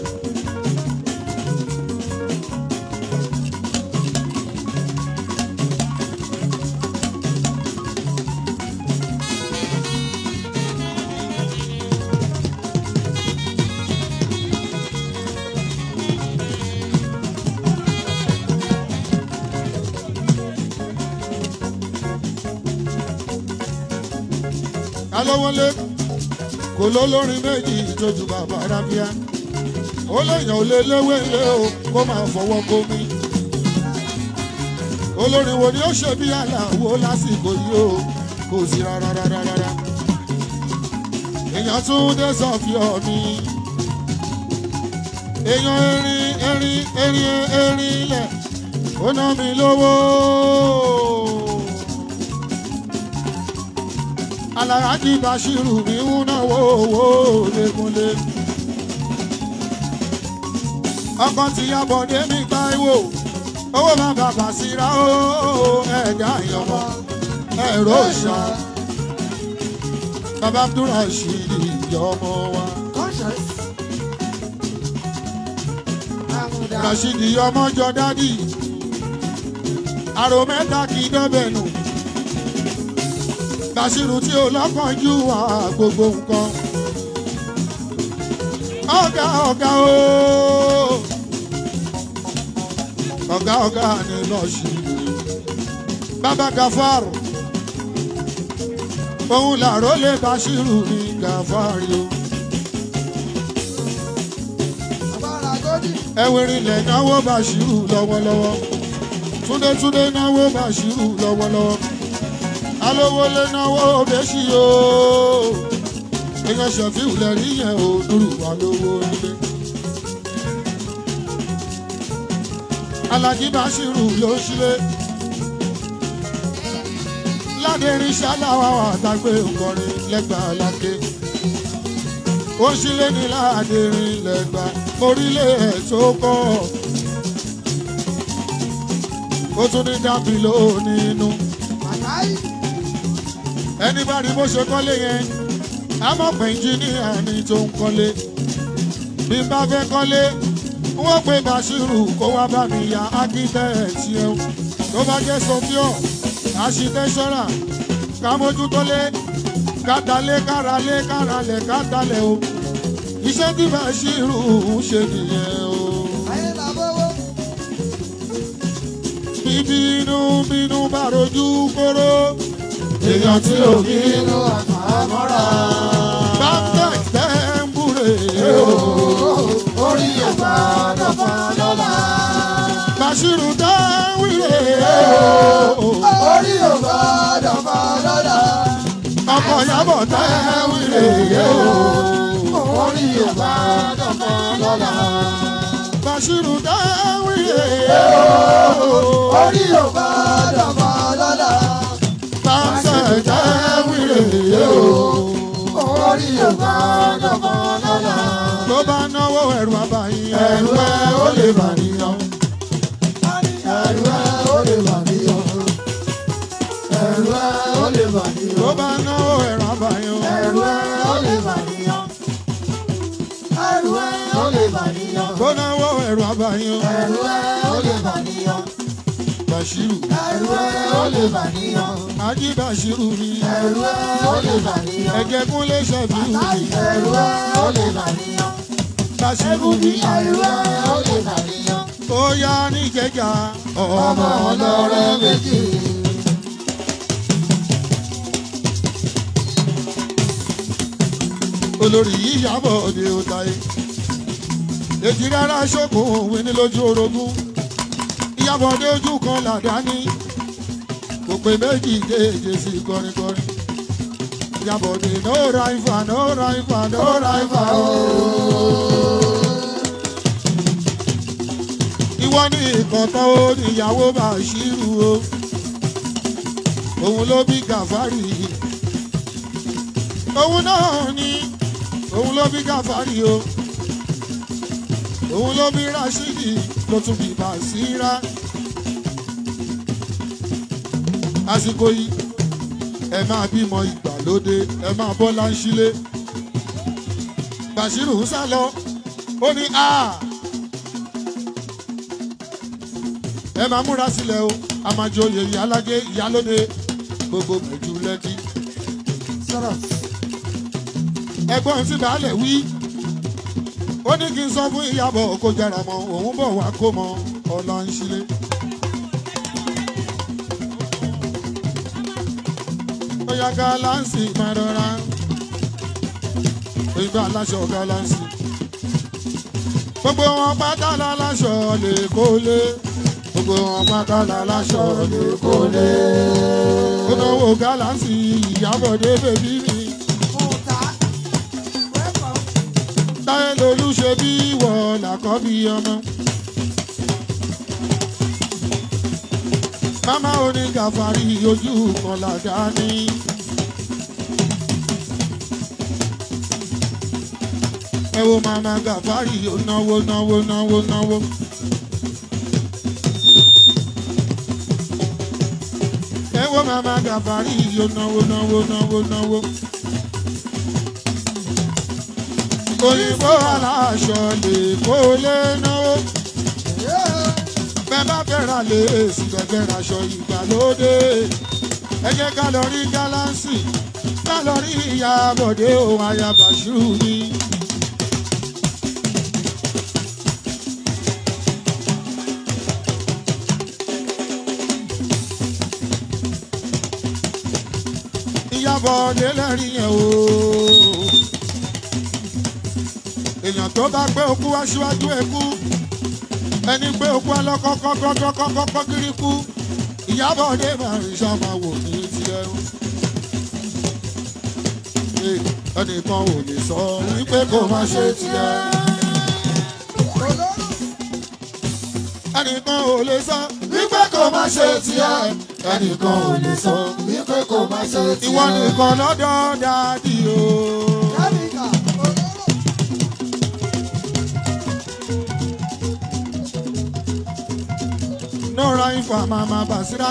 alówólé kò lólórin méjì ìjọjú bàbá rábíà ó léèyàn ò lé léwé lé o kó máa fọwọ́ kó mi olórin wo ni ó ṣe bí aláwo lásìkò yìí o kò sí rárá rárá rárá èèyàn tún dé sọfíọ mi èèyàn erin erin erin erin lẹ ó ná mi lówó. alaraji bashiru mi ń náwó owó lẹ́kúnlé. ọkọ ti yabọ̀dé mi Táíwò owó máa bàbà síra ó ẹ̀dá ìyọ̀mọ́ ẹ̀rọ ìṣá. bàbá abdulrasheed ìyọmọ wa. conscious. àmùdá rasheed ìyọmọ jọ dádì. àrò mẹ́ta kì í dọ́bẹ̀ nù. Bàṣírù tí ó lọ́kànjú wà gbogbo nǹkan. Ọ̀gá ọ̀gá o. Ọ̀gá ọ̀gá ni lọ́ọ̀ṣì. Bàbá Gàfárù. Òun làró lé Bàṣírù ní Gàfárì o. àbára gòdì. Ẹ̀wẹ̀rì lẹ̀ náwó Bàṣírù lọ́wọ́lọ́wọ́. Túndé Túndé náwó Bàṣírù lọ́wọ́lọ́wọ́ alówó lé náwó bẹ́sì o èèyàn ṣẹ̀fíù lẹ́rí yẹn ò dúró wà lówó nílé. alájí báṣírù ló ń ṣílé ládẹrin ṣáláwá wà tágbé nkọrin lẹ́gbàá lákè ó ṣílé ní ládẹrin lẹ́gbàá orílẹ̀ ẹ̀ tó kọ́ ó tún ní dábì lónìí inú Àkáyí. ẹni bá rí bó ṣe kọ́lé yẹn a mọ̀ pé ẹnjíníà ni tó ń kọ́lé bí n bá fẹ́ kọ́lé wọ́n pe Bàṣírù kó wá bá mi ya ákítẹ́ẹ̀tì ẹ̀ tó bá jẹ́ sọfíọ̀ àṣìtẹ́sọ́rà ká mójútólé kátàlé káralé káralẹ̀ kátàlẹ̀ o iṣẹ́ tí Bàṣírù ń ṣe nìyẹn o. ayé làbọ̀wọ̀. bíbí inú bínú bá rojú kóró èèyàn tí ò ní nínú àmọ́ra. bámtẹ̀ tẹ́ ń búre o. orí ẹ̀fà dọ̀fà lọ́la. Bàṣírù dáwìrè o. orí ẹ̀fà dọ̀fà lọ́la. ọkọ̀ Ìyábọ̀ dáwìrè o. orí ẹ̀fà dọ̀fà lọ́la. Bàṣírù dáwìrè o. orí ẹ̀fà dọ̀fà lọ́la. bámtẹ̀ dáwìrè o. orí ẹ̀fà dọ̀fà lọ́la. tó bá náwó ẹ̀rù àbáyín ẹ̀rù ẹ̀ ó lè bà níyàn. ẹ̀rù ẹ̀ ó lè bà níyàn. ẹ̀rù ẹ̀ ó lè bà níyàn. tó bá náwó ẹ̀rù àbáyín ẹ̀rù ẹ̀ ó lè bà níyàn. ẹ̀rù ẹ̀ ó lè bà níyàn. tó náwó ẹ̀rù àbáyín ẹ̀rù ẹ̀ ó lè bà níyàn. Bashiru ẹ̀rù ẹ̀ ó lè bà níyàn. Ají Bashiru mi ẹ̀rù ẹ̀ ó lè bà níyàn. ẹ̀jẹ̀ kúnlé ṣẹ̀fíù mi ẹ̀rù ẹ̀ ó lè bà níyàn. Bashiru mi ẹ̀rù ẹ̀ ó lè bà níyàn. ó yá ní jẹjà ọmọ ọmọ ọlọ́rẹ́ méjì. olórí yíyàbọ̀ òde òtayé èjì rárá ṣòkò òwe ní lójú orogún ìyàbọ̀ òde ojú kan làdáni kò pé méjì déje sí kọrinkọrin ìyàbọ̀ òde no rival no rival no rival ooo. ìwọ ní ìkọ̀tọ̀ ó níyàwó Bàṣírù o òun ló bí Gàfárì òun náà ní òun ló bí Gàfárì o òun ló bí Rashidi ló tún bí Bàṣírà àsìkò yìí ẹ máa bímọ ìgbàlódé ẹ máa bọ́ láńṣílé Bàṣírù ń sá lọ ó ní a. ẹ máa múra sílẹ̀ o a máa joyè ìyálájé ìyálóde gbogbo mẹ́jú lẹ́kí. sọ̀rọ̀ ẹ̀gbọ́n tí baálẹ̀ wí ó ní kí n sọ fún ìyàbọ̀ kó jẹrà mọ́ òun bọ̀ wá kó mọ ọ̀la ń ṣílé. ó yá gálánsì máa rọra ìgbà aláṣọ gálánsì gbogbo wọn pátá láláṣọ lè kó lé gbogbo wọn pátá láláṣọ lè kó lé ó náwó gálánsì ìyàbọ̀dé bèbí mi. Ọ̀tá. Welcome. táyé lolú ṣe bí ìwọ làkọ́bí ọmọ. Mámá onígàfàrí ojú kan làdá ní. Ẹ wo màmá gàfàrí ó náwó náwó náwó náwó. Ẹ wo màmá gàfàrí ó náwó náwó náwó náwó. òyìnbó aláṣọ lè kó lé náwó. bẹ́ẹ̀ bá fẹ́ ra léèsì bẹ́ẹ̀ ra aṣọ ìgbàlódé. ẹ jẹ́ ká lọ rí gálánsì ká lọ rí ìyá bọ̀dé òun aya Bàṣírù ni. ìyá bọ̀dé lẹ́rìí yẹn o èèyàn tó bá gbé okú wá síwájú ẹkú ẹni gbé okú alọ́kọ́kọ́kọ́kọ́kọ́ kiri kú ìyábọ̀ ọdẹ máa rìn sáma wò ní tiẹ̀ o. Ee, ẹnìkan ò lè sọ wípé kó má ṣe tiẹ̀. ẹnìkan ò lè sọ wípé kó má ṣe tiẹ̀. ẹnìkan ò lè sọ wípé kò má ṣe tiẹ̀. ìwọ nìkan lọ́dọ̀ dádì o. Yábìkà. Nora Ifa Mama Basira.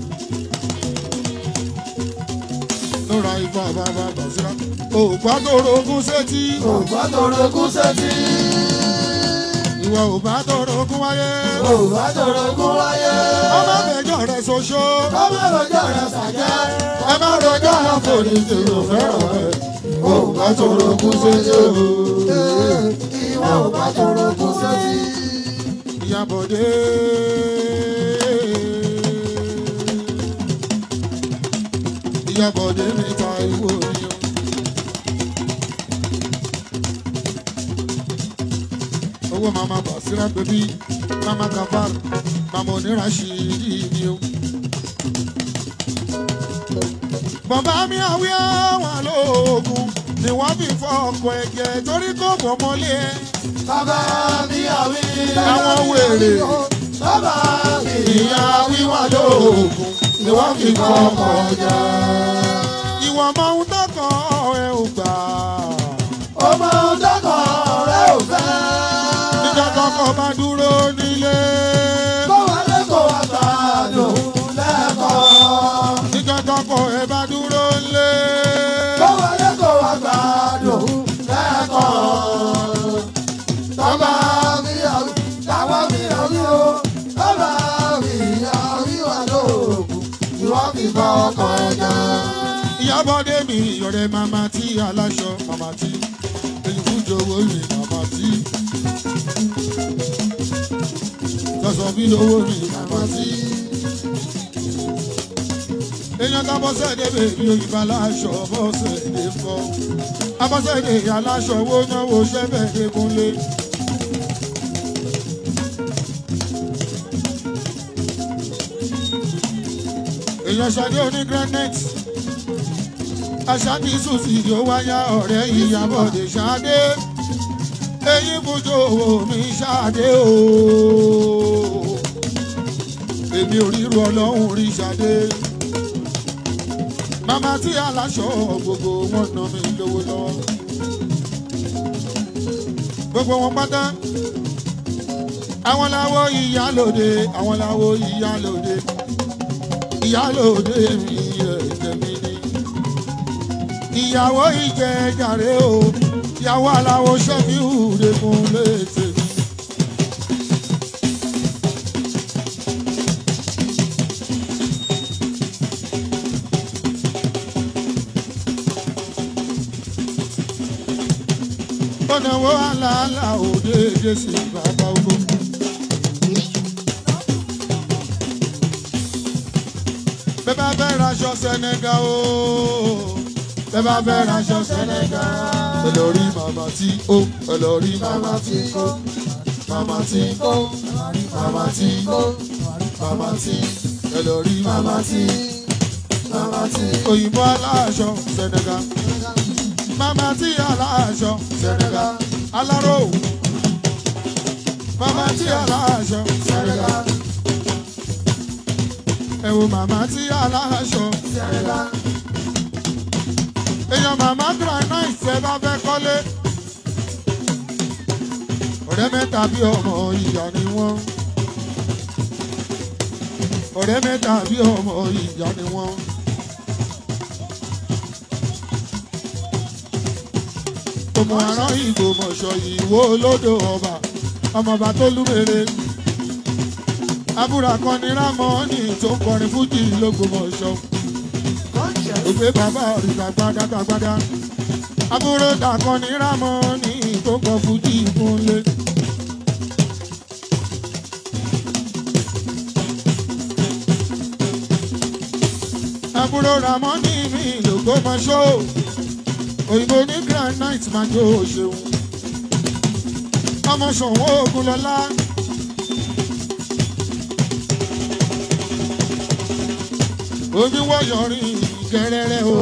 Nora Ifa Mama Basira. Ògbà tó rogún sétí. ògbà tó rogún sétí. Ìwọ ò bá tó rogún wáyé. ògbà tó rogún wáyé. Ọmọ bẹjọ rẹ ṣoṣo. ọmọ rojọ́ rẹ̀ sàjẹ́. Ẹ má rojọ́ àforíjì ò fẹ́ràn rẹ̀. Ògbà tó rogún sétí o. ìwọ ògbà tó rogún sétí. Ìyàbọ̀dé. Ìyàbọ̀dé mi ta ìwò ni o. Owó mama Basira bèbí, mama Gafar, mama Oníràṣídì ni o. Bàbá mi àwí àwọn lóògùn ni wọ́n fi fọ ọkọ̀ ẹ̀jẹ̀ torí kò bọ̀ mọ́lé ẹ̀. bàbá mi àwí. Àwọn wèrè. bàbá mi ìyá wíwá lóògùn ni wọ́n fi kọ́ ọmọ ọjà. ìwọ mọ ohun tó kàn ẹ ò gbà. ọmọ ọdọ́kọ̀ rẹ̀ ò fẹ́. níjọ́ kọ́kọ́ bá dúró nílé. kó wọlé kó wá gbádùn lẹ́kọ̀ọ́. níjọ́ kọ́kọ́ ẹ bá dúró nílé. kó wọlé kó wá gbádùn lẹ́kọ̀ọ́. bàbá mi àwí. bàbá mi àwí o. bàbá mi àwí o. ìyábọ̀dé mi ọ̀rẹ́ màmá tí aláṣọ màmá tí èyí fún jọ̀wọ́ mi màmá tí sọ̀sọ̀ bí lówó mi màmá tí. èèyàn tá bọ́sẹ̀dé bèbí òyìnbá aláṣọ bọ́sẹ̀dé fọ́ abọ́sẹ̀dé aláṣọ wo náwó sẹ́fẹ̀dé kúnlé. èèyàn ṣadé oní granite aṣáájú sùsì yóò wáyà ọ̀rẹ́ ìyàbọ̀dé ṣadé eyín bùjọ owó mi ṣadé o èmi ò ríru ọlọ́run rí ṣadé màmá tí aláṣọ gbogbo wọn nà mí lówó lọ́wọ́ gbogbo wọn pátá àwọn làwọ ìyálòde àwọn làwọ ìyálòde ìyálòde mi ẹ̀jẹ̀ mi ni ìyàwó ìjẹ jàre o ìyàwó aláwo sẹ́mi ìhùrẹ́ fún létè mi. ọ̀nàwó àlàálà òde èdè sí bàbá ogun. bẹ́ẹ̀ bá fẹ́ raṣọ sẹ́nẹ́gà o bẹ́ẹ̀ bá fẹ́ raṣọ sẹ́nẹ́gà. ẹ lọ rí màmá tí ó ẹ lọ rí màmá tí ó màmá tí ó màmá tí ó màmá tí ẹ lọ rí màmá tí màmá tí. òyìnbó aláṣọ sẹ́nẹ́gà màmá tí aláṣọ sẹ́nẹ́gà aláró màmá tí aláṣọ sẹ́nẹ́gà ẹ wo màmá tí aláṣọ sẹ́nẹ́gà èèyàn màmá granite ṣe bá fẹ́ kọ́lé ọ̀rẹ́ mẹ́ta bí ọmọ ìyá ni wọ́n ọ̀rẹ́ mẹ́ta bí ọmọ ìyá ni wọ́n. ọmọ àrán ìgò mọ̀ṣọ́ ìwó olódò ọba ọmọọba tó lúmere abúra kan ní rámọ́ọ̀nì tó ń kọrin fújì lógbòmọ̀ṣọ́ ògbé bàbá òrìṣà gbádágbádá àbúrò dàkan ní rámọ́ọ̀nì tó ń kọ fújì fúnlé. àbúrò ramọ́ọ̀nì mi lògbòmọ̀ṣọ́ òyìnbó ní granite máa jó ṣeun ọmọ ṣòwò ogun lọlá omi wọ̀yọ̀ rìn gẹ́rẹ́rẹ́ o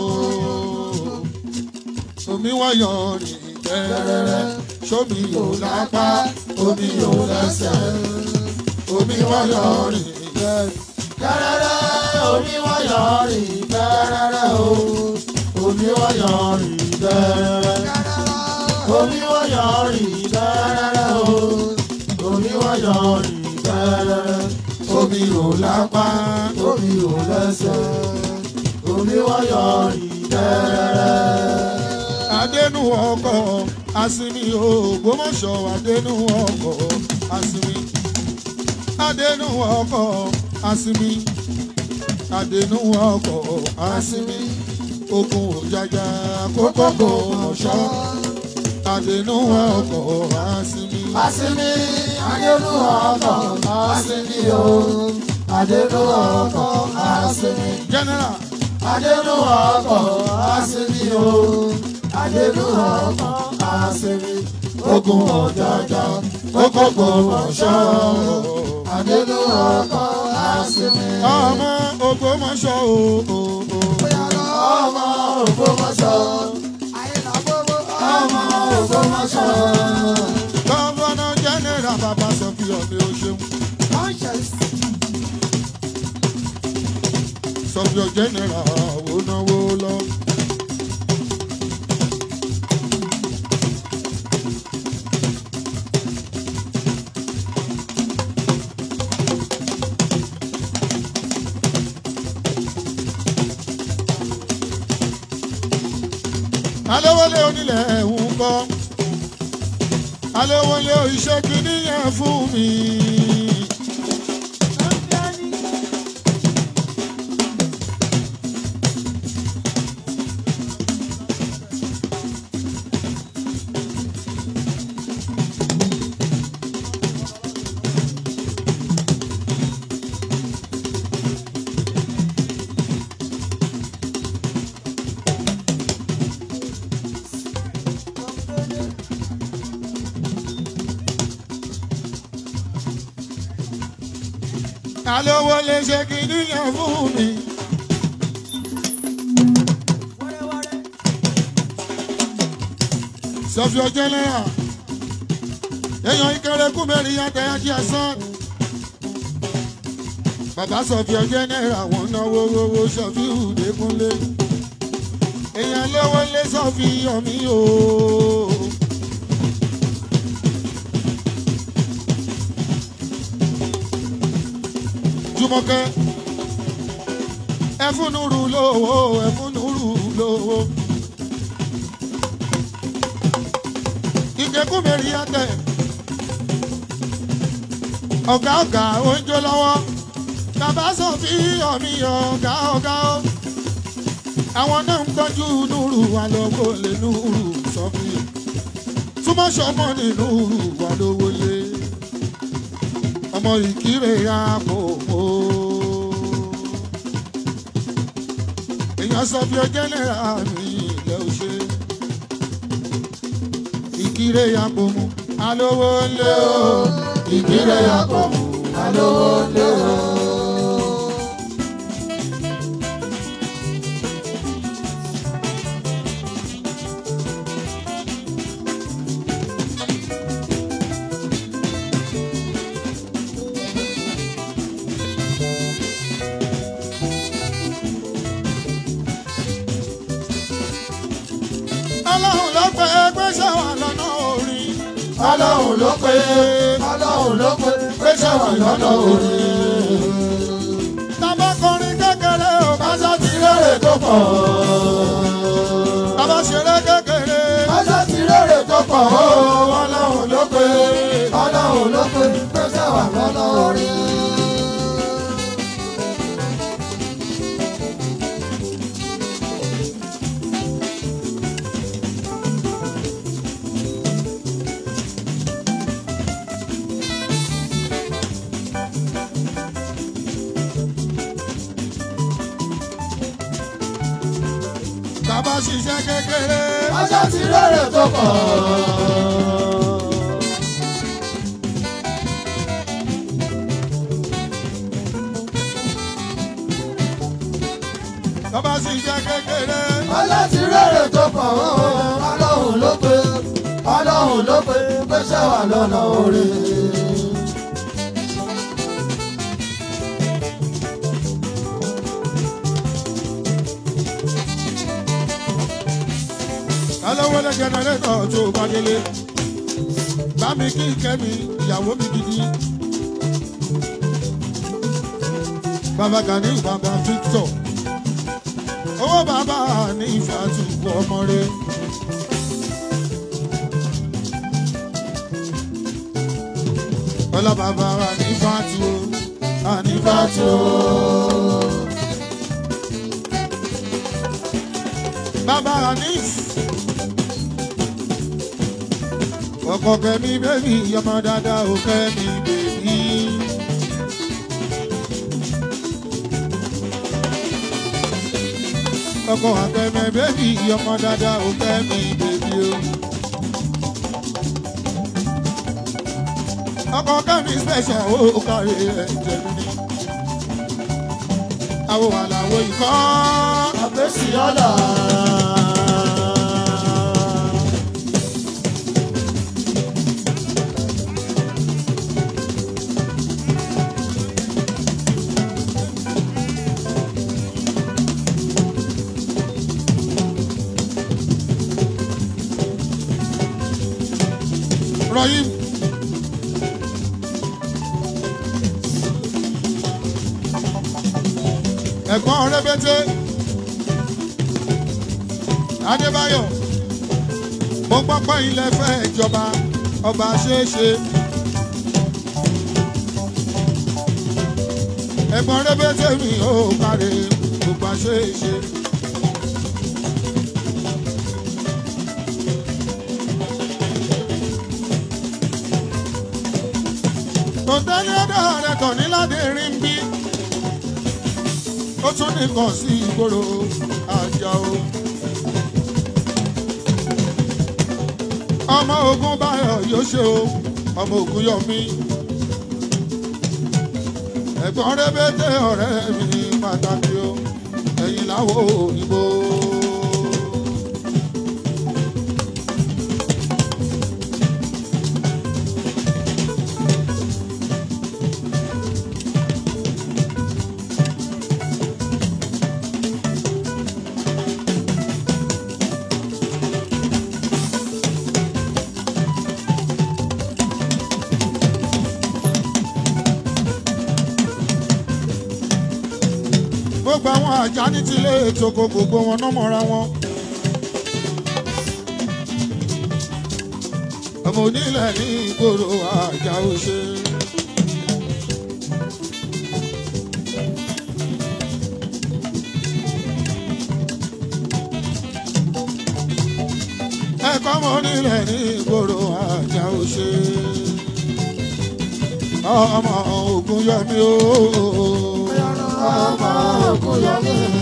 omi wọ̀yọ̀ rìn gẹ́rẹ́rẹ́ sómi yóò lápá omi yóò lẹ́sẹ̀ omi wọ̀yọ̀ rìn Gẹ́rẹ́rẹ́ omi wọ́yọ̀ rìn gẹ́rẹ́rẹ́ o. Omi wọ́yọ̀ rìn gẹ́rẹ́rẹ́. Omi wọ́yọ̀ rìn gẹ́rẹ́rẹ́ o. Omi wọ́yọ̀ rìn gẹ́rẹ́rẹ́. omi yóò lápá Omi ò lẹ́sẹ̀. Omi wọ́yọ̀ rìn gẹ́rẹ́rẹ́. adẹnu ọkọ̀ asinmi ògbómọ̀ṣọ́ adẹnu ọkọ̀ asinmi adẹnu ọkọ̀ asinmi adẹnu ọkọ̀ asinmi ogun òjàjà kókókó mọ̀ṣọ́ adẹnu ọkọ̀ asinmi Asimi Adénú ọkọ̀ Asimi o. Adénú ọkọ̀ Asimi. general Adénú ọkọ̀ Asimi o. Adénú ọkọ̀ Asimi. Ogun ọ̀jọ̀jọ̀ kókókó mọ̀ṣọ́. Adénú ọkọ̀ Asimi. ọmọ ògbómọ̀ṣọ́ o o o Ọmọ Ògbómọ̀ṣọ́. Ọmọ Ògbómọ̀ṣọ́. gọ́vọ́nà general bàbá sọ fi ọ̀mí o ṣeun. sọfíọ general wo náwó lọ. alówólé onílẹ̀ ń kọ́ alówólé iṣẹ́ kìíní yẹn fún mi. alówó lè ṣe kìíní yẹn fún mi. sọfí ọjọ́ lẹ́yà èèyàn ìkẹrẹ kú mẹ́rin yàtọ̀ ẹ̀jẹ̀ ẹ̀sán. bàbá sọfí ọjọ́ náírà wọn náwó owó sọfí ìdẹ́kúnlé. èèyàn lówó lé sọfí ọmí o. jùmọ̀kẹ́ ẹfúnnúrú lówó ẹfúnnúrú lówó. ìgẹ̀kùnmẹ̀rì yàtẹ̀ ọ̀gá ọ̀gá oúnjẹ lọ́wọ́ bàbá sọ fi ọ̀mí ọ̀gá ọ̀gá ó àwọn náà ń tọ́jú núrù wà lọ́wọ́ lé núrù sọ fi túmọ̀ sọmọ ní núrù wà lọ́wọ́ lé ọmọ ìkírè àpòpò èèyàn sọ fi ọjọ́ náírà mi ilẹ̀ òṣè ìkírè àpòmù alówó lé o ìkírè àpòmù alówó lé o. ọlọ́run ló pé pé ṣáwà lọ́nà orin. ọlọ́run ló pé ọlọ́run ló pé pé ṣáwà lọ́nà orin. tábà kọrin kékeré o báṣà ti rere tó pọ̀. tábà ṣeré kékeré báṣà ti rere tó pọ̀. ọlọ́run ló pé ọlọ́run ló pé pé ṣáwà lọ́nà orin. bàbá ṣiṣẹ́ kékeré. Ajá ti rẹ̀rẹ̀ tó pọ̀. Bàbá ṣiṣẹ́ kékeré. Ajá ti rẹ̀rẹ̀ tó pọ̀. Ọlọ́run ló pé Ọlọ́run ló pé pẹ́ṣẹ́ wà lọ́nà orí. alówólé jẹnẹrétọ̀ tó bá délé bá mi kí kẹ́mi ìyàwó mi gidi bàbá gani bàbá victor owó bàbá ní ìfàtú ọmọ rẹ. ọlá bàbá wa ní fàtú àní fàtú. bàbá Hanif ọkọ kẹmi bẹbí ọmọ dáadáa ò kẹmi bèbí. ọkọ akẹmẹ bẹbí ọmọ dáadáa ò kẹmi bèbí o. ọkọ kẹmi special ó kárí ẹ̀jẹ̀ mi ni. àwọn àlàó ikọ́. àfẹ́sí ọ̀la. Rahim. Ẹ̀gbọ́n rẹ́bẹ́tẹ́. Adébáyọ̀. Mo gbọ́ pé ilẹ̀ fẹ́ ìjọba ọba ṣeéṣe. Ẹ̀gbọ́n rẹ́bẹ́tẹ́ mi ò kárí gbogbo ṣeéṣe. Tòǹtẹ́lì ọ̀dọ̀ rẹ̀ kàn ní láti rí ń bí. Ó tún nìkan sí ìgboro àjà o. Ọmọ ogun báyọ̀ yóò ṣe o, ọmọ ogun yọ mí. ẹ̀gbọ́n rẹ́bẹ̀tẹ̀ ọ̀rẹ́ mi pàtàkì o ẹ̀yìn láwo òyìnbó. gbogbo àwọn àjà ní tilé ètòkò gbogbo wọn náà mọ́ra wọn. ọmọ onílẹ̀ ní ìgboro àjà òṣè. ẹ̀kọ́ ọmọ onílẹ̀ ní ìgboro àjà òṣè. ọmọ ogun yọmi ooo ọmọ ògùn yọmí